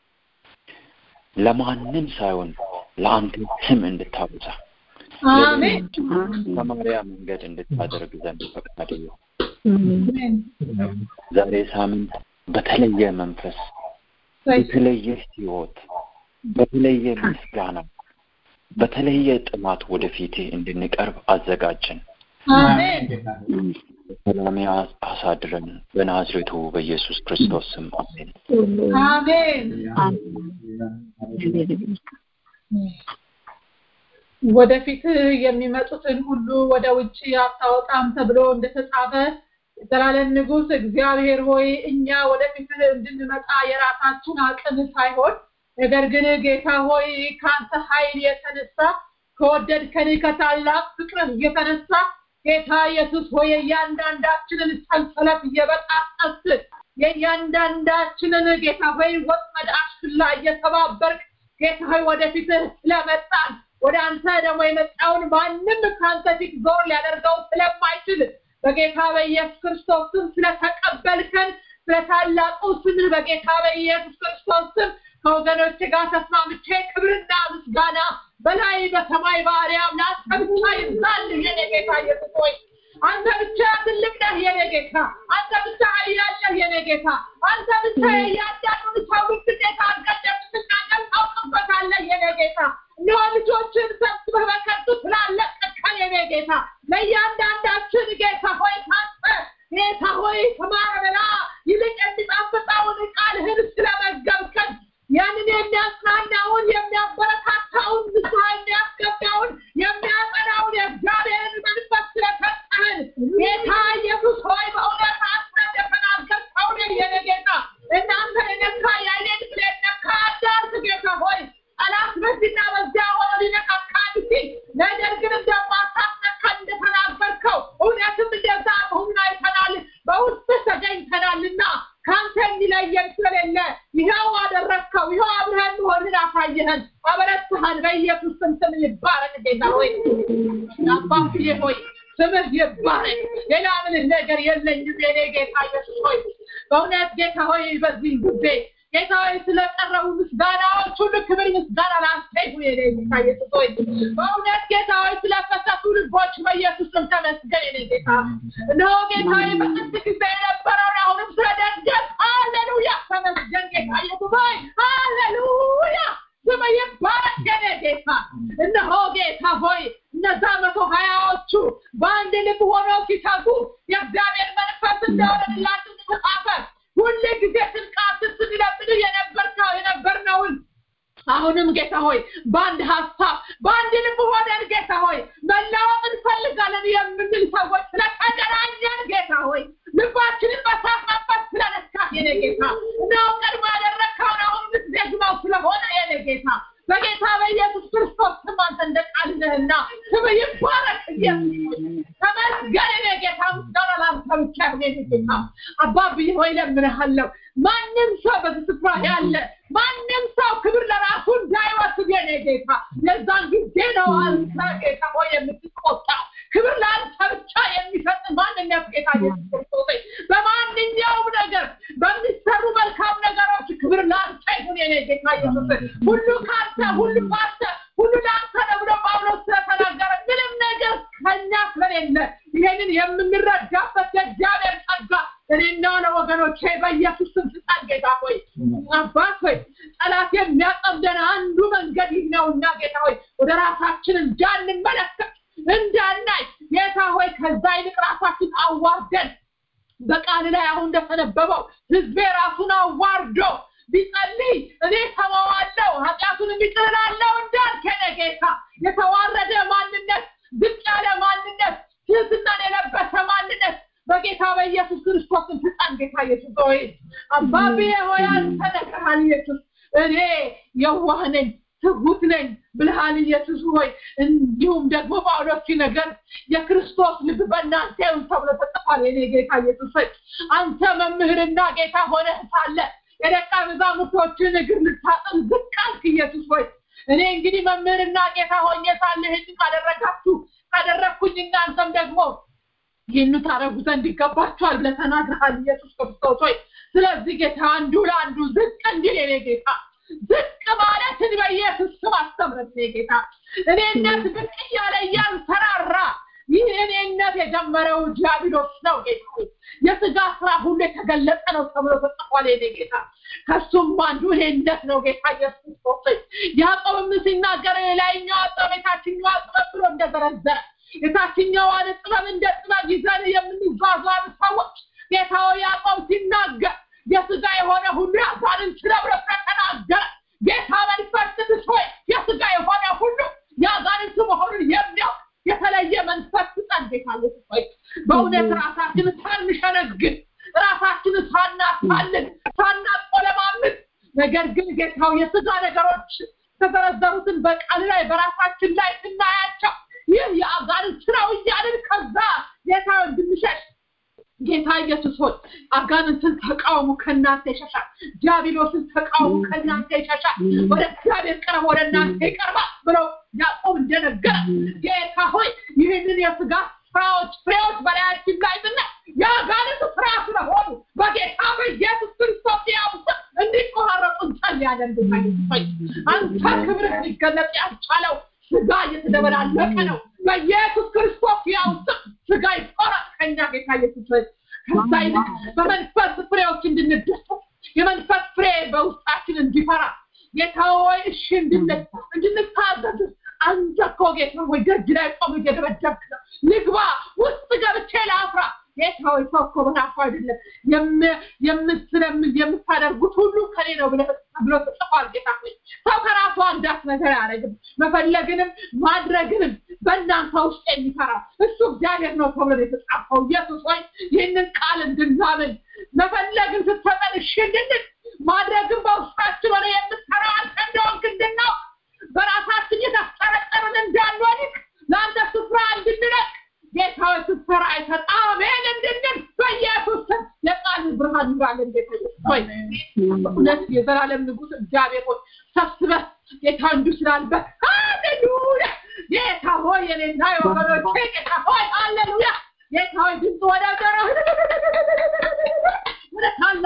ለማንም ሳይሆን ለአንተ ስም እንድታበዛ አሜን ሰማሪያ መንገድ እንድታደርግ ዘንድ ፈቃድ ይሁን። አሜን ዛሬ ሳምንት በተለየ መንፈስ በተለየ ህይወት በተለየ ምስጋና በተለየ ጥማት ወደፊት እንድንቀርብ አዘጋጀን። አሜን ሰላም አሳድረን በናዝሬቱ በኢየሱስ ክርስቶስ ስም አሜን። አሜን ወደፊት የሚመጡትን ሁሉ ወደ ውጭ አታወጣም ተብሎ እንደተጻፈ የዘላለም ንጉሥ እግዚአብሔር ሆይ እኛ ወደፊት እንድንመጣ የራሳችን አቅም ሳይሆን ነገር ግን ጌታ ሆይ ከአንተ ኃይል የተነሳ ከወደድከን ከታላቅ ፍቅርህ የተነሳ ጌታ ኢየሱስ ሆይ የእያንዳንዳችንን ሰንሰለት እየበጣጠስ የእያንዳንዳችንን ጌታ ሆይ ወጥመድ አሽክላ እየተባበርክ ጌታ ሆይ ወደፊትህ ስለመጣን ወደ አንተ ደግሞ የመጣውን ማንም ከአንተ ፊት ዞር ሊያደርገው ስለማይችል በጌታ በኢየሱስ ክርስቶስ ስም ስለተቀበልከን ስለታላቁ ስምህ በጌታ በኢየሱስ ክርስቶስ ስም ከወገኖች ጋር ተስማምቼ ክብርና ምስጋና በላይ በሰማይ በአርያም ለአንተ ብቻ ይብዛል የኔ ጌታ ኢየሱስ ሆይ አንተ ብቻ ትልቅ ነህ የኔ ጌታ አንተ ብቻ ኃያል ነህ የኔ ጌታ አንተ ብቻ የእያንዳንዱን ሰው ግዴታ አድርገህ እንደምትናገር ታውቅበታለህ የኔ ጌታ እነሆ ልጆችን ሰብስበህ በከንቱ ስላለቀቅከን የኔ ጌታ ለእያንዳንዳችን ጌታ ሆይ ካንተ ጌታ ሆይ ከማረበላ ይልቅ የሚጣፍጠውን ቃልህን ስለመገብከን ያንን የሚያጽናናውን የሚያበረታታውን ንስሐ የሚያስገባውን የሚያጸናውን የእግዚአብሔርን መንፈስ ስለሰጠህን ጌታ ኢየሱስ ሆይ በእውነት አንተ እንደተናገርከው ነው የኔ ጌታ እናንተ የነካ ያይኔን ስለነካ አዳርስ ጌታ ሆይ ጠላት በዚህና በዚያ ሆኖ ሊነካካ ሲል ነገር ግን እንደማታስነካ እንደተናገርከው እውነትም እንደዛ መሆኑን አይተናል በውስጥ ተገኝተናልና ከአንተ የሚለየን ስለሌለ ይኸው አደረግከው ይኸው አብረን መሆንን አሳየህን አበረታህን በኢየሱስ ስም ስም ይባረክ ጌታ ሆይ አባትዬ ሆይ ስምህ ይባረክ ሌላ ምንም ነገር የለኝም የኔ ጌታ ኢየሱስ ሆይ በእውነት ጌታ ሆይ በዚህ ጊዜ ጌታ ሆይ ስለቀረቡ ምስጋናዎች ሁሉ ክብር ምስጋና ለአንተ ይሁን የኔ ጌታ ኢየሱስ ሆይ በእውነት ጌታ ሆይ ስለፈሰሱ ልቦች በኢየሱስ ስም ተመስገን የኔ ጌታ እነሆ ጌታ ሆይ በጥንት ጊዜ የነበረውን አሁንም ስለደገፍ ሃሌሉያ ተመስገን ጌታ ኢየሱስ ሆይ ሃሌሉያ ስም ይባረክ የኔ ጌታ እነሆ ጌታ ሆይ እነዛ መቶ ሀያዎቹ በአንድ ልብ ሆነው ሲተጉ የእግዚአብሔር መንፈስ እንደወረድላቸው ተጻፈ ሁል ጊዜ ስንቃትን ስንለምድ የነበርከው የነበርነውን አሁንም ጌታ ሆይ በአንድ ሀሳብ በአንድ ልብ ሆነን ጌታ ሆይ መለወጥ እንፈልጋለን የምንል ሰዎች ስለተገናኘን ጌታ ሆይ ልባችንን በሳት መንፈስ ስለነካ የኔ ጌታ ነው ቀድሞ ያደረግከውን አሁን ምትደግመው ስለሆነ የኔ ጌታ በጌታ በኢየሱስ ክርስቶስ ስም አንተ እንደ ቃል ነህና ስም ይባረክ ኢየሱስ ተመስገን የኔ ጌታ ምስጋና ላንተ ብቻ ይሁን የኔ ጌታ አባብዬ ሆይ ለምንሃለሁ ማንም ሰው በዚህ ስፍራ ያለ ማንም ሰው ክብር ለራሱ እንዳይወስድ የኔ ጌታ የዛን ጊዜ ነው አንተ ጌታ ሆይ የምትቆጣው ክብር ለአንተ ብቻ የሚሰጥ ማንኛውም ጌታ ኢየሱስ ክርስቶስ በማንኛውም ነገር በሚሰሩ መልካም ነገሮች ክብር ለአንተ ይሁን የኔ ጌታ ኢየሱስ ሁሉ ከአንተ ሁሉ ከአንተ ሁሉ ለአንተ ነው ብሎ ጳውሎስ ስለተናገረ ምንም ነገር ከኛ ስለሌለ ይሄንን የምንረዳበት የእግዚአብሔር ጸጋ እኔና ለወገኖቼ በኢየሱስ ስም ስጠን ጌታ ሆይ አባት ሆይ ጠላት የሚያጠምደን አንዱ መንገድ ይህ ነውና ጌታ ሆይ ወደ ራሳችን እንዳንመለከት እንዳናይ ጌታ ሆይ ከዛ ይልቅ ራሳችን አዋርደን በቃል ላይ አሁን እንደተነበበው ህዝቤ ራሱን አዋርዶ ቢጸልይ እኔ ሰማዋለሁ ኃጢአቱን የሚጥልላለው እንዳልክ የኔ ጌታ የተዋረደ ማንነት ዝቅ ያለ ማንነት ትህትናን የለበሰ ማንነት በጌታ በኢየሱስ ክርስቶስን ፍጻን ጌታ ኢየሱስ ሆይ አባቤ ሆይ አንተ ነግረሃል ኢየሱስ እኔ የዋህ ነኝ ትሁት ነኝ ብልሃል ኢየሱስ ሆይ እንዲሁም ደግሞ ጳውሎስ ነገር የክርስቶስ ልብ በእናንተ ይሁን ተብሎ ተጽፏል የኔ ጌታ ኢየሱስ ሆይ አንተ መምህርና ጌታ ሆነህ ሳለ የደቀ መዛሙርቶችን እግር ልታጥብ ዝቅ አልክ ኢየሱስ ሆይ እኔ እንግዲህ መምህርና ጌታ ሆኜ ሳለ ይህን ካደረጋችሁ ካደረግኩኝ እናንተም ደግሞ ይህን ታረጉ ዘንድ ይገባችኋል ብለህ ተናግረሃል ኢየሱስ ክርስቶስ ሆይ ስለዚህ ጌታ አንዱ ለአንዱ ዝቅ እንዲል የኔ ጌታ ዝቅ ማለትን በኢየሱስ ስም አስተምረት ጌታ እኔነት ብቅ እያለ እያንሰራራ ይህ እኔነት የጀመረው ዲያብሎስ ነው ጌታ የስጋ ስራ ሁሉ የተገለጠ ነው ተብሎ ተጽፏል የኔ ጌታ ከሱም አንዱ እኔነት ነው ጌታ ኢየሱስ ክርስቶስ ያዕቆብም ሲናገር የላይኛው ጥበብ የታችኛዋ ጥበብ ብሎ እንደዘረዘረ የታችኛዋን ጥበብ እንደ ጥበብ ይዘን የምንዟዟር ሰዎች ጌታው ያዕቆብ ሲናገር የስጋ የሆነ ሁሉ ያዛንን ስለብሎ ተናገረ ጌታ መንፈስ ቅዱስ ሆይ የስጋ የሆነ ሁሉ ያዛንን መሆኑን የሚያውቅ የተለየ መንፈስ ስጠን ጌታ ኢየሱስ ሆይ በእውነት ራሳችን ሳንሸነግል ራሳችን ሳናሳልን ሳናቆለማምጥ ነገር ግን ጌታው የስጋ ነገሮች የተዘረዘሩትን በቃል ላይ በራሳችን ላይ ስናያቸው ይህ የአጋንንት ስራው እያልን ከዛ ጌታ እንድንሸሽ ጌታ ኢየሱስ ሆይ አጋንንትን ተቃውሙ ከእናንተ ይሸሻል ዲያብሎስን ተቃውሙ ከእናንተ ይሸሻል ወደ እግዚአብሔር ቅረብ ወደ እናንተ ይቀርባል ብለው ያዕቆብ እንደነገረ ጌታ ሆይ ይህንን የስጋ ስራዎች ፍሬዎች በላያችን ላይ ብና የአጋንንት ስራ ስለሆኑ በጌታ በኢየሱስ ክርስቶስ ያውስ እንዲቆራረጡ እንጸልያለን ጌታ ኢየሱስ ሆይ አንተ ክብርህ ሊገለጥ ያልቻለው ስጋ እየተደበላለቀ ነው በኢየሱስ ክርስቶስ ያውስ ስጋ ይቆረጥ ከኛ ጌታ ኢየሱስ ሆይ ከዛ ይልቅ በመንፈስ ፍሬዎች እንድንደሰት የመንፈስ ፍሬ በውስጣችን እንዲፈራ ጌታ ሆይ እሺ እንድንል እንድንታዘዝ አንተ እኮ ጌታ ሆይ ደጅ ላይ ቆም እየደበደብክ ነው ልግባ ውስጥ ገብቼ ላፍራ ጌታ ሆይ ሰው እኮ በራሱ አይደለም የምትለምል የምታደርጉት ሁሉ ከኔ ነው ብሎ ተጽፏል ጌታ ሆይ ሰው ከራሱ አንዳች ነገር አያደርግም መፈለግንም ማድረግንም በእናንተ ውስጥ የሚሰራው እሱ እግዚአብሔር ነው ተብሎ የተጻፈው ኢየሱስ ሆይ ይህንን ቃል እንድናምን መፈለግን ስትሰጠን እሺ እንድንል ማድረግን በውስጣችን ሆነ የምትሰራው አንተ እንደሆንክ እንድናውቅ በራሳችን የተጠረጠርን እንዳንወድቅ ለአንተ ስፍራ እንድንለቅ ጌታ ሆይ ስትሰራ አይተን አሜን እንድንል በኢየሱስ ስም የቃል ብርሃን ይብራለን ጌታ ሆይ እውነት የዘላለም ንጉሥ እግዚአብሔር ሆይ ሰብስበህ ጌታ እንዱ ስላልበት ሃሌሉያ ጌታ ሆይ የኔና የወገኖቼ ጌታ ሆይ ሃሌሉያ ጌታ ሆይ ድምፅ ወደ ዘረ ወደ ታላቅ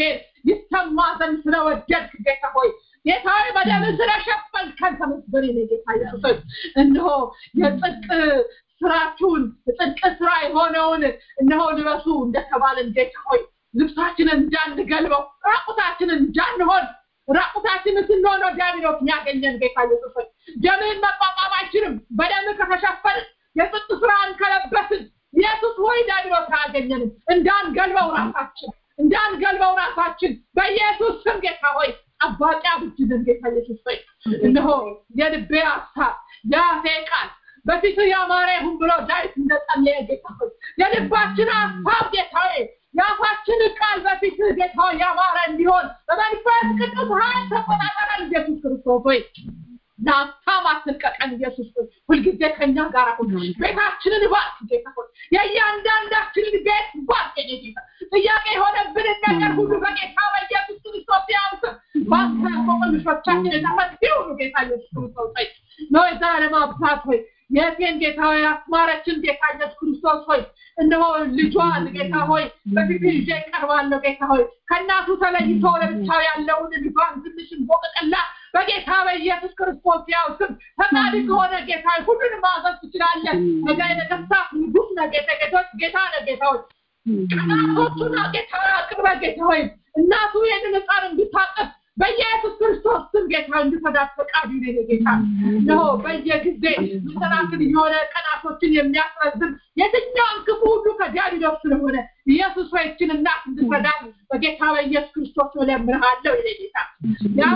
እግዚአብሔር ይሰማ ዘንድ ስለወደድክ ጌታ ሆይ ጌታ ሆይ በደም ስለሸፈንከን ተመስገን የኔ ጌታ ኢየሱስ ሆይ እነሆ የጽድቅ ስራችሁን የጽድቅ ስራ የሆነውን እነሆ ልበሱ እንደተባለን ጌታ ሆይ ልብሳችንን እንዳንገልበው ራቁታችንን እንዳንሆን ራቁታችንን ስንሆነው ዲያብሎስ የሚያገኘን ጌታ ኢየሱስ ሆይ ደምህን መቋቋም አይችልም በደምህ ከተሸፈንን የጽድቅ ስራን ከለበስን ኢየሱስ ሆይ ዲያብሎስ አያገኘንም እንዳንገልበው ራሳችን እንዳንገልበው ራሳችን በኢየሱስ ስም ጌታ ሆይ ጠባቂ አብጅልን ጌታ ኢየሱስ ሆይ እነሆ የልቤ ሀሳብ የአፌ ቃል በፊት ያማረ ይሁን ብሎ ዳዊት እንደጸለየ ጌታ ሆይ የልባችን ሀሳብ ጌታ ሆይ የአፋችን ቃል በፊት ጌታ ሆይ ያማረ እንዲሆን በመንፈስ ቅዱስ ኃይል ተቆጣጠረን ኢየሱስ ክርስቶስ ሆይ ለሀብታም አትልቀቀን ኢየሱስ ሆይ ሁልጊዜ ከኛ ጋር ሁን ቤታችንን ባርክ ጌታ ሆይ የእያንዳንዳችንን ቤት ባርክ የኔ ጌታ ጥያቄ የሆነብንን ነገር ሁሉ በጌታ በኢየሱስ ክርስቶስ ያውስ ባንተ ቆቆልሾቻችን የተፈቱ ይሁኑ ጌታ ኢየሱስ ክርስቶስ ሆይ ነው የዘላለም አባት ሆይ የቴን ጌታ ሆይ አስማረችን ጌታ ኢየሱስ ክርስቶስ ሆይ እነሆ ልጇን ጌታ ሆይ በፊት ይዤ ቀርባለሁ ጌታ ሆይ ከእናቱ ተለይቶ ለብቻው ያለውን ልጇን ትንሽን ቦቅጠላ በጌታ በኢየሱስ ክርስቶስ ያው ስም ፈቃድ ከሆነ ጌታ ሁሉንም ማዘዝ ትችላለህ ነገ የነገስታት ንጉስ ነህ ጌታ ጌቶች ጌታ ነህ ጌታ ሆይ ቀናቶቹና ጌታ አቅርበ ጌታ ሆይ እናቱ ይህንን ህፃን እንድታቀፍ በኢየሱስ ክርስቶስ ስም ጌታ እንድፈዳት ፈቃዱ ይሁን ጌታ ነው በየጊዜ መሰናክል የሆነ ቀናቶችን የሚያስረዝም የትኛውን ክፉ ሁሉ ከዲያብሎስ ስለሆነ ኢየሱስ ሆይ እችን እናት እንድፈዳት በጌታ በኢየሱስ ክርስቶስ እለምንሃለሁ ይሄ ጌታ ያም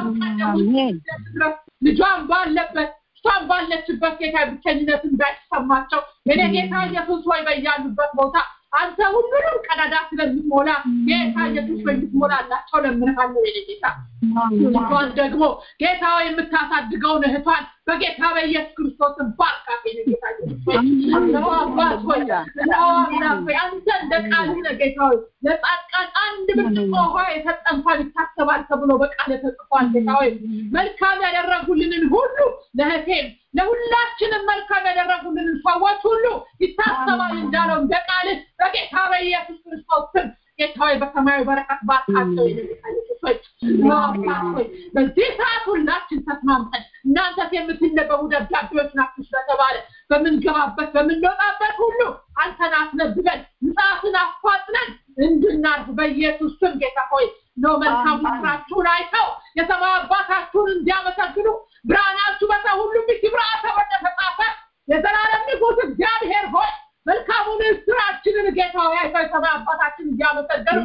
ድረስ ልጇን ባለበት እሷን ባለችበት ጌታ ብቸኝነት እንዳይሰማቸው የኔ ጌታ ኢየሱስ ሆይ በያሉበት ቦታ አንተ ሁሉንም ቀዳዳ ስለምትሞላ ጌታ ኢየሱስ ሆይ እንድትሞላላቸው ለምንሃለሁ የኔ ጌታ እሷን ደግሞ ጌታ የምታሳድገውን እህቷን በጌታ በኢየሱስ ክርስቶስ ባርካት የኔ ጌታ ኢየሱስ ሆይ እነሆ አባት ሆይ እነሆ አምላክ ሆይ አንተ እንደ ቃልህ ነህ ጌታ ሆይ ለጻድቃን አንድ ብርጭቆ ውሃ የሰጠ እንኳን ይታሰባል ተብሎ በቃል ተጽፏል ጌታ ሆይ መልካም ያደረጉልንን ሁሉ ለእህቴም ለሁላችንም መልካም ያደረጉልንን ሰዎች ሁሉ ይታሰባል እንዳለው እንደ ቃልህ በጌታ በኢየሱስ ክርስቶስ ስም ጌታ ሆይ በሰማያዊ በረከት ባርካቸው የጌታ ኢየሱስ ሆይ ሆይ በዚህ ሰዓት ሁላችን ተስማምተን እናንተስ የምትነበቡ ደብዳቤዎች ናችሁ ስለተባለ በምንገባበት በምንወጣበት ሁሉ አንተን አስነብበን ምጽአትን አፋጥነን እንድናርፍ በኢየሱስ ስም ጌታ ሆይ ነው መልካም ስራችሁን አይተው የሰማይ አባታችሁን እንዲያመሰግኑ ብርሃናችሁ በሰው ሁሉ ፊት ይብራ ተብሎ እንደተጻፈ የዘላለም ንጉሥ እግዚአብሔር ሆይ መልካሙን ስራችንን ጌታ ሆይ አይተው የሰማይ አባታችን እንዲያመሰገኑ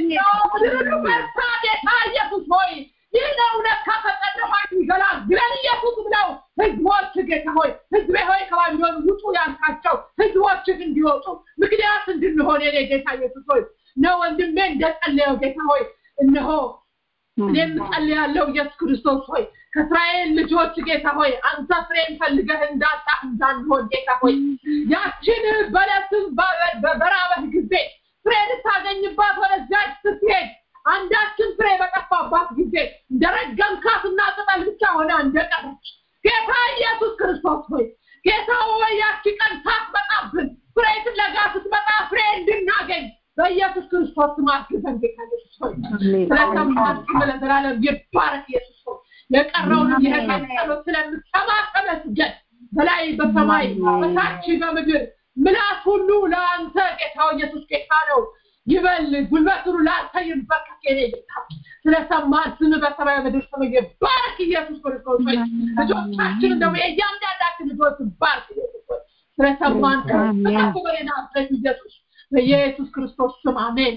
ምድርን በርታ ጌታ ኢየሱስ ሆይ ይህ ነው እውነት ከፈጸደማ ይገላግለን ኢየሱስ ብለው ህዝቦች ጌታ ሆይ ህዝቤ ሆይ ከባቢሎን ውጡ ያልካቸው ህዝቦችህ እንዲወጡ ምክንያት እንድንሆን የኔ ጌታ ኢየሱስ ሆይ ነው ወንድሜ እንደጸለየው ጌታ ሆይ እነሆ እኔም ጸልያለሁ ኢየሱስ ክርስቶስ ሆይ ከእስራኤል ልጆች ጌታ ሆይ አንተ ፍሬን ፈልገህ እንዳጣ እንዳንሆን ጌታ ሆይ ያችን በለስን በራበህ ጊዜ ፍሬ ልታገኝባት ወደዚያች ስትሄድ አንዳችን ፍሬ በጠፋባት ጊዜ እንደረገምካትና ቅጠል ብቻ ሆነ እንደቀረች ጌታ ኢየሱስ ክርስቶስ ሆይ ጌታ ሆይ ያቺ ቀን ሳትመጣብን ፍሬ ፍለጋ ስትመጣ ፍሬ እንድናገኝ በኢየሱስ ክርስቶስ ስም አግዘን ጌታ ኢየሱስ ሆይ ስለሰማን ስም ለዘላለም ይባረክ ኢየሱስ ሆይ የቀረውንም የህይወት ጸሎት ስለምትሰማ ተመስገን በላይ በሰማይ በታች በምድር ምላስ ሁሉ ለአንተ ጌታው ኢየሱስ ጌታ ነው ይበል ጉልበት ሁሉ ለአንተ ይንበርከክ የኔ ጌታ ስለሰማን ስም በሰማይ ምድር ስም ይባረክ ኢየሱስ ክርስቶስ ሆይ ልጆቻችን ደግሞ የእያንዳንዳችን ልጆች ባርክ ኢየሱስ ሆይ ስለሰማን ከፍ በሌና ኢየሱስ በኢየሱስ ክርስቶስ ስም አሜን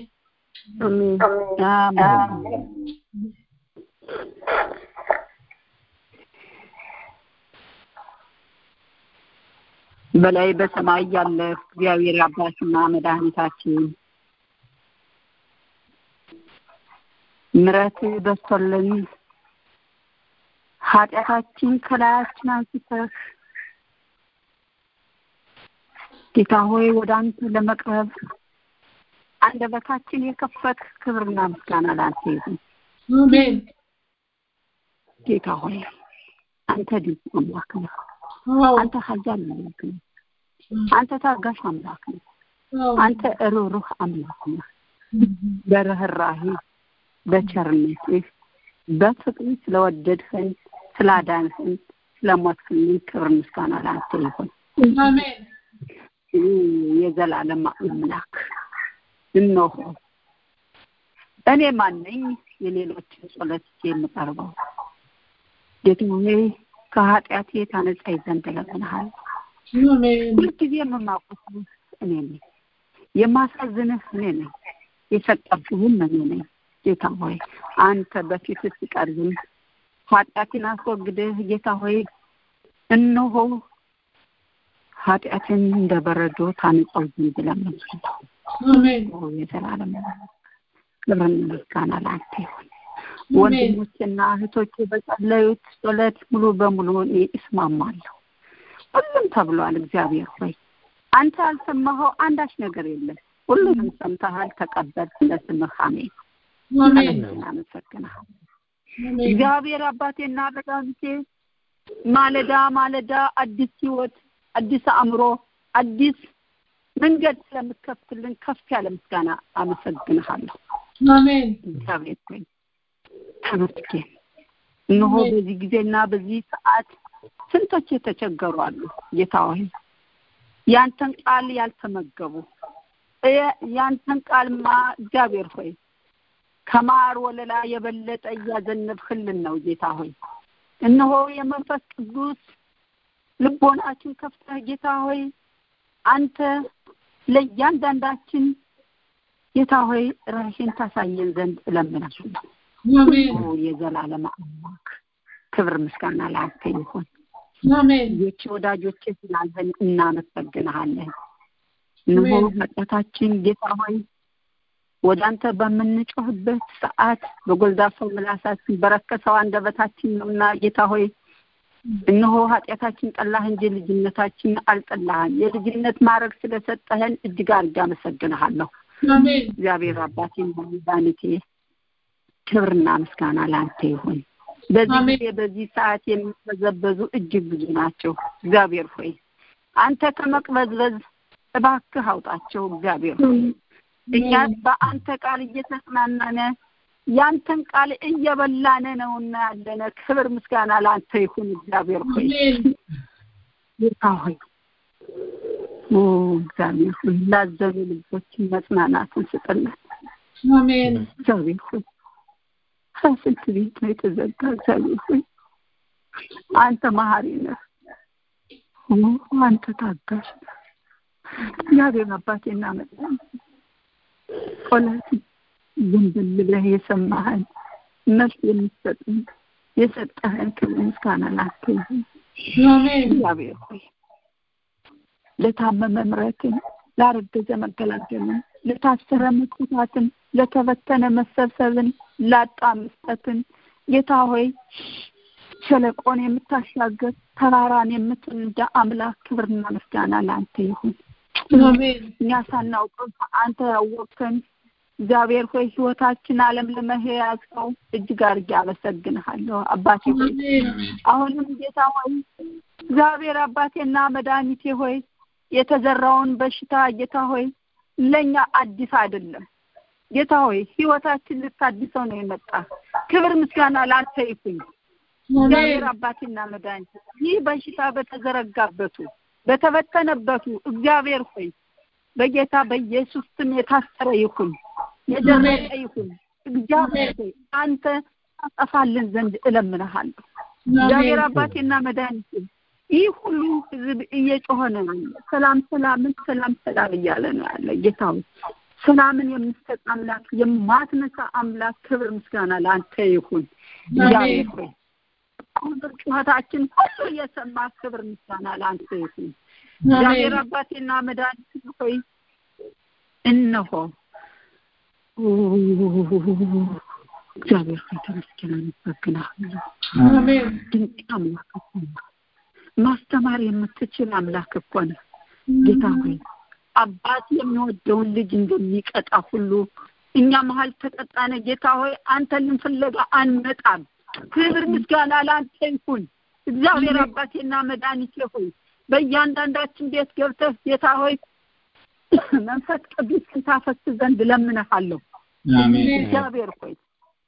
አሜን በላይ በሰማይ ያለ እግዚአብሔር አባትና መድኃኒታችን ምረት በስቶልን ኃጢአታችን ከላያችን አንስተህ ጌታ ሆይ ወደ አንተ ለመቅረብ አንደበታችን የከፈት ክብርና ምስጋና ላንተ ይሁን። አሜን ጌታ ሆይ አንተ ድንቅ አምላክ ነህ። አንተ ኃያል አምላክ ነህ። አንተ ታጋሽ አምላክ ነህ። አንተ ሩህሩህ አምላክ ነህ። በርህራሄ በቸርነትህ በፍቅር ስለወደድህን ስላዳንህን ስለሞትክልን ክብር ምስጋና ለአንተ ይሁን። አሜን የዘላለም አምላክ እነሆ እኔ ማነኝ የሌሎችን ጸሎት የምቀርበው? ጌታ ሆይ ከኃጢአቴ ታነጻኝ ዘንድ እለምንሃለሁ። አሜን ሁልጊዜ የምማቁት እኔ ነኝ፣ የማሳዝንህ እኔ ነኝ፣ የሰጠብህም እኔ ነኝ። ጌታ ሆይ አንተ በፊት ስትቀርብም ኃጢአትን አስወግደህ ጌታ ሆይ እነሆ ኃጢአትን እንደ በረዶ ታነጻው ዘንድ እለምንሃለሁ። አሜን የዘላለም ክብርና ምስጋና ለአንተ ይሁን። ወንድሞችና እህቶች በጸለዩት ጸሎት ሙሉ በሙሉ እኔ እስማማለሁ። ሁሉም ተብሏል። እግዚአብሔር ሆይ አንተ ያልሰማኸው አንዳች ነገር የለም። ሁሉንም ሰምተሃል፣ ተቀበል። ስለ ስምህ አሜን። አሜን እናመሰግናል። አሜን እግዚአብሔር አባቴና መድኃኒቴ ማለዳ ማለዳ አዲስ ህይወት፣ አዲስ አእምሮ፣ አዲስ መንገድ ስለምትከፍትልን ከፍ ያለ ምስጋና አመሰግንሃለሁ። አሜን እግዚአብሔር ሆይ ተመስገን። እነሆ በዚህ ጊዜና በዚህ ሰዓት ስንቶች የተቸገሩ አሉ። ጌታ ሆይ ያንተን ቃል ያልተመገቡ እ- ያንተን ቃልማ እግዚአብሔር ሆይ ከማር ወለላ የበለጠ እያዘነብህልን ነው። ጌታ ሆይ እነሆ የመንፈስ ቅዱስ ልቦናችን ከፍተህ ጌታ ሆይ አንተ ለእያንዳንዳችን ጌታ ሆይ ራሽን ታሳየን ዘንድ እለምናለሁ። አሜን ኦ የዘላለም አምላክ ክብር ምስጋና ለአንተ ይሁን። አሜን ልጆች ወዳጆች ስላለን እናመሰግንሃለን። እነሆ ኃጢአታችን ጌታ ሆይ ወደ አንተ በምንጮህበት ሰዓት በጎልዳፋው ምላሳችን በረከሰው አንደበታችን ነውና ጌታ ሆይ እነሆ ኃጢአታችን ጠላህ እንጂ ልጅነታችን አልጠላህም። የልጅነት ማድረግ ስለሰጠህን እጅግ አድርጌ አመሰግንሃለሁ። አሜን እግዚአብሔር አባቴና መድኃኒቴ ክብርና ምስጋና ለአንተ ይሁን። በዚህ አሜን። ጊዜ በዚህ ሰዓት የሚበዘበዙ እጅግ ብዙ ናቸው። እግዚአብሔር ሆይ አንተ ከመቅበዝበዝ እባክህ አውጣቸው። እግዚአብሔር ሆይ እኛ በአንተ ቃል እየተጽናናነ ያንተን ቃል እየበላነ ነውና ያለነ ክብር ምስጋና ለአንተ ይሁን። እግዚአብሔር ሆይ አሜን ጌታ ሆይ ኦ እግዚአብሔር ሆይ ላዘኑ ልቦችን መጽናናትን ስጥልን። አሜን እግዚአብሔር ሆይ ስንት ቤት ነው የተዘጋ? እግዚአብሔር ሆይ አንተ መሀሪ ነህ፣ ኦ አንተ ታጋሽ ነህ። እግዚአብሔር አባቴና መድኃኒቴ ጸሎት ዝም ብለህ የሰማህን መልስ የምትሰጥን የሰጠህን ክብር ምስጋና ላንተ ይሁን። አሜን እግዚአብሔር ሆይ ለታመመ ምሕረትን፣ ላረገዘ መገላገልን፣ ለታሰረ መፈታትን፣ ለተበተነ መሰብሰብን፣ ላጣ መስጠትን ጌታ ሆይ ሸለቆን የምታሻገር ተራራን የምትንዳ አምላክ ክብርና ምስጋና ለአንተ ይሁን። አሜን እኛ ሳናውቀው አንተ ያወቅከን እግዚአብሔር ሆይ ህይወታችን ዓለም ለመያዝከው እጅግ አድርጌ አመሰግንሃለሁ አባቴ ሆይ አሜን አሁንም ጌታ ሆይ እግዚአብሔር አባቴና መድኃኒቴ ሆይ የተዘራውን በሽታ ጌታ ሆይ ለእኛ አዲስ አይደለም። ጌታ ሆይ ህይወታችን ልታድሰው ነው የመጣ። ክብር ምስጋና ላንተ ይሁን። እግዚአብሔር አባቴና መድኃኒቴ ይህ በሽታ በተዘረጋበቱ በተበተነበቱ እግዚአብሔር ሆይ በጌታ በኢየሱስ ስም የታሰረ ይሁን የደረቀ ይሁን። እግዚአብሔር ሆይ አንተ ታጠፋልን ዘንድ እለምንሃለሁ። እግዚአብሔር አባቴና መድኃኒቴ ይህ ሁሉ ህዝብ እየጮኸ ነው ያለ። ሰላም ሰላምን ሰላም ሰላም እያለ ነው ያለ። ጌታ ሆይ ሰላምን የምትሰጥ አምላክ፣ የማትነሳ አምላክ ክብር ምስጋና ለአንተ ይሁን። እግዚአብሔር ሆይ ቁጥር ጩኸታችን ሁሉ የሰማ ክብር ምስጋና ለአንተ ይሁን። እግዚአብሔር አባቴና መድኃኒት ሆይ እነሆ እግዚአብሔር ሆይ ተመስገን፣ አመሰግናለሁ። አሜን ድንቅ አምላክ እኮ ነህ። ማስተማር የምትችል አምላክ እኮ ነህ ጌታ ሆይ አባት የሚወደውን ልጅ እንደሚቀጣ ሁሉ እኛ መሀል ተቀጣነ ጌታ ሆይ አንተን ፍለጋ አንመጣም። ክብር ምስጋና ለአንተ ይሁን። እግዚአብሔር አባቴና መድኃኒቴ ሆይ በእያንዳንዳችን ቤት ገብተህ ጌታ ሆይ መንፈስ ቅዱስ ታፈስ ዘንድ ለምንሃለሁ። አሜን እግዚአብሔር ሆይ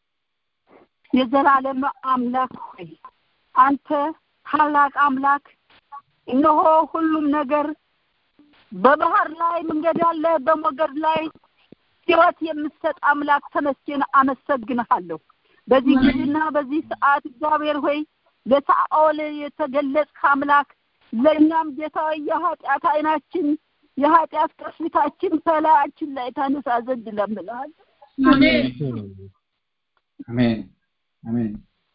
የዘላለም አምላክ ሆይ አንተ ታላቅ አምላክ እነሆ ሁሉም ነገር በባህር ላይ መንገድ አለ፣ በሞገድ ላይ ሕይወት የምትሰጥ አምላክ ተመስገን፣ አመሰግንሃለሁ። በዚህ ጊዜና በዚህ ሰዓት እግዚአብሔር ሆይ ለሳኦል የተገለጽክ አምላክ ለእኛም ጌታ የኃጢአት አይናችን የኃጢአት ቅርፊታችን ከላያችን ላይ ታነሳ ዘንድ እለምንሃለሁ። አሜን አሜን አሜን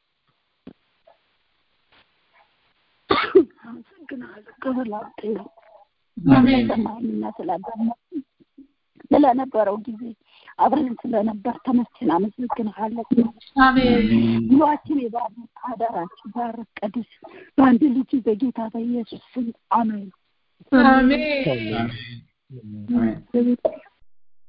አመሰግንሃለሁ። ክብር ላንተ ይሁን። አሜን ሰማኝና ስላዳመጥን ስለነበረው ጊዜ አብረን ስለነበር ተመስገን፣ አመሰግንሃለሁ። አሜን ኑሯችን የባርክ አዳራችን ባረክ ቅዱስ በአንድ ልጅ በጌታ በኢየሱስ ስም አሜን። አሜን አሜን